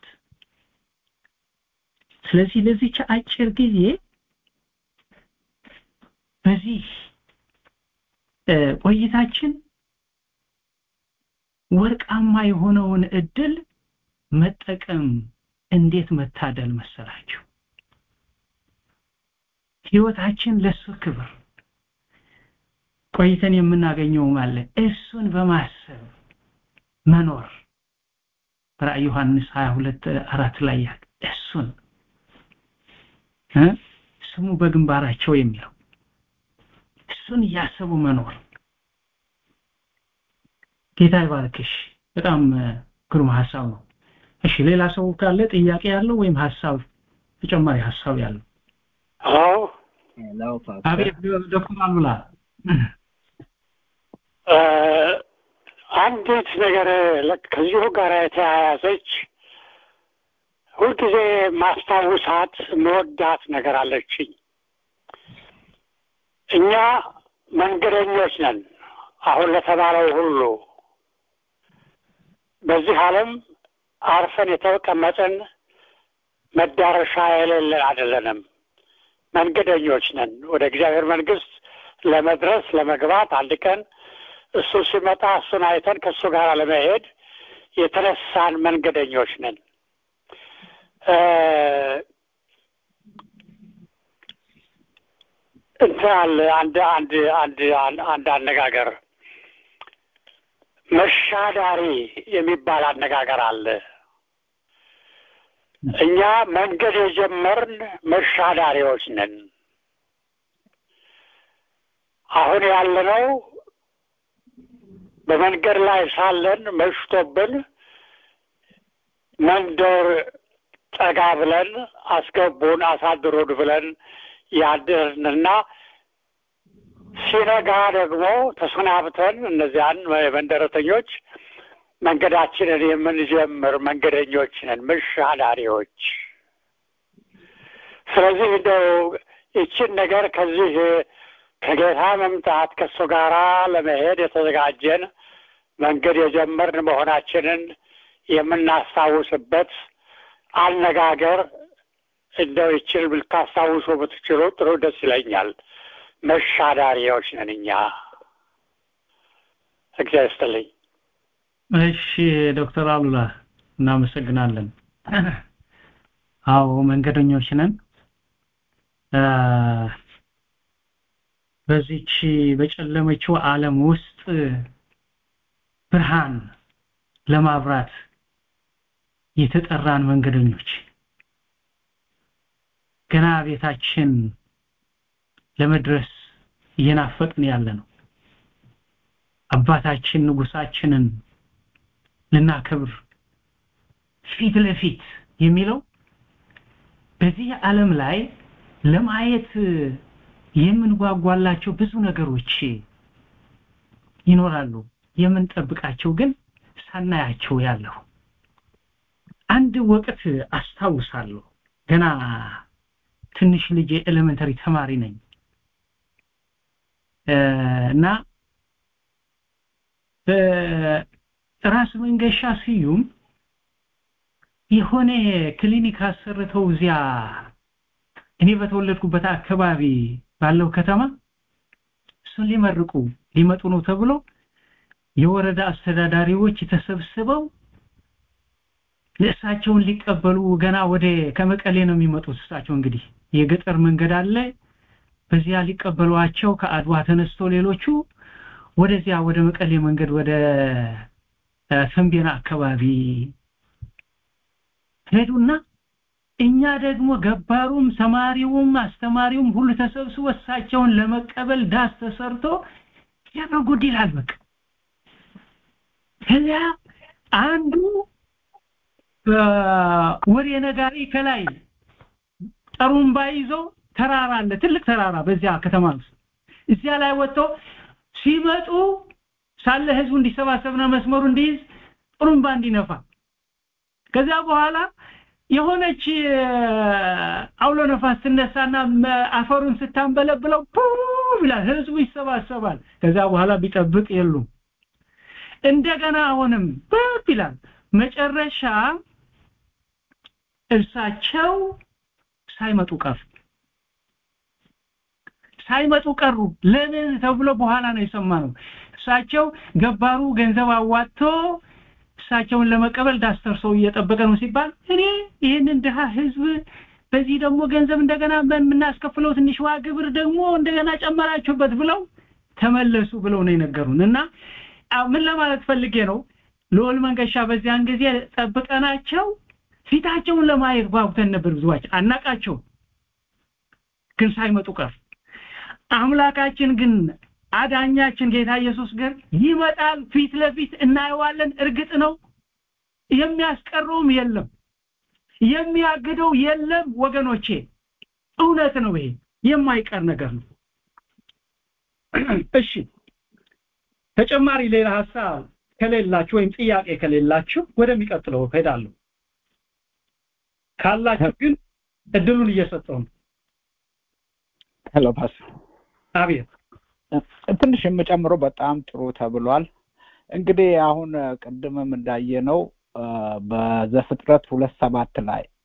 ስለዚህ ለዚች አጭር ጊዜ በዚህ ቆይታችን ወርቃማ የሆነውን እድል መጠቀም እንዴት መታደል መሰላችሁ ህይወታችን ለሱ ክብር ቆይተን የምናገኘው ማለት እሱን በማሰብ መኖር ራእይ ዮሐንስ 22 አራት ላይ ያለ እሱን ስሙ በግንባራቸው የሚለው እሱን እያሰቡ መኖር ጌታ ይባርክሽ በጣም ግሩም ሀሳብ ነው እሺ ሌላ ሰው ካለ ጥያቄ ያለው ወይም ሀሳብ ተጨማሪ ሀሳብ ያለው አዎ አቤት ዶክተር አሉላ አንዲት ነገር ከዚሁ ጋር የተያያዘች ሁልጊዜ ማስታውሳት መወዳት ነገር አለችኝ እኛ መንገደኞች ነን አሁን ለተባለው ሁሉ በዚህ ዓለም አርፈን የተቀመጥን መዳረሻ የሌለን አይደለንም። መንገደኞች ነን። ወደ እግዚአብሔር መንግስት ለመድረስ ለመግባት አንድ ቀን እሱ ሲመጣ እሱን አይተን ከእሱ ጋር ለመሄድ የተነሳን መንገደኞች ነን። እንትን አለ አንድ አንድ አንድ አንድ አነጋገር መሻዳሪ የሚባል አነጋገር አለ። እኛ መንገድ የጀመርን መሻዳሪዎች ነን። አሁን ያለነው በመንገድ ላይ ሳለን መሽቶብን መንደር ጠጋ ብለን አስገቡን አሳድሩን ብለን ያድርንና ሲነጋ ደግሞ ተሰናብተን እነዚያን መንደረተኞች መንገዳችንን የምንጀምር መንገደኞች ነን፣ መሻዳሪዎች። ስለዚህ እንደው ይችን ነገር ከዚህ ከጌታ መምጣት ከእሱ ጋራ ለመሄድ የተዘጋጀን መንገድ የጀመርን መሆናችንን የምናስታውስበት አነጋገር እንደው ይችን ልታስታውሱ ብትችሉ ጥሩ ደስ ይለኛል። መሻዳሪዎች ነን እኛ። እግዚአብሔር ይስጥልኝ። እሺ ዶክተር አሉላ እናመሰግናለን። አዎ መንገደኞች ነን። በዚች በጨለመችው ዓለም ውስጥ ብርሃን ለማብራት የተጠራን መንገደኞች ገና ቤታችን ለመድረስ እየናፈቅን ያለ ነው። አባታችን ንጉሳችንን ልናከብር ፊት ለፊት የሚለው በዚህ ዓለም ላይ ለማየት የምንጓጓላቸው ብዙ ነገሮች ይኖራሉ። የምንጠብቃቸው ግን ሳናያቸው ያለው አንድ ወቅት አስታውሳለሁ። ገና ትንሽ ልጅ ኤሌመንተሪ ተማሪ ነኝ እና በራስ መንገሻ ስዩም የሆነ ክሊኒክ አሰርተው እዚያ እኔ በተወለድኩበት አካባቢ ባለው ከተማ እሱን ሊመርቁ ሊመጡ ነው ተብሎ የወረዳ አስተዳዳሪዎች ተሰብስበው እሳቸውን ሊቀበሉ ገና ወደ ከመቀሌ ነው የሚመጡት እሳቸው እንግዲህ የገጠር መንገድ አለ በዚያ ሊቀበሏቸው ከአድዋ ተነስቶ ሌሎቹ ወደዚያ ወደ መቀሌ መንገድ ወደ ተንቤና አካባቢ ሄዱና እኛ ደግሞ ገባሩም ተማሪውም አስተማሪውም ሁሉ ተሰብስቦ እሳቸውን ለመቀበል ዳስ ተሰርቶ ያበጉድ ይላል በቃ ከዚያ አንዱ ወሬ ነጋሪ ከላይ ጠሩምባ ይዞ ተራራ አለ ትልቅ ተራራ በዚያ ከተማ ውስጥ እዚያ ላይ ወጥቶ ሲመጡ ሳለ ህዝቡ እንዲሰባሰብና መስመሩ እንዲይዝ ጥሩምባ እንዲነፋ ከዚያ በኋላ የሆነች አውሎ ነፋስ ትነሳና አፈሩን ስታንበለብለው ይላል ህዝቡ ይሰባሰባል ከዛ በኋላ ቢጠብቅ የሉም እንደገና አሁንም ፕፕ ይላል መጨረሻ እርሳቸው ሳይመጡ ቀሩ ሳይመጡ ቀሩ ለምን ተብሎ በኋላ ነው የሰማነው እሳቸው ገባሩ ገንዘብ አዋጥቶ እሳቸውን ለመቀበል ዳስተር ሰው እየጠበቀ ነው ሲባል እኔ ይህንን ድሃ ህዝብ በዚህ ደግሞ ገንዘብ እንደገና የምናስከፍለው ትንሽ ዋ ግብር ደግሞ እንደገና ጨመራችሁበት ብለው ተመለሱ ብለው ነው የነገሩን እና ምን ለማለት ፈልጌ ነው ልዑል መንገሻ በዚያን ጊዜ ጠብቀናቸው ፊታቸውን ለማየት ጓጉተን ነበር ብዙዋችን አናቃቸው ግን ሳይመጡ ቀር አምላካችን ግን አዳኛችን ጌታ ኢየሱስ ግን ይመጣል ፊት ለፊት እናየዋለን እርግጥ ነው የሚያስቀረውም የለም የሚያግደው የለም ወገኖቼ እውነት ነው ይሄ የማይቀር ነገር ነው እሺ ተጨማሪ ሌላ ሐሳብ ከሌላችሁ ወይም ጥያቄ ከሌላችሁ ወደሚቀጥለው ሄዳለሁ ካላችሁ ግን እድሉን እየሰጠው ነው ሄሎ ፓስ አቤት ትንሽ የምጨምረው በጣም ጥሩ ተብሏል እንግዲህ አሁን ቅድምም እንዳየነው በዘፍጥረት ሁለት ሰባት ላይ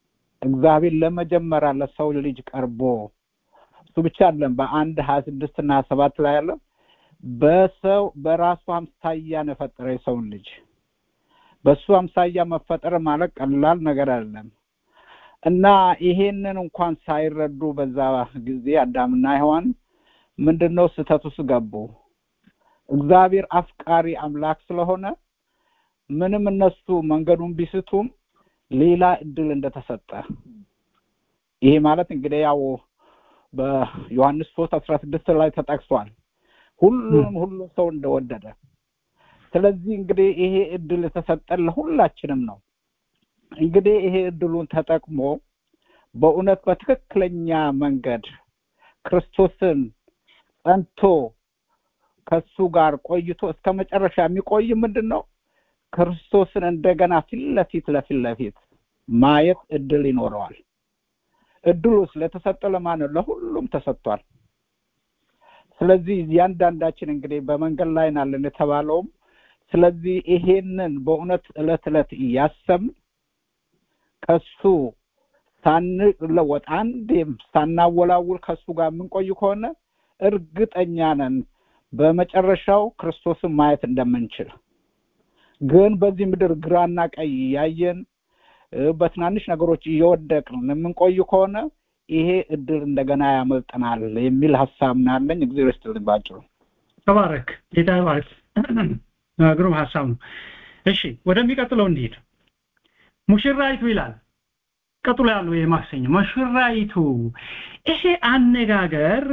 እግዚአብሔር ለመጀመሪያ ለሰው ልጅ ቀርቦ እሱ ብቻ አይደለም በአንድ ሀያ ስድስት እና ሀያ ሰባት ላይ ያለው በሰው በራሱ አምሳያ ነው የፈጠረ የሰውን ልጅ በሱ አምሳያ መፈጠር ማለት ቀላል ነገር አይደለም እና ይሄንን እንኳን ሳይረዱ በዛ ጊዜ አዳምና ሔዋን ምንድነው ስህተት ውስጥ ገቡ እግዚአብሔር አፍቃሪ አምላክ ስለሆነ ምንም እነሱ መንገዱን ቢስቱም ሌላ እድል እንደተሰጠ ይሄ ማለት እንግዲህ ያው በዮሐንስ ሶስት አስራ ስድስት ላይ ተጠቅሷል ሁሉንም ሁሉም ሰው እንደወደደ ስለዚህ እንግዲህ ይሄ እድል የተሰጠን ለሁላችንም ነው እንግዲህ ይሄ እድሉን ተጠቅሞ በእውነት በትክክለኛ መንገድ ክርስቶስን ጸንቶ ከሱ ጋር ቆይቶ እስከ መጨረሻ የሚቆይ ምንድን ነው ክርስቶስን እንደገና ፊት ለፊት ለፊት ለፊት ማየት እድል ይኖረዋል እድሉ ስለተሰጠ ለማን ነው ለሁሉም ተሰጥቷል ስለዚህ እያንዳንዳችን እንግዲህ በመንገድ ላይ ናለን የተባለውም ስለዚህ ይሄንን በእውነት እለት እለት እያሰብን ከሱ ሳንለወጥ አንዴም ሳናወላውል ከሱ ጋር የምንቆይ ከሆነ እርግጠኛ ነን በመጨረሻው ክርስቶስን ማየት እንደምንችል ግን በዚህ ምድር ግራና ቀይ እያየን በትናንሽ ነገሮች እየወደቅን የምንቆይ ከሆነ ይሄ እድል እንደገና ያመልጠናል የሚል ሀሳብ ናለኝ እግዚአብሔር ይስጥልኝ ባጭሩ ተባረክ ጌታ ይባርክ ግሩም ሀሳብ ነው እሺ ወደሚቀጥለው እንሂድ ሙሽራይቱ ይላል ቀጥሎ ያለው የማክሰኞ ሙሽራይቱ ይሄ አነጋገር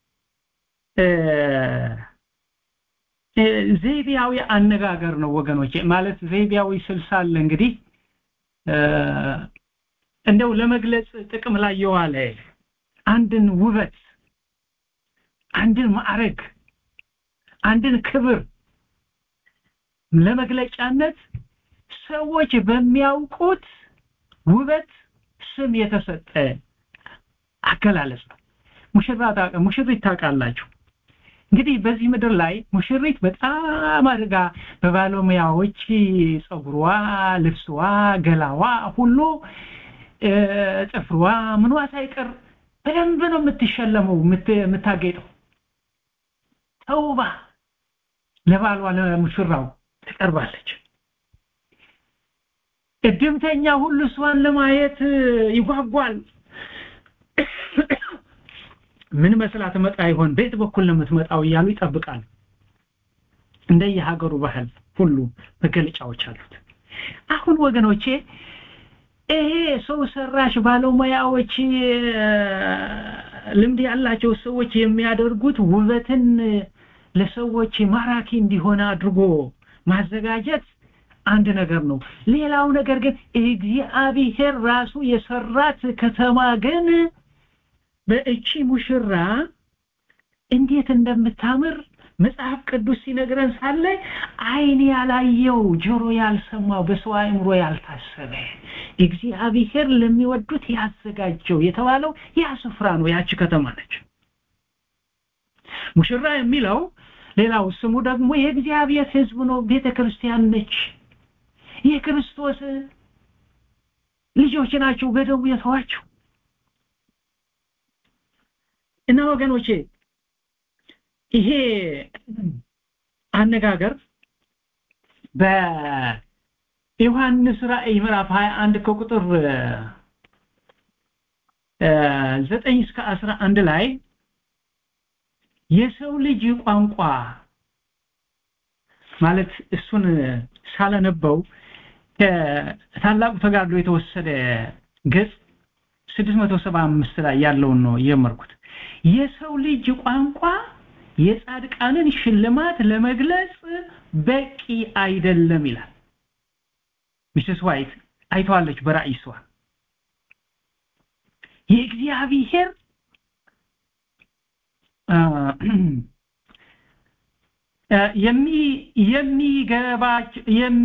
ዘይቤያዊ አነጋገር ነው ወገኖች ማለት ዘይቤያዊ ስልሳለ እንግዲህ እንደው ለመግለጽ ጥቅም ላይ የዋለ አንድን ውበት አንድን ማዕረግ አንድን ክብር ለመግለጫነት ሰዎች በሚያውቁት ውበት ስም የተሰጠ አገላለጽ ነው ሙሽራ ሙሽሪት ታውቃላችሁ እንግዲህ በዚህ ምድር ላይ ሙሽሪት በጣም አድርጋ በባለሙያዎች ጸጉሯ ልብስዋ ገላዋ ሁሉ ጥፍሯ ምኗ ሳይቀር በደንብ ነው የምትሸለመው የምታጌጠው ተውባ ለባሏ ለሙሽራው ትቀርባለች እድምተኛ ሁሉ እሷን ለማየት ይጓጓል ምን መስላ ትመጣ ይሆን ቤት በኩል ነው የምትመጣው እያሉ ይጠብቃሉ እንደየሀገሩ ባህል ሁሉ መገለጫዎች አሉት አሁን ወገኖቼ ይሄ ሰው ሰራሽ ባለሙያዎች ልምድ ያላቸው ሰዎች የሚያደርጉት ውበትን ለሰዎች ማራኪ እንዲሆን አድርጎ ማዘጋጀት አንድ ነገር ነው ሌላው ነገር ግን እግዚአብሔር ራሱ የሰራት ከተማ ግን በእቺ ሙሽራ እንዴት እንደምታምር መጽሐፍ ቅዱስ ሲነግረን ሳለ አይን ያላየው ጆሮ ያልሰማው በሰው አእምሮ ያልታሰበ እግዚአብሔር ለሚወዱት ያዘጋጀው የተባለው ያ ስፍራ ነው ያቺ ከተማ ነች ሙሽራ የሚለው ሌላው ስሙ ደግሞ የእግዚአብሔር ህዝብ ነው ቤተ ክርስቲያን ነች የክርስቶስ ልጆች ናቸው በደሙ የተዋቸው እና ወገኖቼ ይሄ አነጋገር በዮሐንስ ራእይ ምዕራፍ 21 ከቁጥር ዘጠኝ እስከ አስራ አንድ ላይ የሰው ልጅ ቋንቋ ማለት እሱን ሳለነበው ከታላቁ ተጋድሎ የተወሰደ ገጽ 675 ላይ ያለውን ነው የመርኩት የሰው ልጅ ቋንቋ የጻድቃንን ሽልማት ለመግለጽ በቂ አይደለም ይላል ሚስስ ዋይት አይተዋለች በራእይ እሷ የእግዚአብሔር የሚ የሚገባቸው የሚ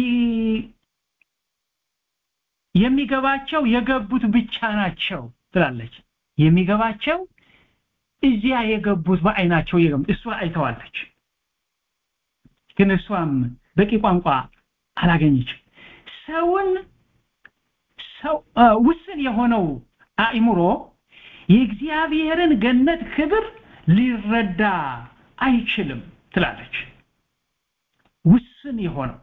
የሚገባቸው የገቡት ብቻ ናቸው ትላለች የሚገባቸው እዚያ የገቡት በአይናቸው የገቡት እሷ አይተዋለች ግን እሷም በቂ ቋንቋ አላገኘችም ሰውን ሰው ውስን የሆነው አእምሮ የእግዚአብሔርን ገነት ክብር ሊረዳ አይችልም ትላለች ውስን የሆነው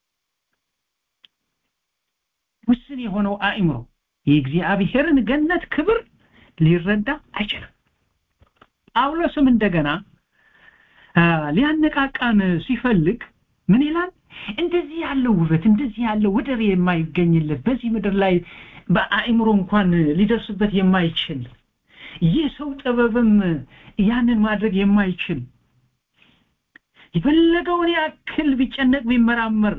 ውስን የሆነው አእምሮ የእግዚአብሔርን ገነት ክብር ሊረዳ አይችልም ጳውሎስም እንደገና ሊያነቃቃን ሲፈልግ ምን ይላል እንደዚህ ያለው ውበት እንደዚህ ያለው ወደር የማይገኝለት በዚህ ምድር ላይ በአእምሮ እንኳን ሊደርስበት የማይችል ይህ ሰው ጥበብም ያንን ማድረግ የማይችል የፈለገውን ያክል ቢጨነቅ ቢመራመር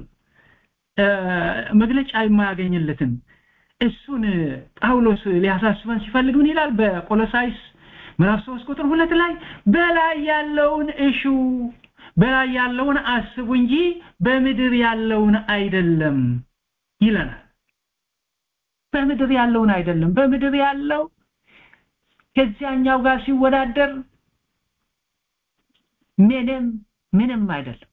መግለጫ የማያገኝለትን እሱን ጳውሎስ ሊያሳስበን ሲፈልግ ምን ይላል በቆሎሳይስ ምዕራፍ 3 ቁጥር ሁለት ላይ በላይ ያለውን እሹ በላይ ያለውን አስቡ እንጂ በምድር ያለውን አይደለም ይለናል በምድር ያለውን አይደለም በምድር ያለው ከዚያኛው ጋር ሲወዳደር ምንም ምንም አይደለም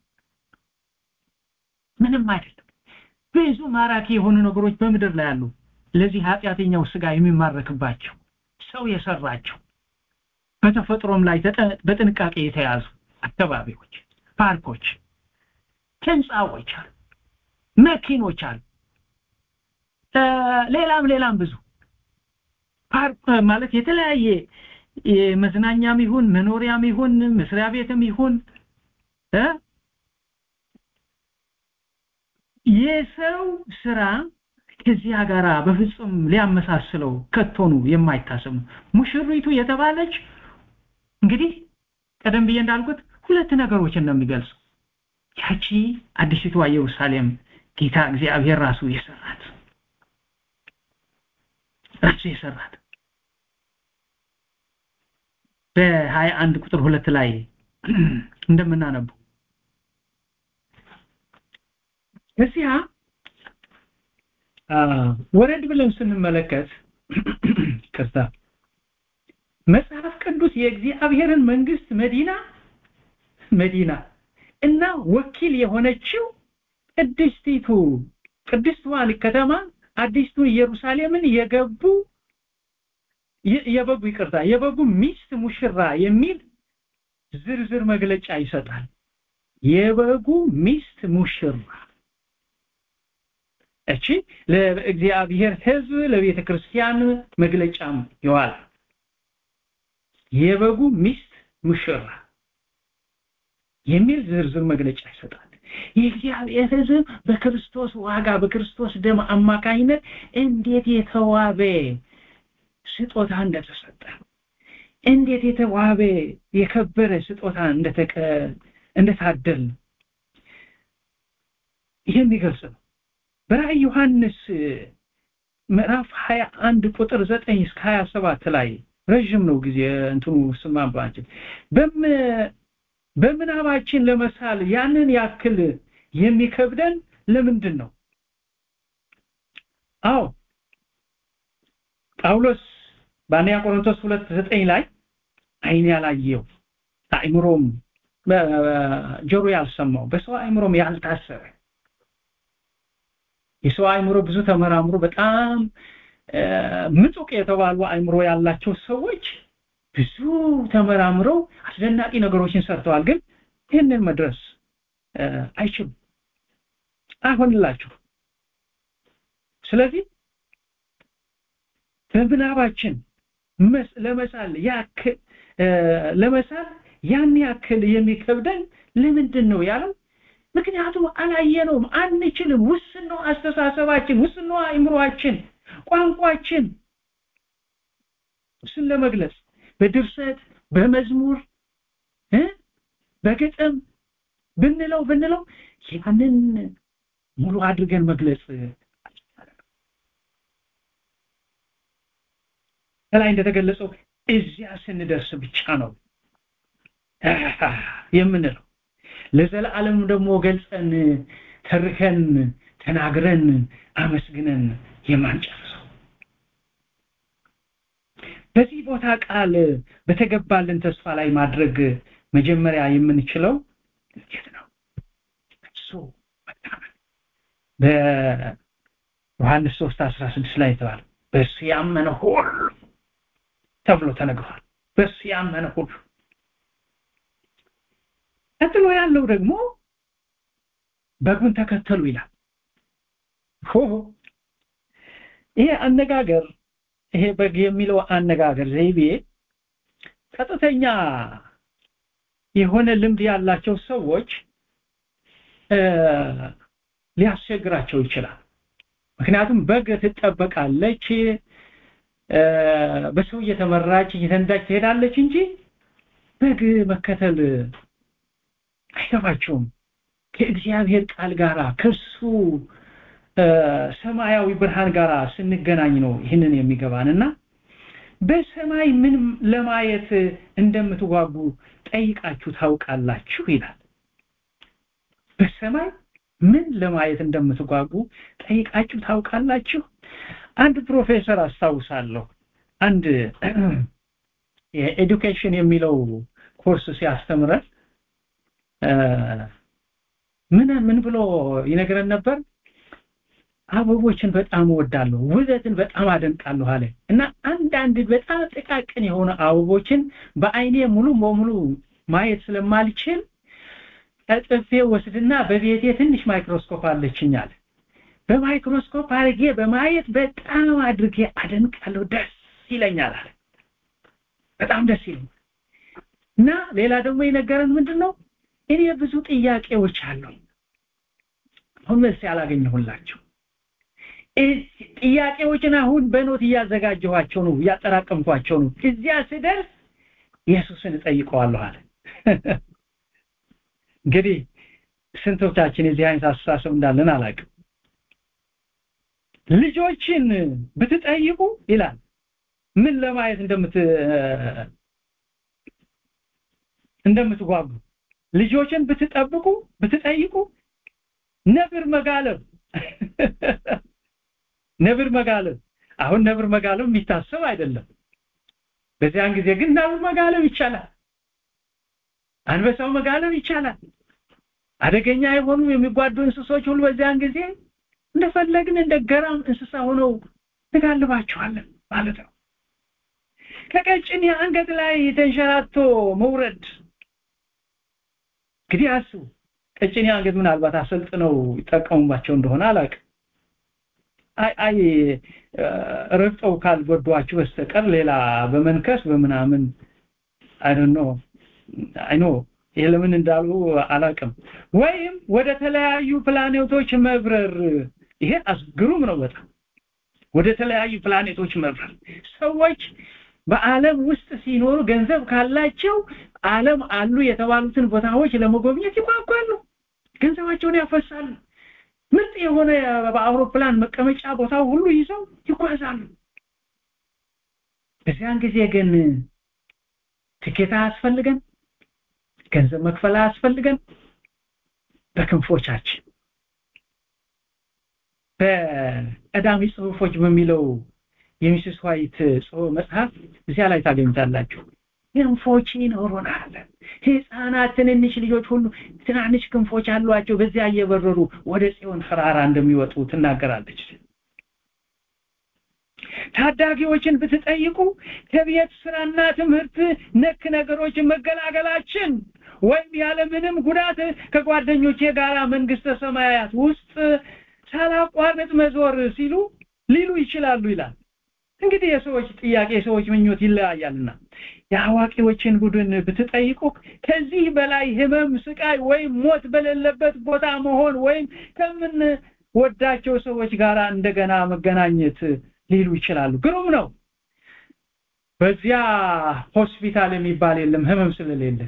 ምንም አይደለም ብዙ ማራኪ የሆኑ ነገሮች በምድር ላይ አሉ ለዚህ ኃጢአተኛው ስጋ የሚማረክባቸው ሰው የሰራቸው በተፈጥሮም ላይ በጥንቃቄ የተያዙ አካባቢዎች ፓርኮች ህንፃዎች አሉ መኪኖች አሉ ሌላም ሌላም ብዙ ፓርክ ማለት የተለያየ መዝናኛም ይሁን መኖሪያም ይሁን መስሪያ ቤትም ይሁን የሰው ስራ ከዚያ ጋራ በፍጹም ሊያመሳስለው ከቶኑ የማይታሰብ ሙሽሪቱ የተባለች እንግዲህ ቀደም ብዬ እንዳልኩት ሁለት ነገሮችን ነው የሚገልጽ ያቺ አዲሲቷ ኢየሩሳሌም ጌታ እግዚአብሔር ራሱ የሰራት ራሱ የሰራት በሀያ አንድ ቁጥር ሁለት ላይ እንደምናነቡ እዚያ ወረድ ብለን ስንመለከት ከዛ መጽሐፍ ቅዱስ የእግዚአብሔርን መንግስት መዲና መዲና እና ወኪል የሆነችው ቅድስቲቱ ቅድስቷን ከተማ አዲስቱ ኢየሩሳሌምን የገቡ የበጉ ይቅርታ የበጉ ሚስት ሙሽራ የሚል ዝርዝር መግለጫ ይሰጣል የበጉ ሚስት ሙሽራ እቺ ለእግዚአብሔር ህዝብ ለቤተ ክርስቲያን መግለጫም ይዋል የበጉ ሚስት ሙሽራ የሚል ዝርዝር መግለጫ ይሰጣል የእግዚአብሔር ህዝብ በክርስቶስ ዋጋ በክርስቶስ ደም አማካኝነት እንዴት የተዋበ ስጦታ እንደተሰጠ እንዴት የተዋበ የከበረ ስጦታ እንደተቀ እንደታደል የሚገልጽ ነው በራእይ ዮሐንስ ምዕራፍ 21 ቁጥር 9 እስከ 27 ላይ ረጅም ነው ጊዜ እንትኑ ስማባችን በም በምናባችን ለመሳል ያንን ያክል የሚከብደን ለምንድን ነው አዎ ጳውሎስ በአንደኛ ቆሮንቶስ 2:9 ላይ አይን ያላየው አእምሮም ጆሮ ያልሰማው በሰው አእምሮም ያልታሰበ የሰው አእምሮ ብዙ ተመራምሮ በጣም ምጡቅ የተባሉ አእምሮ ያላቸው ሰዎች ብዙ ተመራምረው አስደናቂ ነገሮችን ሰርተዋል ግን ይህንን መድረስ አይችሉም አይሆንላችሁ ስለዚህ በምናባችን ለመሳል ያክል ለመሳል ያን ያክል የሚከብደን ለምንድን ነው ያለው ምክንያቱም አላየነውም አንችልም ውስን ነው አስተሳሰባችን ውስን ነው አእምሮአችን ቋንቋችን እሱን ለመግለጽ በድርሰት በመዝሙር በግጥም ብንለው ብንለው ያንን ሙሉ አድርገን መግለጽ ከላይ እንደተገለጸው እዚያ ስንደርስ ብቻ ነው የምንለው ለዘላለም ደግሞ ገልጸን ተርከን ተናግረን አመስግነን የማንጨርሰው በዚህ ቦታ ቃል በተገባልን ተስፋ ላይ ማድረግ መጀመሪያ የምንችለው እንዴት ነው እሱ በሮሜ ዮሐንስ 3 16 ላይ ተባለ በእሱ ያመነ ሁሉ ተብሎ ተነግሯል በእሱ ያመነ ሁሉ ቀጥሎ ያለው ደግሞ በጉን ተከተሉ ይላል ሆ ይሄ አነጋገር ይሄ በግ የሚለው አነጋገር ዘይቤ ቀጥተኛ የሆነ ልምድ ያላቸው ሰዎች ሊያስቸግራቸው ይችላል ምክንያቱም በግ ትጠበቃለች በሰው እየተመራች እየተንዳች ትሄዳለች እንጂ በግ መከተል አይገባቸውም ከእግዚአብሔር ቃል ጋር ከሱ ሰማያዊ ብርሃን ጋር ስንገናኝ ነው ይህንን የሚገባንና በሰማይ ምን ለማየት እንደምትጓጉ ጠይቃችሁ ታውቃላችሁ ይላል በሰማይ ምን ለማየት እንደምትጓጉ ጠይቃችሁ ታውቃላችሁ አንድ ፕሮፌሰር አስታውሳለሁ አንድ የኤዱኬሽን የሚለው ኮርስ ሲያስተምረን ምን ምን ብሎ ይነግረን ነበር አበቦችን በጣም እወዳለሁ ውበትን በጣም አደንቃለሁ አለ እና አንዳንድ በጣም ጥቃቅን የሆኑ አበቦችን በአይኔ ሙሉ በሙሉ ማየት ስለማልችል ቀጥፌ ወስድና በቤቴ ትንሽ ማይክሮስኮፕ አለችኝ አለ በማይክሮስኮፕ አድርጌ በማየት በጣም አድርጌ አደንቃለሁ ደስ ይለኛል አለ በጣም ደስ ይለኛል እና ሌላ ደግሞ የነገረን ምንድን ነው እኔ ብዙ ጥያቄዎች አሉኝ አሁን መልስ ያላገኘሁላቸው ጥያቄዎችን አሁን በኖት እያዘጋጀኋቸው ነው እያጠራቀምኳቸው ነው እዚያ ስደርስ ኢየሱስን እጠይቀዋለሁ አለ እንግዲህ ስንቶቻችን የዚህ አይነት አስተሳሰብ እንዳለን አላውቅም ልጆችን ብትጠይቁ ይላል ምን ለማየት እንደምት እንደምትጓጉ ልጆችን ብትጠብቁ ብትጠይቁ ነብር መጋለብ ነብር መጋለብ አሁን ነብር መጋለብ የሚታሰብ አይደለም በዚያን ጊዜ ግን ነብር መጋለብ ይቻላል አንበሳው መጋለብ ይቻላል አደገኛ የሆኑ የሚጓዱ እንስሶች ሁሉ በዚያን ጊዜ እንደፈለግን እንደ ገራም እንስሳ ሆነው እንጋልባቸዋለን ማለት ነው ከቀጭን የአንገት ላይ ተንሸራቶ መውረድ እንግዲህ አስቡ ቀጭን የአንገት ምናልባት አሰልጥነው ይጠቀሙባቸው እንደሆነ አላውቅም አይ አይ ረግጠው ካልጎዷችሁ በስተቀር ሌላ በመንከስ በምናምን አይ ዶንት ኖ አይ ኖ ይሄ ለምን እንዳሉ አላውቅም ወይም ወደ ተለያዩ ፕላኔቶች መብረር ይሄ አስግሩም ነው በጣም ወደ ተለያዩ ፕላኔቶች መብረር ሰዎች በአለም ውስጥ ሲኖሩ ገንዘብ ካላቸው አለም አሉ የተባሉትን ቦታዎች ለመጎብኘት ይጓጓሉ ገንዘባቸውን ያፈሳሉ ምርጥ የሆነ በአውሮፕላን መቀመጫ ቦታ ሁሉ ይዘው ይጓዛሉ በዚያን ጊዜ ግን ትኬት አያስፈልገን ገንዘብ መክፈል አያስፈልገን በክንፎቻችን በቀዳሚ ጽሁፎች በሚለው የሚስስ ዋይት ጽሁፍ መጽሐፍ እዚያ ላይ ታገኙታላችሁ ክንፎች ይኖሩናል ህፃናት ትንንሽ ልጆች ሁሉ ትናንሽ ክንፎች አሏቸው በዚያ እየበረሩ ወደ ጽዮን ተራራ እንደሚወጡ ትናገራለች ታዳጊዎችን ብትጠይቁ ከቤት ስራና ትምህርት ነክ ነገሮች መገላገላችን ወይም ያለምንም ጉዳት ከጓደኞቼ ጋር መንግስተ ሰማያት ውስጥ ሳላቋርጥ መዞር ሲሉ ሊሉ ይችላሉ ይላል እንግዲህ የሰዎች ጥያቄ የሰዎች ምኞት ይለያያልና የአዋቂዎችን ቡድን ብትጠይቁ ከዚህ በላይ ህመም ስቃይ ወይም ሞት በሌለበት ቦታ መሆን ወይም ከምን ወዳቸው ሰዎች ጋር እንደገና መገናኘት ሊሉ ይችላሉ ግሩም ነው በዚያ ሆስፒታል የሚባል የለም ህመም ስለሌለ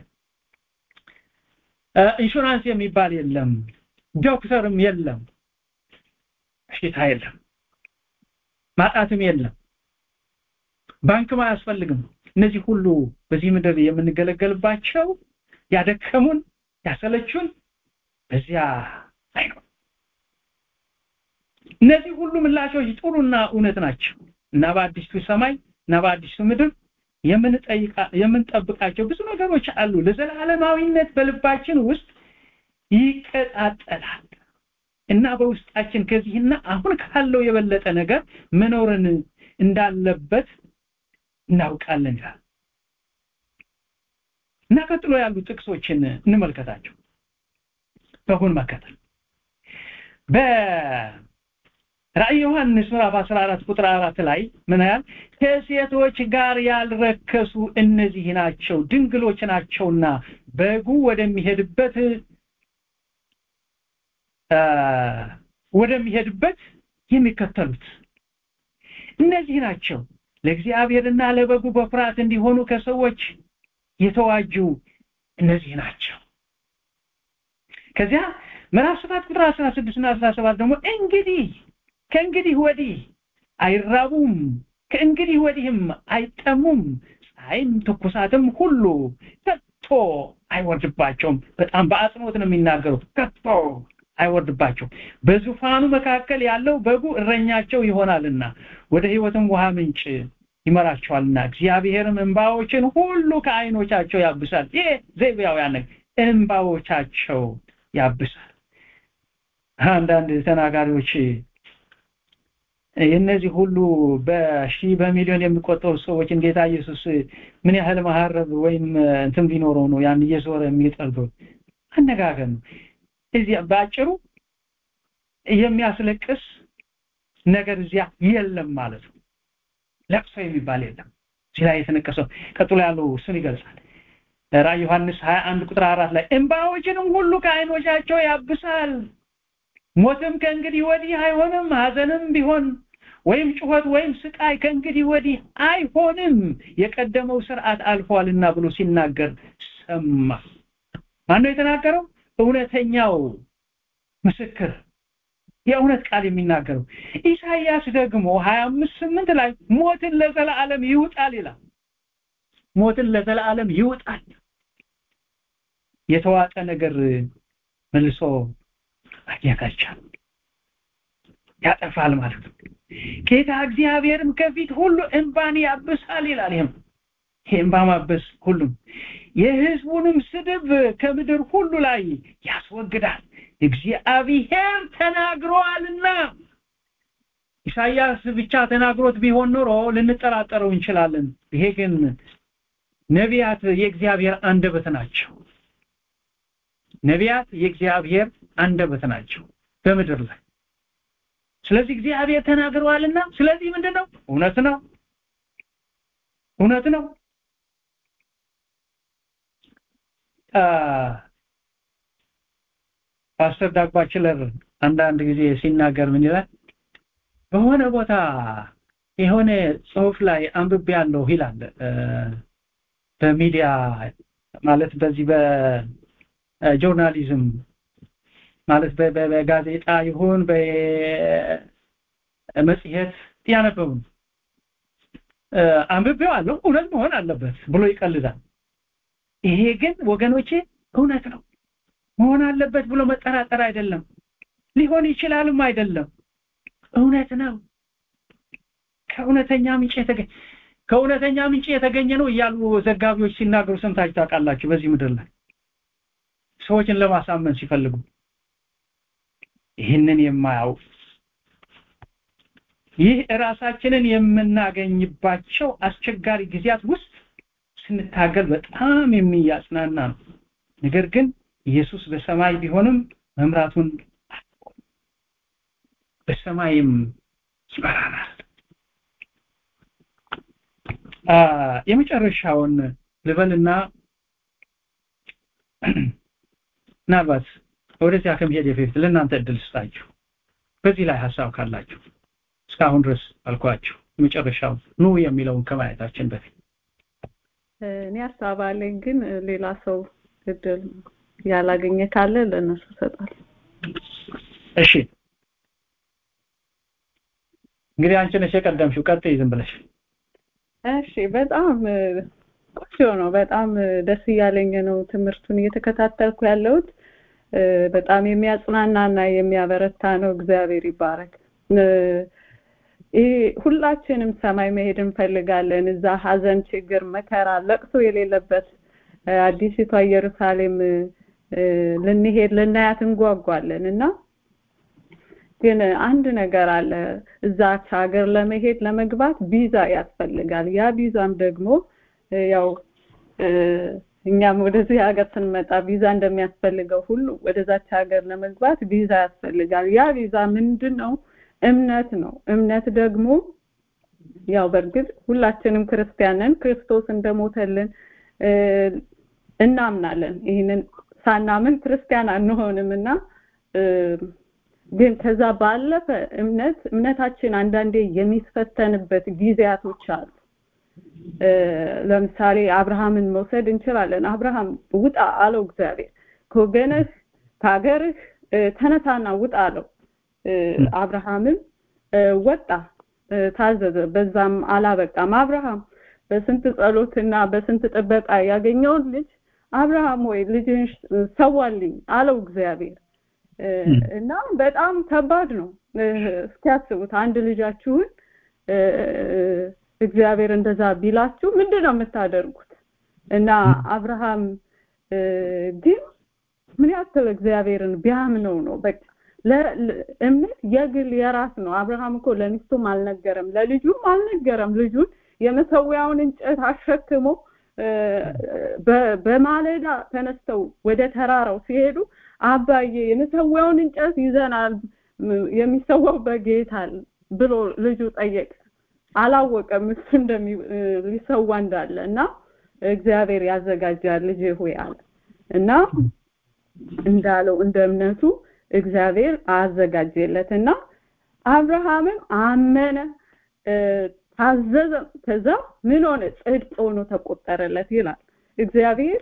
ኢንሹራንስ የሚባል የለም ዶክተርም የለም በሽታ የለም ማጣትም የለም ባንክም አያስፈልግም እነዚህ ሁሉ በዚህ ምድር የምንገለገልባቸው ያደከሙን ያሰለቹን በዚያ አይኖር እነዚህ ሁሉ ምላሾች ጥሩና እውነት ናቸው እና በአዲሱ ሰማይ እና በአዲሱ ምድር የምንጠይቃ የምንጠብቃቸው ብዙ ነገሮች አሉ ለዘላለማዊነት በልባችን ውስጥ ይቀጣጠላል እና በውስጣችን ከዚህና አሁን ካለው የበለጠ ነገር መኖርን እንዳለበት እናውቃለን ይላል እና ቀጥሎ ያሉ ጥቅሶችን እንመልከታቸው በሁን መከተል በራእይ ዮሐንስ ምዕራፍ 14 ቁጥር 4 ላይ ምን ያህል ከሴቶች ጋር ያልረከሱ እነዚህ ናቸው ድንግሎች ናቸውና በጉ ወደሚሄድበት ወደሚሄድበት የሚከተሉት እነዚህ ናቸው ለእግዚአብሔርና ለበጉ በፍርሃት እንዲሆኑ ከሰዎች የተዋጁ እነዚህ ናቸው ከዚያ ምዕራፍ 7 ቁጥር 16 እና 17 ደግሞ እንግዲህ ከእንግዲህ ወዲህ አይራቡም ከእንግዲህ ወዲህም አይጠሙም ፀሐይም ትኩሳትም ሁሉ ከቶ አይወርድባቸውም በጣም በአጽንኦት ነው የሚናገሩት ከቶ አይወርድባቸው በዙፋኑ መካከል ያለው በጉ እረኛቸው ይሆናልና ወደ ህይወትም ውሃ ምንጭ ይመራቸዋልና እግዚአብሔርም እንባዎችን ሁሉ ከአይኖቻቸው ያብሳል ይሄ ዘይቤያውያን እንባዎቻቸው ያብሳል አንዳንድ ተናጋሪዎች የነዚህ ሁሉ በሺህ በሚሊዮን የሚቆጠሩ ሰዎች ጌታ ኢየሱስ ምን ያህል መሐረብ ወይም እንትን ቢኖረው ነው ያን እየዞረ የሚጠርገው አነጋገር ነው እዚያ ባጭሩ የሚያስለቅስ ነገር እዚያ የለም ማለት ነው ለቅሶ የሚባል የለም እዚህ ላይ የተነቀሰው ቀጥሎ ያለው እሱን ይገልጻል ራእይ ዮሐንስ 21 ቁጥር 4 ላይ እንባዎችንም ሁሉ ከአይኖቻቸው ያብሳል ሞትም ከእንግዲህ ወዲህ አይሆንም ሀዘንም ቢሆን ወይም ጩኸት ወይም ስቃይ ከእንግዲህ ወዲህ አይሆንም የቀደመው ስርዓት አልፏልና ብሎ ሲናገር ሰማ ማነው የተናገረው እውነተኛው ምስክር የእውነት ቃል የሚናገረው ኢሳይያስ ደግሞ 25 8 ላይ ሞትን ለዘላለም ይውጣል ይላል ሞትን ለዘላለም ይውጣል የተዋጠ ነገር መልሶ ማግኘት አይቻልም ያጠፋል ማለት ነው ጌታ እግዚአብሔርም ከፊት ሁሉ እንባን ያብሳል ይላል ይህም እንባ ማበስ ሁሉም የህዝቡንም ስድብ ከምድር ሁሉ ላይ ያስወግዳል እግዚአብሔር ተናግሯልና ኢሳይያስ ብቻ ተናግሮት ቢሆን ኖሮ ልንጠራጠረው እንችላለን ይሄ ግን ነቢያት የእግዚአብሔር አንደበት ናቸው ነቢያት የእግዚአብሔር አንደበት ናቸው በምድር ላይ ስለዚህ እግዚአብሔር ተናግረዋልና ስለዚህ ምንድነው እውነት ነው እውነት ነው ፓስተር ዳግባችለር አንዳንድ ጊዜ ሲናገር ምን ይላል በሆነ ቦታ የሆነ ጽሁፍ ላይ አንብቤ ያለው ይላል በሚዲያ ማለት በዚህ በጆርናሊዝም ማለት በጋዜጣ ይሁን በመጽሔት ያነበቡ አንብቤው አለው እውነት መሆን አለበት ብሎ ይቀልዳል ይሄ ግን ወገኖቼ እውነት ነው መሆን አለበት ብሎ መጠራጠር አይደለም ሊሆን ይችላልም አይደለም እውነት ነው ከእውነተኛ ምንጭ የተገኘ ከእውነተኛ ምንጭ የተገኘ ነው እያሉ ዘጋቢዎች ሲናገሩ ሰምታችሁ ታውቃላችሁ በዚህ ምድር ላይ ሰዎችን ለማሳመን ሲፈልጉ ይህንን የማያውቅ ይህ ራሳችንን የምናገኝባቸው አስቸጋሪ ጊዜያት ውስጥ ስንታገል በጣም የሚያጽናና ነው ነገር ግን ኢየሱስ በሰማይ ቢሆንም መምራቱን በሰማይም ይመራናል የመጨረሻውን ልበልና ምናልባት ወደዚያ ከመሄድ በፊት ለእናንተ እድል ስጣችሁ በዚህ ላይ ሀሳብ ካላችሁ እስካሁን ድረስ አልኳችሁ የመጨረሻው ኑ የሚለውን ከማየታችን በፊት እኔ ሀሳብ አለኝ ግን ሌላ ሰው እድል ያላገኘ ካለ ለእነሱ ሰጣል እሺ እንግዲህ አንቺ ነሽ የቀደምሽው ቀጥይ ዝም ብለሽ እሺ በጣም ቆንጆ ነው በጣም ደስ እያለኝ ነው ትምህርቱን እየተከታተልኩ ያለሁት በጣም የሚያጽናናና የሚያበረታ ነው እግዚአብሔር ይባረክ ይህ ሁላችንም ሰማይ መሄድ እንፈልጋለን እዛ ሀዘን ችግር መከራ ለቅሶ የሌለበት አዲሲቷ ኢየሩሳሌም ልንሄድ ልናያት እንጓጓለን እና ግን አንድ ነገር አለ እዛች ሀገር ለመሄድ ለመግባት ቪዛ ያስፈልጋል ያ ቪዛም ደግሞ ያው እኛም ወደዚህ ሀገር ስንመጣ ቪዛ እንደሚያስፈልገው ሁሉ ወደዛች ሀገር ለመግባት ቪዛ ያስፈልጋል ያ ቪዛ ምንድን ነው እምነት ነው እምነት ደግሞ ያው በእርግጥ ሁላችንም ክርስቲያንን ክርስቶስ እንደሞተልን እናምናለን ይህንን ሳናምን ክርስቲያን አንሆንም እና ግን ከዛ ባለፈ እምነት እምነታችን አንዳንዴ የሚፈተንበት ጊዜያቶች አሉ ለምሳሌ አብርሃምን መውሰድ እንችላለን አብርሃም ውጣ አለው እግዚአብሔር ከወገንህ ከሀገርህ ተነሳና ውጣ አለው አብርሃምም ወጣ ታዘዘ በዛም አላበቃም አብርሃም በስንት ጸሎትና በስንት ጥበቃ ያገኘውን ልጅ አብርሃም ወይ ልጅን ሰዋልኝ አለው እግዚአብሔር እና በጣም ከባድ ነው እስኪያስቡት አንድ ልጃችሁን እግዚአብሔር እንደዛ ቢላችሁ ምንድን ነው የምታደርጉት እና አብርሃም ግን ምን ያክል እግዚአብሔርን ቢያምነው ነው በቃ እምነት የግል የራስ ነው አብርሃም እኮ ለሚስቱም አልነገረም ለልጁም አልነገረም ልጁን የመሰዊያውን እንጨት አሸክሞ በማለዳ ተነስተው ወደ ተራራው ሲሄዱ አባዬ የመሰዊያውን እንጨት ይዘናል የሚሰዋው በጌታል ብሎ ልጁ ጠየቀ አላወቀም እሱ እንደሚ ሊሰዋ እንዳለ እና እግዚአብሔር ያዘጋጃል ልጅ ሆይ አለ እና እንዳለው እንደ እምነቱ እግዚአብሔር አዘጋጀለትና አብርሃምም አመነ ታዘዘ ከዛ ምን ሆነ ጽድቅ ሆኖ ተቆጠረለት ይላል እግዚአብሔር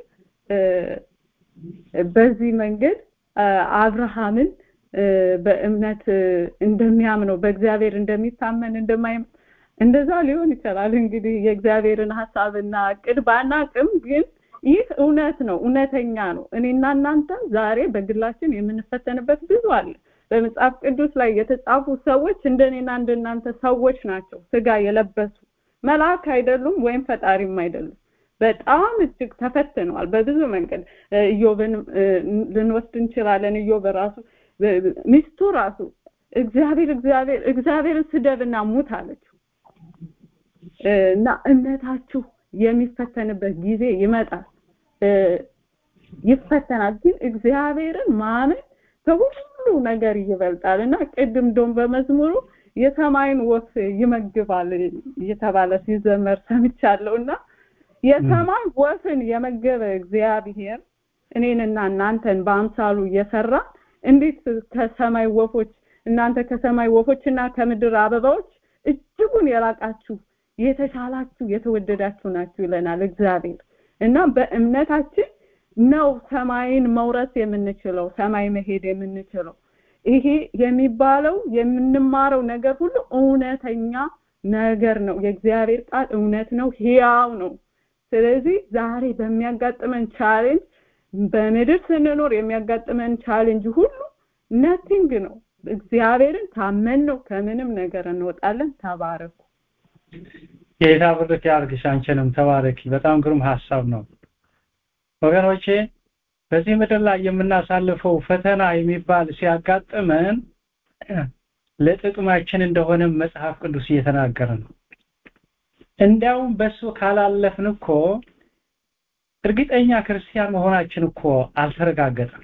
በዚህ መንገድ አብርሃምን በእምነት እንደሚያምነው በእግዚአብሔር እንደሚታመን እንደማይ እንደዛ ሊሆን ይችላል እንግዲህ የእግዚአብሔርን ሀሳብና እቅድ ባናቅም ግን ይህ እውነት ነው እውነተኛ ነው እኔና እናንተ ዛሬ በግላችን የምንፈተንበት ብዙ አለ በመጽሐፍ ቅዱስ ላይ የተጻፉ ሰዎች እንደኔና እንደናንተ ሰዎች ናቸው ስጋ የለበሱ መልአክ አይደሉም ወይም ፈጣሪም አይደሉም በጣም እጅግ ተፈትነዋል በብዙ መንገድ ኢዮብን ልንወስድ እንችላለን ኢዮብ ራሱ ሚስቱ ራሱ እግዚአብሔር እግዚአብሔር እግዚአብሔርን ስደብና ሙት አለችው እና እምነታችሁ የሚፈተንበት ጊዜ ይመጣል ይፈተናል ግን እግዚአብሔርን ማመን ከሁሉ ነገር ይበልጣል እና ቅድም ዶም በመዝሙሩ የሰማይን ወፍ ይመግባል እየተባለ ሲዘመር ሰምቻለሁ እና የሰማይ ወፍን የመገበ እግዚአብሔር እኔንና እናንተን በአምሳሉ እየሰራ እንዴት ከሰማይ ወፎች እናንተ ከሰማይ ወፎችና ከምድር አበባዎች እጅጉን የላቃችሁ የተሻላችሁ የተወደዳችሁ ናችሁ ይለናል እግዚአብሔር እና በእምነታችን ነው ሰማይን መውረስ የምንችለው ሰማይ መሄድ የምንችለው ይሄ የሚባለው የምንማረው ነገር ሁሉ እውነተኛ ነገር ነው የእግዚአብሔር ቃል እውነት ነው ህያው ነው ስለዚህ ዛሬ በሚያጋጥመን ቻሌንጅ በምድር ስንኖር የሚያጋጥመን ቻሌንጅ ሁሉ ነቲንግ ነው እግዚአብሔርን ታመን ነው ከምንም ነገር እንወጣለን ተባረኩ ጌታ ብርክ ያርግሽ አንቺንም ተባረኪ በጣም ግሩም ሀሳብ ነው ወገኖቼ በዚህ ምድር ላይ የምናሳልፈው ፈተና የሚባል ሲያጋጥመን ለጥቅማችን እንደሆነ መጽሐፍ ቅዱስ እየተናገረ ነው እንዲያውም በሱ ካላለፍን እኮ እርግጠኛ ክርስቲያን መሆናችን እኮ አልተረጋገጠም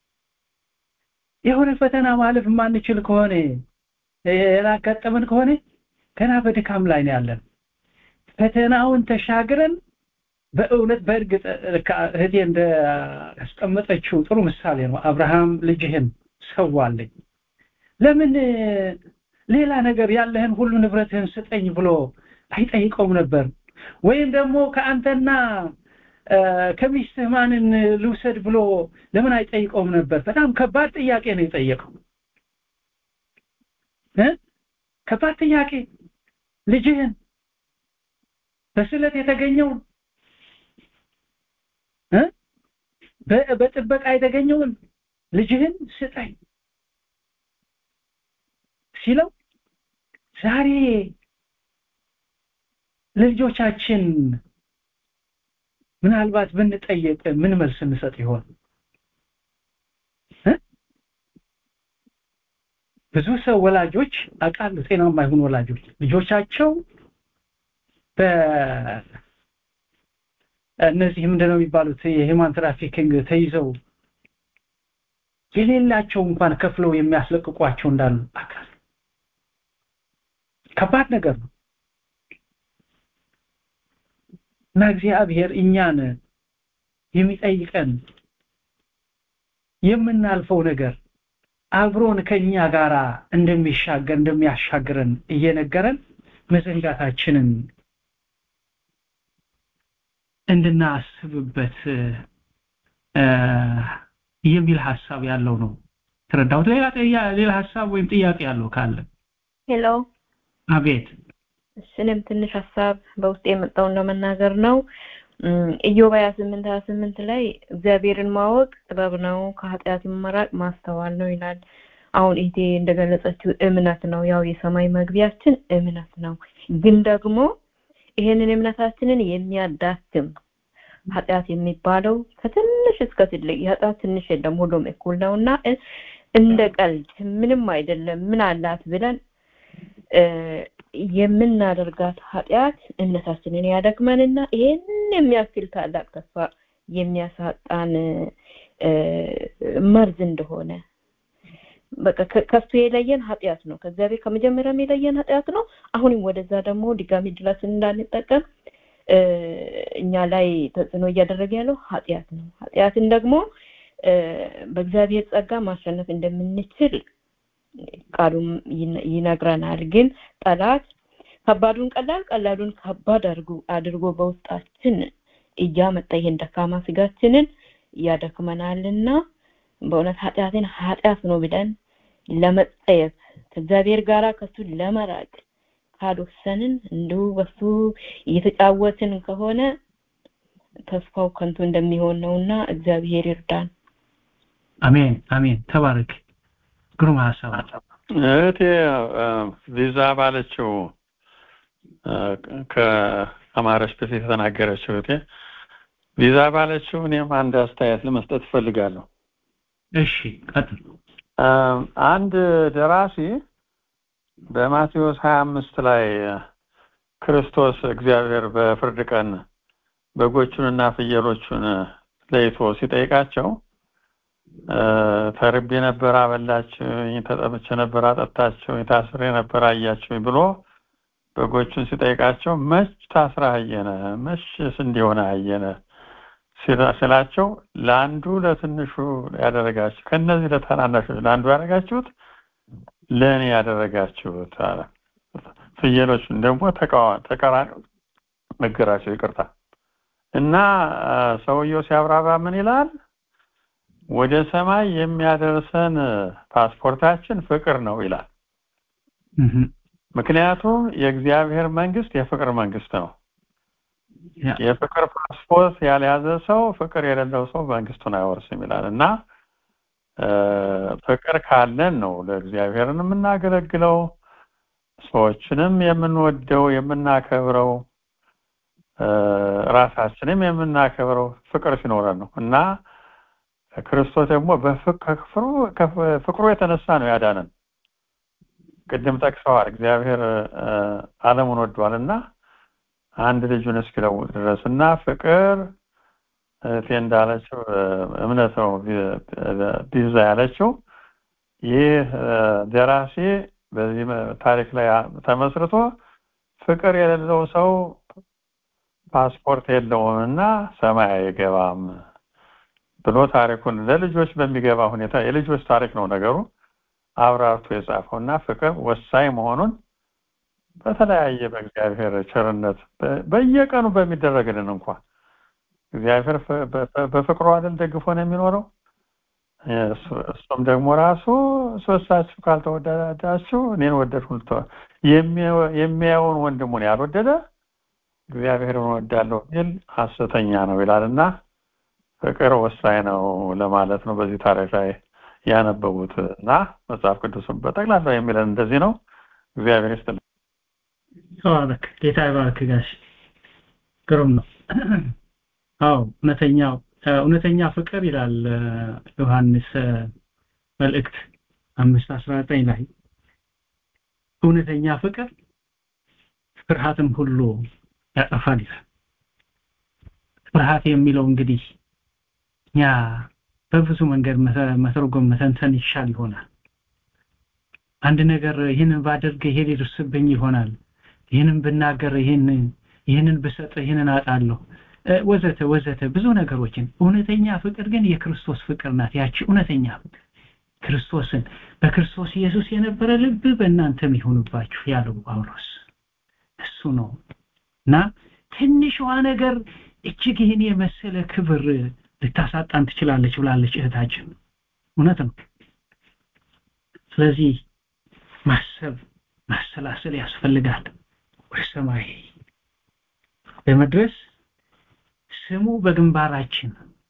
የሆነ ፈተና ማለፍ የማንችል ከሆነ ያላጋጠመን ከሆነ ገና በድካም ላይ ነው ያለን ፈተናውን ተሻግረን በእውነት በእርግጥ እህቴ እንዳስቀመጠችው ጥሩ ምሳሌ ነው አብርሃም ልጅህን ሰዋለኝ ለምን ሌላ ነገር ያለህን ሁሉ ንብረትህን ስጠኝ ብሎ አይጠይቀውም ነበር ወይም ደግሞ ከአንተና ከሚስትህ ማንን ልውሰድ ብሎ ለምን አይጠይቀውም ነበር በጣም ከባድ ጥያቄ ነው የጠየቀው ከባድ ጥያቄ ልጅህን በስለት የተገኘውን በጥበቃ የተገኘውን ልጅህን ስጠኝ ሲለው ዛሬ ለልጆቻችን ምናልባት ብንጠየቅ ምን መልስ እንሰጥ ይሆን ብዙ ሰው ወላጆች አውቃለሁ ጤናማ የሆኑ ወላጆች ልጆቻቸው በእነዚህ ምንድነው የሚባሉት የሂማን ትራፊኪንግ ተይዘው የሌላቸው እንኳን ከፍለው የሚያስለቅቋቸው እንዳሉ አካል ከባድ ነገር ነው እና እግዚአብሔር እኛን የሚጠይቀን የምናልፈው ነገር አብሮን ከኛ ጋር እንደሚሻገር እንደሚያሻግረን እየነገረን መዘንጋታችንን እንድናስብበት የሚል ሀሳብ ያለው ነው ተረዳሁት ሌላ ሌላ ሀሳብ ወይም ጥያቄ ያለው ካለ ሄሎ አቤት እኔም ትንሽ ሀሳብ በውስጥ የመጣውን ለመናገር ነው ኢዮብ 28 28 ላይ እግዚአብሔርን ማወቅ ጥበብ ነው ከኃጢአት መራቅ ማስተዋል ነው ይላል አሁን ይሄ እንደገለጸችው እምነት ነው ያው የሰማይ መግቢያችን እምነት ነው ግን ደግሞ ይሄንን እምነታችንን የሚያዳክም ኃጢአት የሚባለው ከትንሽ እስከ ትልቅ የኃጢአት ትንሽ የለም ሁሉም እኩል ነውና እንደ ቀልድ ምንም አይደለም ምን አላት ብለን የምናደርጋት ኃጢአት እምነታችንን ያደክመንና ይሄን የሚያክል ታላቅ ተስፋ የሚያሳጣን መርዝ እንደሆነ በቃ ከሱ የለየን ኃጢአት ነው ከእግዚአብሔር ከመጀመሪያም የለየን ኃጢአት ነው አሁንም ወደዛ ደግሞ ድጋሚ ድረስን እንዳንጠቀም እኛ ላይ ተጽዕኖ እያደረገ ያለው ኃጢአት ነው ኃጢአትን ደግሞ በእግዚአብሔር ጸጋ ማሸነፍ እንደምንችል ቃሉም ይነግረናል ግን ጠላት ከባዱን ቀላል ቀላሉን ከባድ አድርጎ በውስጣችን እያመጣ ይሄን ደካማ ስጋችንን ያደክመናልና በእውነት ኃጢአትን ኃጢአት ነው ብለን ለመጸየፍ ከእግዚአብሔር ጋር ከሱ ለመራቅ ካልወሰንን እንዲሁ በሱ እየተጫወትን ከሆነ ተስፋው ከንቱ እንደሚሆን ነውና እግዚአብሔር ይርዳን አሜን አሜን ተባረክ ግሩም ሀሳብ እህቴ ቪዛ ባለችው ከአማረች በፊት የተናገረችው እህቴ ቪዛ ባለችው እኔም አንድ አስተያየት ለመስጠት እፈልጋለሁ እሺ ቀጥል አንድ ደራሲ በማቴዎስ 25 ላይ ክርስቶስ እግዚአብሔር በፍርድ ቀን በጎቹንና ፍየሎቹን ለይቶ ሲጠይቃቸው ተርቤ ነበር አበላችሁኝ፣ ተጠምቼ ነበር አጠጣችሁኝ፣ ታስሬ ነበር አያችሁኝ ብሎ በጎቹን ሲጠይቃቸው መች ታስረህ አየነ፣ መችስ እንዲሆነ አየነ ስላቸው ለአንዱ ለትንሹ ያደረጋችሁ ከነዚህ ለታናናሾች ለአንዱ ያደረጋችሁት ለእኔ ያደረጋችሁት አለ። ፍየሎቹን ደግሞ ተቃራኒ ነገራቸው። ይቅርታ እና ሰውየው ሲያብራራ ምን ይላል? ወደ ሰማይ የሚያደርሰን ፓስፖርታችን ፍቅር ነው ይላል። ምክንያቱም የእግዚአብሔር መንግስት የፍቅር መንግስት ነው። የፍቅር ፓስፖርት ያልያዘ ሰው ፍቅር የሌለው ሰው መንግስቱን አይወርስም ይላል እና ፍቅር ካለን ነው ለእግዚአብሔርን የምናገለግለው ሰዎችንም የምንወደው የምናከብረው ራሳችንም የምናከብረው ፍቅር ሲኖረን ነው እና ክርስቶስ ደግሞ ፍቅሩ የተነሳ ነው ያዳነን። ቅድም ጠቅሰዋል። እግዚአብሔር ዓለሙን ወዷል እና አንድ ልጁን እስኪለውጥ ድረስ እና ፍቅር እህቴ እንዳለችው እምነት ነው ቢዛ ያለችው ይህ ደራሲ በዚህ ታሪክ ላይ ተመስርቶ ፍቅር የሌለው ሰው ፓስፖርት የለውም እና ሰማይ አይገባም ብሎ ታሪኩን ለልጆች በሚገባ ሁኔታ የልጆች ታሪክ ነው ነገሩ አብራርቶ የጻፈው እና ፍቅር ወሳኝ መሆኑን በተለያየ በእግዚአብሔር ቸርነት በየቀኑ በሚደረግልን እንኳን እግዚአብሔር በፍቅሩ አይደል ደግፎ ነው የሚኖረው እሱም ደግሞ ራሱ ሶስታችሁ ካልተወደዳችሁ እኔን ወደድኩ የሚያየውን ወንድሙን ያልወደደ እግዚአብሔርን ወዳለሁ ቢል ሐሰተኛ ነው ይላልና ፍቅር ወሳኝ ነው ለማለት ነው በዚህ ታሪክ ላይ ያነበቡት እና መጽሐፍ ቅዱስም በጠቅላላ የሚለን እንደዚህ ነው እግዚአብሔር ይስጥልን ተባረክ ጌታ ይባርክ ጋሽ ግሩም ነው አዎ እውነተኛው እውነተኛ ፍቅር ይላል ዮሐንስ መልእክት አምስት አስራ ዘጠኝ ላይ እውነተኛ ፍቅር ፍርሃትም ሁሉ ያጠፋል ይላል ፍርሃት የሚለው እንግዲህ ያ በብዙ መንገድ መተርጎም መተንተን ይሻል ይሆናል አንድ ነገር ይህንን ባደርግ ይሄ ሊደርስብኝ ይሆናል ይህንን ብናገር ይህን ይህንን ብሰጥ ይህንን አጣለሁ ወዘተ ወዘተ ብዙ ነገሮችን እውነተኛ ፍቅር ግን የክርስቶስ ፍቅር ናት ያቺ እውነተኛ ፍቅር ክርስቶስን በክርስቶስ ኢየሱስ የነበረ ልብ በእናንተም ይሁንባችሁ ያለው ጳውሎስ እሱ ነው እና ትንሿ ነገር እጅግ ይህን የመሰለ ክብር ልታሳጣን ትችላለች ብላለች እህታችን እውነት ነው ስለዚህ ማሰብ ማሰላሰል ያስፈልጋል ወደ ሰማይ ለመድረስ ስሙ በግንባራችን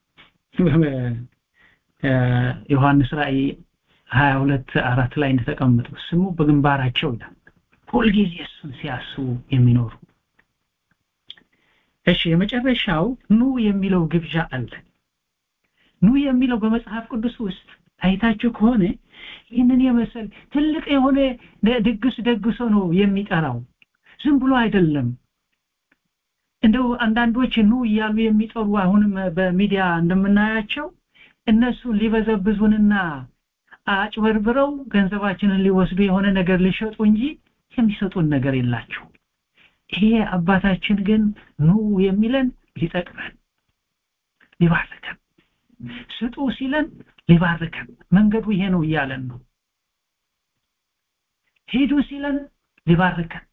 ዮሐንስ ራእይ 22 አራት ላይ እንደተቀመጠው ስሙ በግንባራቸው ይላል ሁልጊዜ እሱን ሲያስቡ የሚኖሩ እሺ የመጨረሻው ኑ የሚለው ግብዣ አለ ኑ የሚለው በመጽሐፍ ቅዱስ ውስጥ አይታችሁ ከሆነ ይህንን የመሰል ትልቅ የሆነ ድግስ ደግሶ ነው የሚጠራው ዝም ብሎ አይደለም እንደው አንዳንዶች ኑ እያሉ የሚጠሩ አሁንም በሚዲያ እንደምናያቸው እነሱን ሊበዘብዙንና አጭበርብረው ገንዘባችንን ሊወስዱ የሆነ ነገር ሊሸጡ እንጂ የሚሰጡን ነገር የላቸው ይሄ አባታችን ግን ኑ የሚለን ሊጠቅመን ሊባርከን ስጡ ሲለን ሊባርከን መንገዱ ይሄ ነው እያለን ነው ሄዱ ሲለን ሊባርከን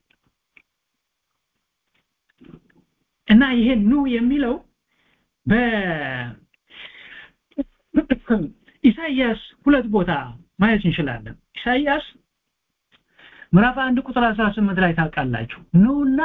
እና ይሄ ኑ የሚለው በ ኢሳይያስ ሁለት ቦታ ማየት እንችላለን ኢሳይያስ ምዕራፍ አንድ ቁጥር 18 ላይ ታውቃላችሁ ኑና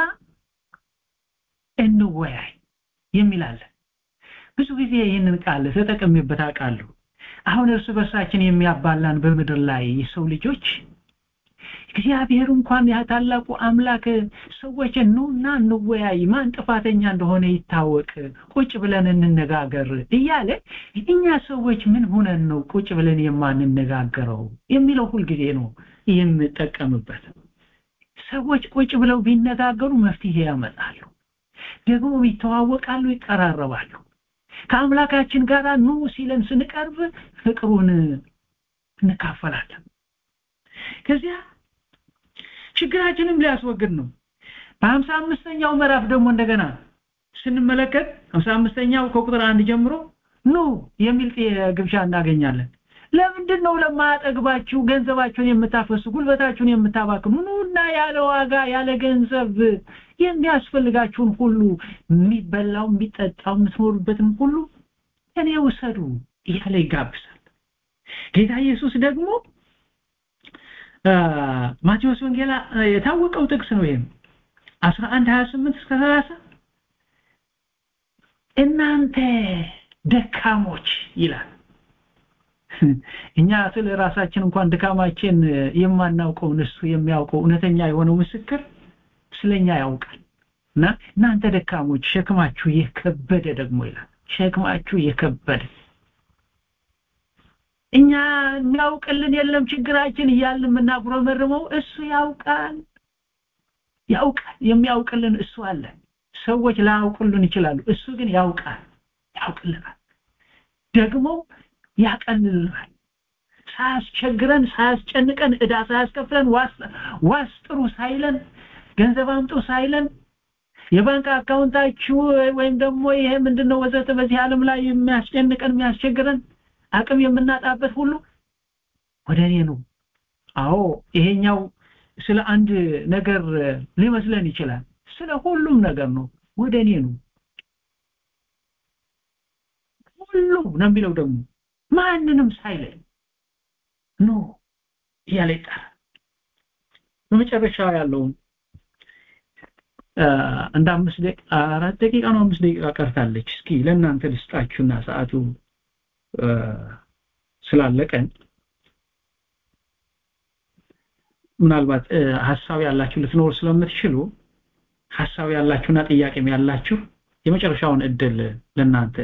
እንወያይ የሚላለ ብዙ ጊዜ ይህንን ቃል ተጠቅሜበት አውቃለሁ አሁን እርስ በርሳችን የሚያባላን በምድር ላይ የሰው ልጆች እግዚአብሔር እንኳን ያ ታላቁ አምላክ ሰዎች ኑና እንወያይ ማን ጥፋተኛ እንደሆነ ይታወቅ ቁጭ ብለን እንነጋገር እያለ እኛ ሰዎች ምን ሆነን ነው ቁጭ ብለን የማንነጋገረው የሚለው ሁልጊዜ ነው የምጠቀምበት ሰዎች ቁጭ ብለው ቢነጋገሩ መፍትሄ ያመጣሉ ደግሞ ይተዋወቃሉ ይቀራረባሉ ከአምላካችን ጋር ኑ ሲለን ስንቀርብ ፍቅሩን እንካፈላለን ከዚያ ችግራችንም ሊያስወግድ ነው በሀምሳ አምስተኛው ምዕራፍ ደግሞ እንደገና ስንመለከት ሀምሳ አምስተኛው ከቁጥር አንድ ጀምሮ ኑ የሚል ግብዣ እናገኛለን ለምንድን ነው ለማያጠግባችሁ ገንዘባችሁን የምታፈሱ ጉልበታችሁን የምታባክኑ ኑና ያለ ዋጋ ያለ ገንዘብ የሚያስፈልጋችሁን ሁሉ የሚበላው የሚጠጣው የምትኖሩበትን ሁሉ እኔ ውሰዱ እያለ ይጋብዛል ጌታ ኢየሱስ ደግሞ ማቴዎስ ወንጌላ የታወቀው ጥቅስ ነው ይሄም 11 28 እስከ 30 እናንተ ደካሞች ይላል እኛ ስለ ራሳችን እንኳን ድካማችን የማናውቀውን እሱ የሚያውቀው እውነተኛ የሆነው ምስክር ስለኛ ያውቃል እና እናንተ ደካሞች ሸክማችሁ የከበደ ደግሞ ይላል ሸክማችሁ የከበደ እኛ የሚያውቅልን የለም ችግራችን እያልን የምናጉረመርመው እሱ ያውቃል ያውቃል የሚያውቅልን እሱ አለ ሰዎች ላያውቅልን ይችላሉ እሱ ግን ያውቃል ያውቅልናል ደግሞ ያቀልልናል ሳያስቸግረን ሳያስጨንቀን እዳ ሳያስከፍለን ዋስ ጥሩ ሳይለን ገንዘብ አምጡ ሳይለን የባንክ አካውንታችሁ ወይም ደግሞ ይሄ ምንድነው ወዘተ በዚህ ዓለም ላይ የሚያስጨንቀን የሚያስቸግረን አቅም የምናጣበት ሁሉ ወደ እኔ ነው አዎ ይሄኛው ስለ አንድ ነገር ሊመስለን ይችላል ስለ ሁሉም ነገር ነው ወደ እኔ ነው ሁሉም ነው የሚለው ደግሞ ማንንም ሳይለኝ ኖ እያለ ይጠራል በመጨረሻ ያለውን እንደ አምስት ደቂቃ አራት ደቂቃ ነው አምስት ደቂቃ ቀርታለች እስኪ ለእናንተ ልስጣችሁና ሰዓቱ ስላለቀን ምናልባት ሀሳብ ያላችሁ ልትኖር ስለምትችሉ ሀሳብ ያላችሁና ጥያቄም ያላችሁ የመጨረሻውን እድል ለእናንተ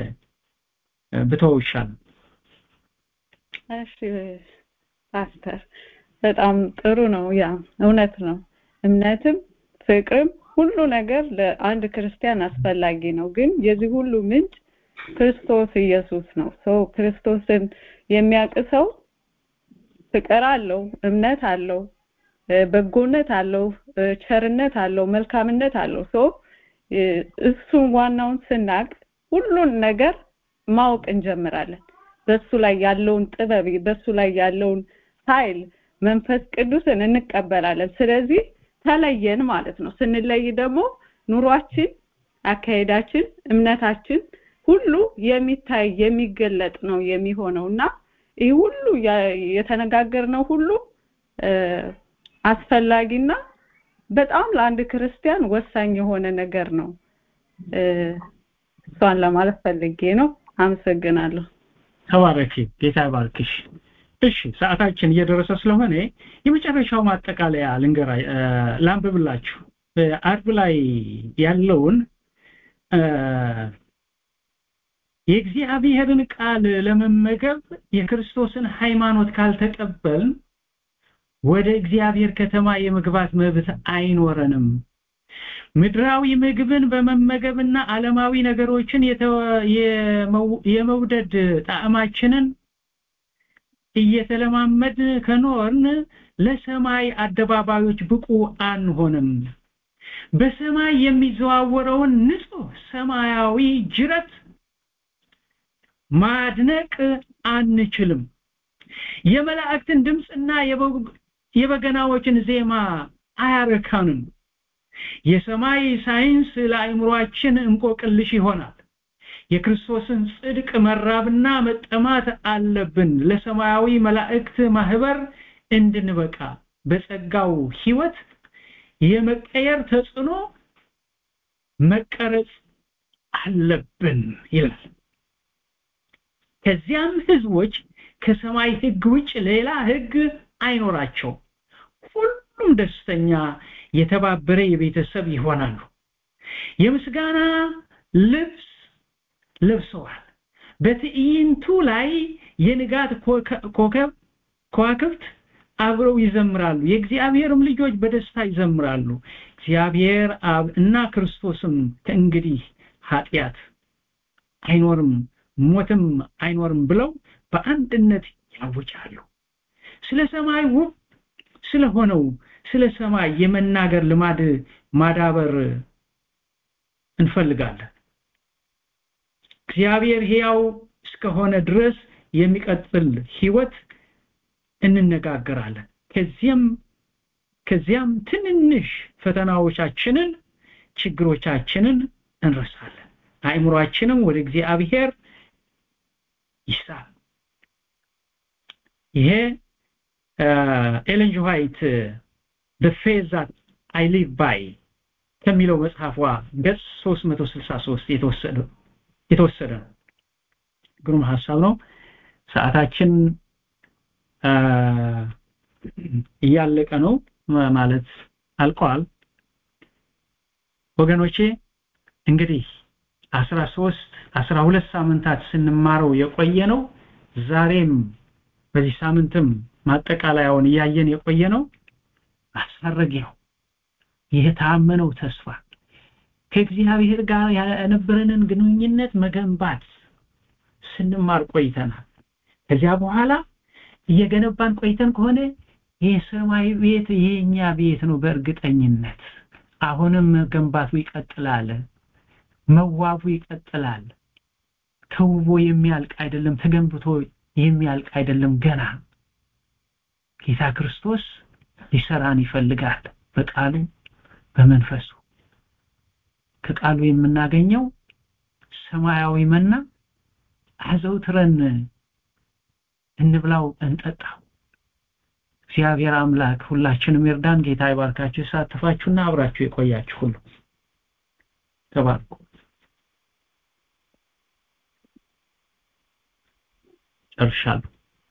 ብተው ይሻል እሺ ፓስተር በጣም ጥሩ ነው ያ እውነት ነው እምነትም ፍቅርም ሁሉ ነገር ለአንድ ክርስቲያን አስፈላጊ ነው ግን የዚህ ሁሉ ምንጭ ክርስቶስ ኢየሱስ ነው ሰው ክርስቶስን የሚያውቅ ሰው ፍቅር አለው እምነት አለው በጎነት አለው ቸርነት አለው መልካምነት አለው ሰው እሱን ዋናውን ስናቅ ሁሉን ነገር ማወቅ እንጀምራለን በሱ ላይ ያለውን ጥበብ በሱ ላይ ያለውን ኃይል መንፈስ ቅዱስን እንቀበላለን ስለዚህ ተለየን ማለት ነው ስንለይ ደግሞ ኑሯችን አካሄዳችን እምነታችን ሁሉ የሚታይ የሚገለጥ ነው የሚሆነው እና ይህ ሁሉ የተነጋገርነው ሁሉ አስፈላጊና በጣም ለአንድ ክርስቲያን ወሳኝ የሆነ ነገር ነው እሷን ለማለት ፈልጌ ነው አመሰግናለሁ ተባረኪ ጌታ ይባርክሽ እሺ ሰዓታችን እየደረሰ ስለሆነ የመጨረሻው ማጠቃለያ ልንገራ ላንብብላችሁ አርብ ላይ ያለውን የእግዚአብሔርን ቃል ለመመገብ የክርስቶስን ሃይማኖት ካልተቀበልን ወደ እግዚአብሔር ከተማ የመግባት መብት አይኖረንም ምድራዊ ምግብን በመመገብና ዓለማዊ ነገሮችን የመውደድ ጣዕማችንን እየተለማመድ ከኖርን ለሰማይ አደባባዮች ብቁ አንሆንም በሰማይ የሚዘዋወረውን ንጹህ ሰማያዊ ጅረት ማድነቅ አንችልም የመላእክትን ድምፅና የበገናዎችን ዜማ አያረካንም የሰማይ ሳይንስ ለአእምሯችን እንቆቅልሽ ይሆናል የክርስቶስን ጽድቅ መራብና መጠማት አለብን ለሰማያዊ መላእክት ማህበር እንድንበቃ በጸጋው ህይወት የመቀየር ተጽዕኖ መቀረጽ አለብን ይላል ከዚያም ህዝቦች ከሰማይ ህግ ውጭ ሌላ ህግ አይኖራቸው ሁሉም ደስተኛ የተባበረ የቤተሰብ ይሆናሉ የምስጋና ልብስ ለብሰዋል በትዕይንቱ ላይ የንጋት ኮከብ ከዋክብት አብረው ይዘምራሉ የእግዚአብሔርም ልጆች በደስታ ይዘምራሉ እግዚአብሔር አብ እና ክርስቶስም ከእንግዲህ ኃጢአት አይኖርም ሞትም አይኖርም ብለው በአንድነት ያውጃሉ ስለ ሰማይ ውብ ስለሆነው ስለ ሰማይ የመናገር ልማድ ማዳበር እንፈልጋለን እግዚአብሔር ሕያው እስከሆነ ድረስ የሚቀጥል ህይወት እንነጋገራለን ከዚያም ከዚያም ትንንሽ ፈተናዎቻችንን ችግሮቻችንን እንረሳለን አእምሯችንም ወደ እግዚአብሔር ይሳል ይሄ ኤለን ዋይት the faith that I live by ከሚለው መጽሐፏ ገጽ 363 የተወሰደ የተወሰደ ነው ግሩም ሐሳብ ነው ሰዓታችን እያለቀ ነው ማለት አልቋል ወገኖቼ እንግዲህ 13 12 ሳምንታት ስንማረው የቆየ ነው ዛሬም በዚህ ሳምንትም ማጠቃለያውን እያየን የቆየ ነው ማስፈረጊያው የታመነው ተስፋ ከእግዚአብሔር ጋር የነበረንን ግንኙነት መገንባት ስንማር ቆይተናል ከዚያ በኋላ እየገነባን ቆይተን ከሆነ የሰማይ ቤት የኛ ቤት ነው በእርግጠኝነት አሁንም መገንባቱ ይቀጥላል መዋቡ ይቀጥላል ተውቦ የሚያልቅ አይደለም ተገንብቶ የሚያልቅ አይደለም ገና ጌታ ክርስቶስ ሊሰራን ይፈልጋል በቃሉ በመንፈሱ ከቃሉ የምናገኘው ሰማያዊ መና አዘውትረን እንብላው እንጠጣው እግዚአብሔር አምላክ ሁላችንም ይርዳን ጌታ ይባርካችሁ የተሳተፋችሁና አብራችሁ የቆያችሁ ሁሉ ተባርኩ ጨርሻለሁ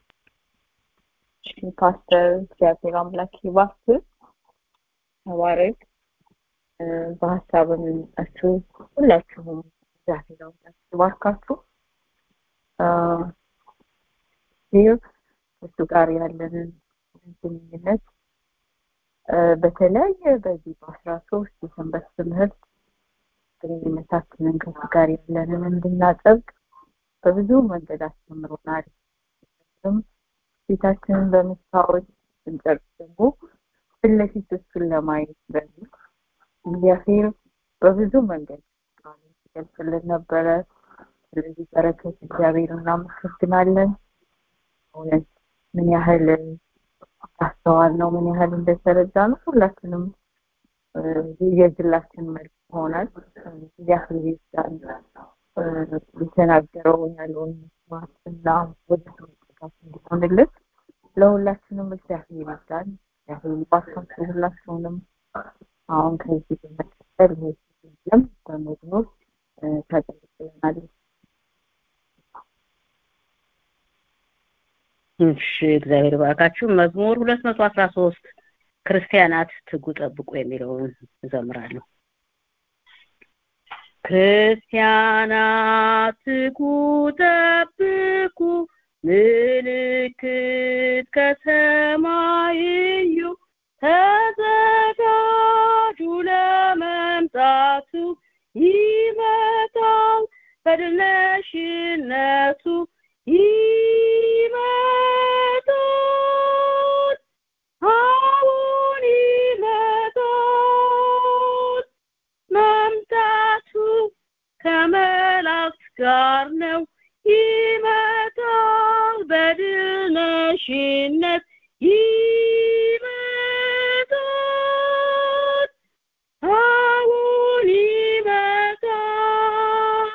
ፓስተር እግዚአብሔር አምላክ ይባርክ ተባረክ በሀሳብም የመጣችሁ ሁላችሁም እግዚአብሔር አምላክ ይባርካችሁ ይህ ከእሱ ጋር ያለንን የሁላችንን ግንኙነት በተለያየ በዚህ በአስራ ሶስት የሰንበት ትምህርት ግንኙነታችንን ከሱ ጋር ያለንን እንድናጠብቅ በብዙ መንገድ አስተምሮናል። ፊታችንን በመስታወት ስንጨርስ ደግሞ ፊት ለፊት እሱን ለማየት በሚል እግዚአብሔር በብዙ መንገድ ሲገልጽልን ነበረ። ስለዚህ በረከት እግዚአብሔር እናመሰግናለን። እውነት ምን ያህል አስተዋል ነው፣ ምን ያህል እንደተረዳ ነው። ሁላችንም የግላችን መልክ ይሆናል። እግዚአብሔር ይርዳን። የተናገረው ያለውን መስማት እና ወደ መጠጋት እንዲሆንልን ለሁላችንም እግዚአብሔር ይርዳን። እግዚአብሔር ይባርካችሁ ሁላችሁንም። አሁን ከዚህ በመቀጠል ለም በመዝሙር ታገለግለናለች። እሺ እግዚአብሔር ባርካችሁ። መዝሙር ሁለት መቶ አስራ ሶስት ክርስቲያናት ትጉ ጠብቁ የሚለውን እዘምራለሁ። ክርስቲያናት ትጉ ጠብቁ፣ ምልክት ከሰማይ እዩ፣ ተዘጋጁ ለመምጣቱ ይመጣል በድል ነሽነቱ ይመጣል አሁን ይመጣል መምጣቱ ከመላእክት ጋር ነው ይመጣል በድል ነሽነት ይመጣል አሁን ይመጣል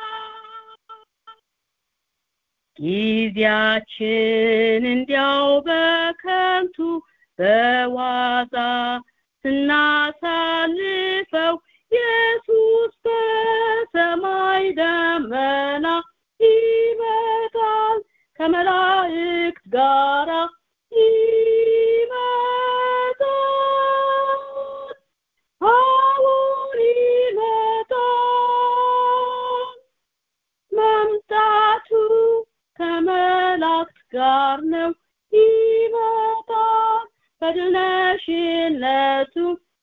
ጊዜያችን እንዲያው በከንቱ በዋዛ ስናሳልፈው ኢየሱስ በሰማይ ደመና ይመጣል ከመላእክት ጋራ ይመጣል አሁን ይመጣል መምጣቱ ከመላእክት ጋር ነው ይመጣል በድል ነሽነቱ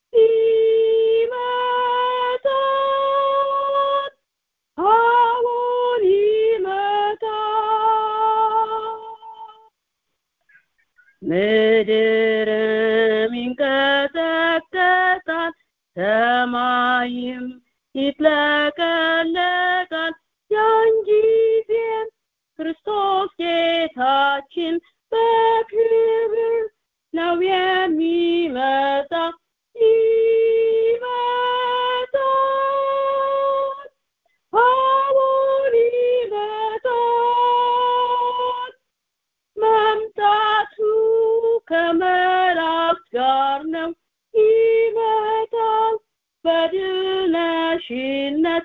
ይመጣል አሁን ይመጣል ምድርም ይንቀጠቀጣል ሰማይም ይጥለቀለቃል ያን ጊዜም ክርስቶስ ጌታችን በክብር ነው የሚመጣ ይመጣል አሁን ይመጣል መምጣቱ ከመላእክት ጋር ነው ይመጣል በድል ነሽነት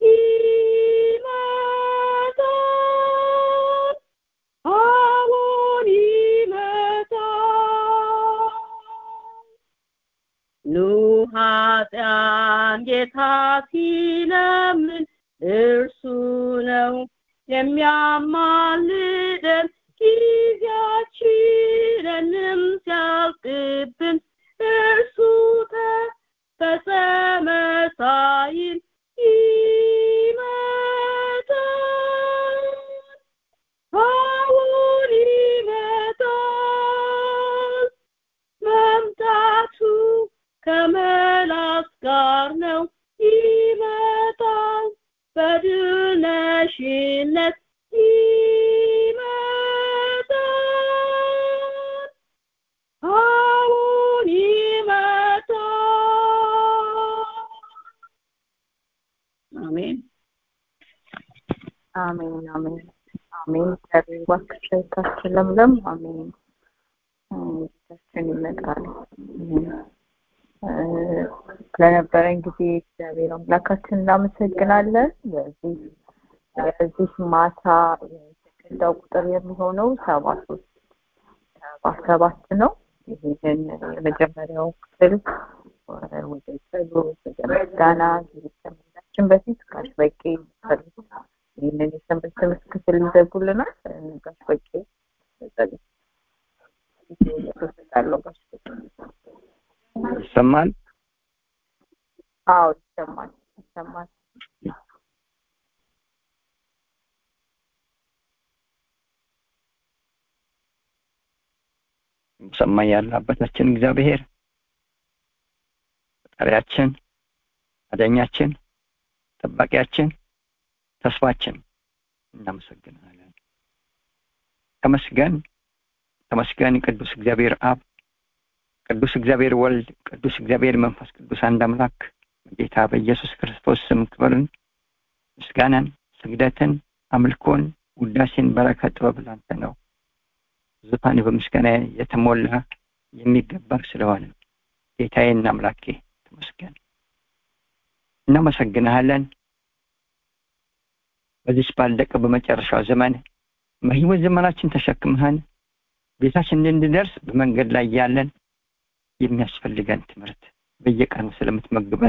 ይመጣል አሁን ይመጣል ኑ ኃጢያን ጌታ ሲለምን እርሱ ነው የሚያማልደን ጊዜያችንንም ሲያልቅብን እርሱ ተፈጸመ ሳይል ይመጣል አሁን ይመጣል መምጣቱ ከመላእክት ጋር ነው ይመጣል በድል ነሽነት ይመጣል አሁን ይመጣል አሜን አሜን አሜን አሜን። እግዚአብሔር እባክሽ እህታችን ለምለም አሜን። ጌታችን ይመጣል። እ፣ ስለነበረን ጊዜ እግዚአብሔር አምላካችን እናመሰግናለን። በዚህ የዚህ ማታ የተቀዳው ቁጥር የሚሆነው ሰባ ሶስት ሰባ ሰባት ነው። ይህንን የመጀመሪያው ክፍል ወደ ጸሎት ወደ ምስጋና ጊዜ ከመሄዳችን በፊት ጋሽ በቄ ጸሎት ይህንን የሰንበት ትምህርት ክፍል ይዘጉልናል። ጋሽ በቄ ጸሎት ሰጣለሁ ይሰማል አዎ ይሰማል ይሰማል ሰማይ ያለ አባታችን እግዚአብሔር ፈጣሪያችን አዳኛችን ጠባቂያችን ተስፋችን እናመሰግናለን ተመስገን ተመስገን ቅዱስ እግዚአብሔር አብ ቅዱስ እግዚአብሔር ወልድ ቅዱስ እግዚአብሔር መንፈስ ቅዱስ አንድ አምላክ ጌታ በኢየሱስ ክርስቶስ ስም ክብርን ምስጋናን ስግደትን አምልኮን ውዳሴን በረከት ጥበብ ላንተ ነው ዙፋን በምስጋና የተሞላ የሚገባ ስለሆነ ጌታዬና አምላኬ ተመስገን እናመሰግንሃለን በዚች ባለቀ በመጨረሻው ዘመን በህይወት ዘመናችን ተሸክመህን ቤታችን እንድንደርስ በመንገድ ላይ ያለን የሚያስፈልገን ትምህርት በየቀኑ ስለምትመግበን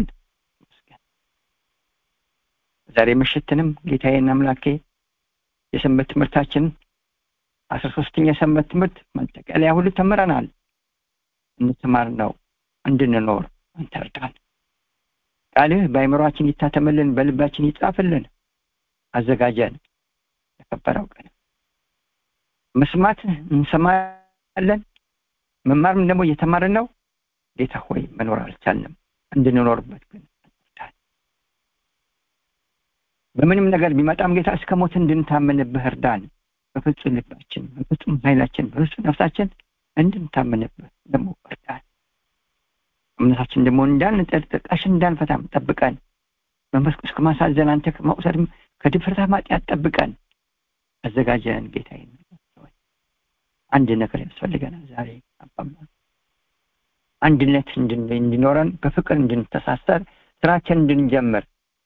ዛሬ ምሽትንም ጌታዬና አምላኬ የሰንበት ትምህርታችን አስራ ሶስተኛ የሰንበት ትምህርት ማጠቃለያ ሁሉ ተምረናል እንተማር ነው እንድንኖር አንተ እርዳን ቃልህ በአይምሯችን ይታተምልን በልባችን ይጻፍልን አዘጋጀን ለከበረው ቀን መስማት እንሰማለን መማርም ደግሞ እየተማርን ነው ጌታ ሆይ መኖር አልቻልንም እንድንኖርበት ግን በምንም ነገር ቢመጣም ጌታ እስከ ሞት እንድንታመንብህ እርዳን በፍጹም ልባችን በፍጹም ኃይላችን በፍጹም ነፍሳችን እንድንታመንብህ ደግሞ እርዳን እምነታችን ደግሞ እንዳንጠል ጥቃሽን እንዳንፈታም ጠብቀን መንፈስ ቅዱስ ከማሳዘን አንተ ከመውሰድም ከድፍረታ ማጥያት ጠብቀን አዘጋጀን ጌታ አንድ ነገር ያስፈልገናል ዛሬ አባባ አንድነት እንዲኖረን በፍቅር እንድንተሳሰር ስራችን እንድንጀምር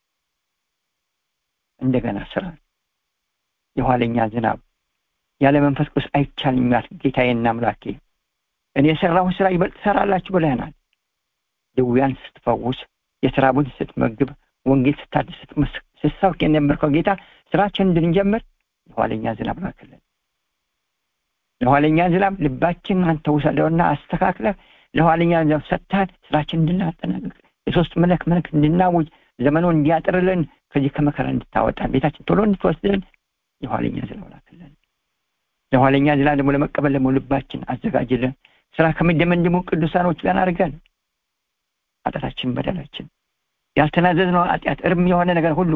እንደገና ስራ የኋለኛ ዝናብ ያለ መንፈስ ቅዱስ አይቻልም ያል ጌታዬና አምላኬ እኔ የሰራሁን ስራ ይበልጥ ትሰራላችሁ ብለናል ድውያን ስትፈውስ የተራቡን ስትመግብ ወንጌል ስታድስ ስትሰብክ የነበርከው ጌታ ስራችን እንድንጀምር የኋለኛ ዝናብ ላክልን ለኋለኛ ዝናብ ልባችን አንተ ውሰደውና አስተካክለ ለኋለኛ ዝናብ ሰጥተን ስራችን እንድናጠናቅቅ የሶስት መለክ መልክ እንድናውጅ ዘመኑ እንዲያጥርልን ከዚህ ከመከራ እንድታወጣን ቤታችን ቶሎ እንድትወስድልን የኋለኛ ዝናብ ላክልን ለኋለኛ ዝናብ ደግሞ ለመቀበል ደግሞ ልባችን አዘጋጅልን ስራ ከመደመን ደግሞ ቅዱሳኖች ጋር አድርገን ኃጢአታችን በደላችን ያልተናዘዝነው ኃጢአት እርም የሆነ ነገር ሁሉ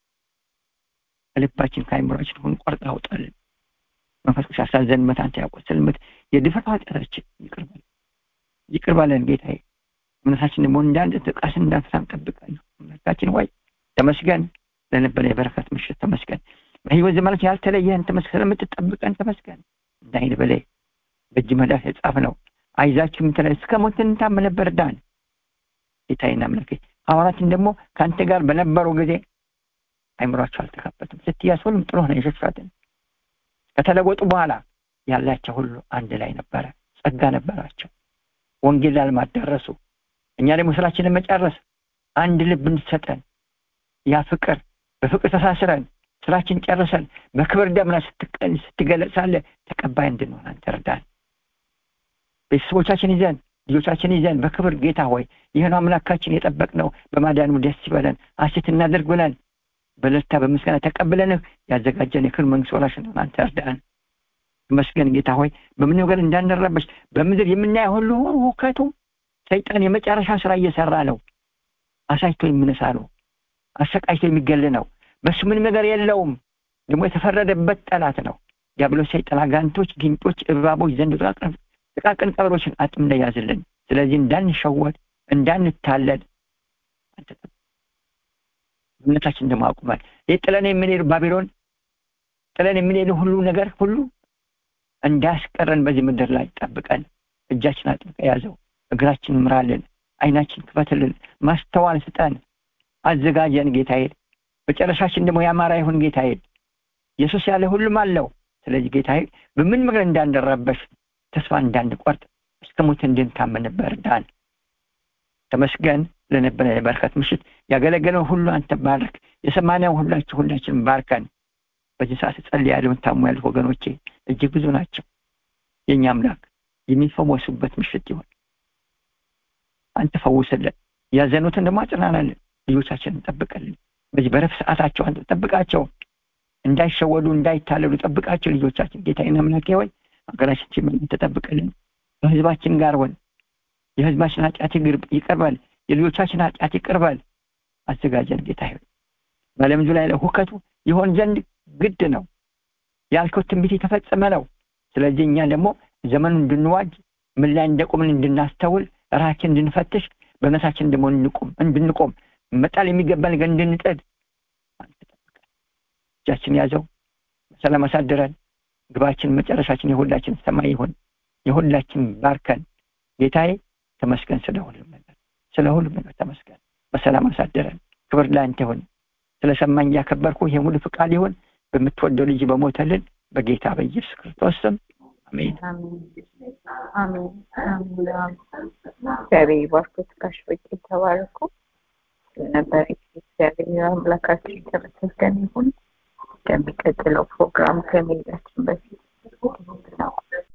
ከልባችን ከአይምሯችን ሁሉ ቆርጣ አውጣልን መንፈስ ቅዱስ ያሳዘንበት አንተ ያቆሰልበት የድፍረት ኃጢአታችን ይቅር በለን ይቅር በለን ጌታዬ እምነታችን ደግሞ እንዳንድ ጥቃስን እንዳንፈሳም ጠብቀን አምላካችን ወይ ተመስገን ለነበረ የበረከት ምሽት ተመስገን በህይወት ዘመናችን ያልተለየህን ተመስገን ስለምትጠብቀን ተመስገን እንዳይን በላይ በእጅ መዳፍ የጻፍ ነው አይዛችሁ የምትለ እስከ ሞት እንታመነበር ዳን ጌታዬና አምላኬ ሐዋርያትን ደግሞ ከአንተ ጋር በነበሩ ጊዜ አይምሯቸው አልተከፈትም ስትያስ ሁሉም ጥሩ ሆነ የሸሻትን ከተለወጡ በኋላ ያላቸው ሁሉ አንድ ላይ ነበረ ጸጋ ነበራቸው ወንጌል ላልማት ደረሱ እኛ ደግሞ ስራችንን መጨረስ አንድ ልብ እንድትሰጠን ያ ፍቅር በፍቅር ተሳስረን ስራችን ጨርሰን በክብር ደምና ስትገለጽ ሳለ ተቀባይ እንድንሆን አንተ እርዳን ቤተሰቦቻችን ይዘን ልጆቻችን ይዘን በክብር ጌታ ሆይ ይህን አምላካችን የጠበቅ ነው በማዳኑ ደስ ይበለን አሴት እናደርግ ብለን በለታ በምስጋና ተቀብለንህ ያዘጋጀን የክብር መንግስት ወራሽ እንደሆን አንተ እርዳን ተመስገን ጌታ ሆይ በምን ነገር እንዳንረበሽ በምድር የምናየው ሁሉ ሁከቱ ሰይጣን የመጨረሻ ስራ እየሰራ ነው አሳይቶ የሚነሳ ነው አሰቃይቶ የሚገል ነው በሱ ምንም ነገር የለውም ደግሞ የተፈረደበት ጠላት ነው ዲያብሎስ ሰይጣን አጋንቶች ጊንጦች እባቦች ዘንድ ጥቃቅን ቀበሮችን አጥም ላይ ያዝልን ስለዚህ እንዳንሸወድ እንዳንታለል እምነታችን ደግሞ አቁማል ይህ ጥለን የምንሄዱ ባቢሎን ጥለን የምንሄዱ ሁሉ ነገር ሁሉ እንዳያስቀረን በዚህ ምድር ላይ ጠብቀን እጃችን አጥብቀ ያዘው እግራችን ምራልን አይናችን ክፈትልን ማስተዋል ስጠን አዘጋጀን ጌታዬ መጨረሻችን ደግሞ ያማራ ይሁን ጌታዬ ኢየሱስ ያለ ሁሉም አለው ስለዚህ ጌታዬ በምን ምክር እንዳንረበሽ ተስፋ እንዳንቆርጥ እስከ ሞት እንድንታመንበት እርዳን ተመስገን ለነበረ የበረከት ምሽት ያገለገለው ሁሉ አንተ ባርክ የሰማነው ሁላችሁ ሁላችን ባርከን በዚህ ሰዓት ጸል ያለውን ታሙ ያሉት ወገኖቼ እጅግ ብዙ ናቸው የእኛ አምላክ የሚፈወሱበት ምሽት ይሆን አንተ ፈውስልን ያዘኑትን ደግሞ አጽናናልን ልጆቻችንን ጠብቀልን በዚህ በረፍት ሰዓታቸው አንተ ጠብቃቸው እንዳይሸወዱ እንዳይታለሉ ጠብቃቸው ልጆቻችን ጌታዬን አምላኬ ሆይ ሀገራችን ሲመኝ ተጠብቅልን ከህዝባችን ጋር ሆን የህዝባችን ኃጢአት ይቀርባል የልጆቻችን ኃጢአት ይቀርባል አዘጋጀን ጌታ ሆይ በዓለም ዙሪያ ላይ ሁከቱ ይሆን ዘንድ ግድ ነው ያልከው ትንቢት የተፈጸመ ነው ስለዚህ እኛ ደግሞ ዘመኑ እንድንዋጅ ምን ላይ እንደቆምን እንድናስተውል ራችን እንድንፈትሽ በእምነታችን ደግሞ እንቆም እንድንቆም መጣል የሚገባ ነገር እንድንጥል እጃችን ያዘው በሰላም አሳድረን ግባችን መጨረሻችን የሁላችን ሰማይ ይሁን የሁላችን ባርከን ጌታዬ ተመስገን ስለ ሁሉም ነገር ስለ ሁሉም ነገር ተመስገን በሰላም አሳድረን ክብር ለአንተ ይሁን ስለሰማኝ ያከበርኩ ይሄ ሙሉ ፍቃድ ይሁን በምትወደው ልጅ በሞተልን በጌታ በኢየሱስ ክርስቶስ ስም አሜን አሜን አሜን እግዚአብሔር ይባርኮት ጋሽ በቂ ተባረኩ ነበር እግዚአብሔር አምላካችን የተመሰገነ ይሁን ከሚቀጥለው ፕሮግራም ከመሄዳችን በፊት ነው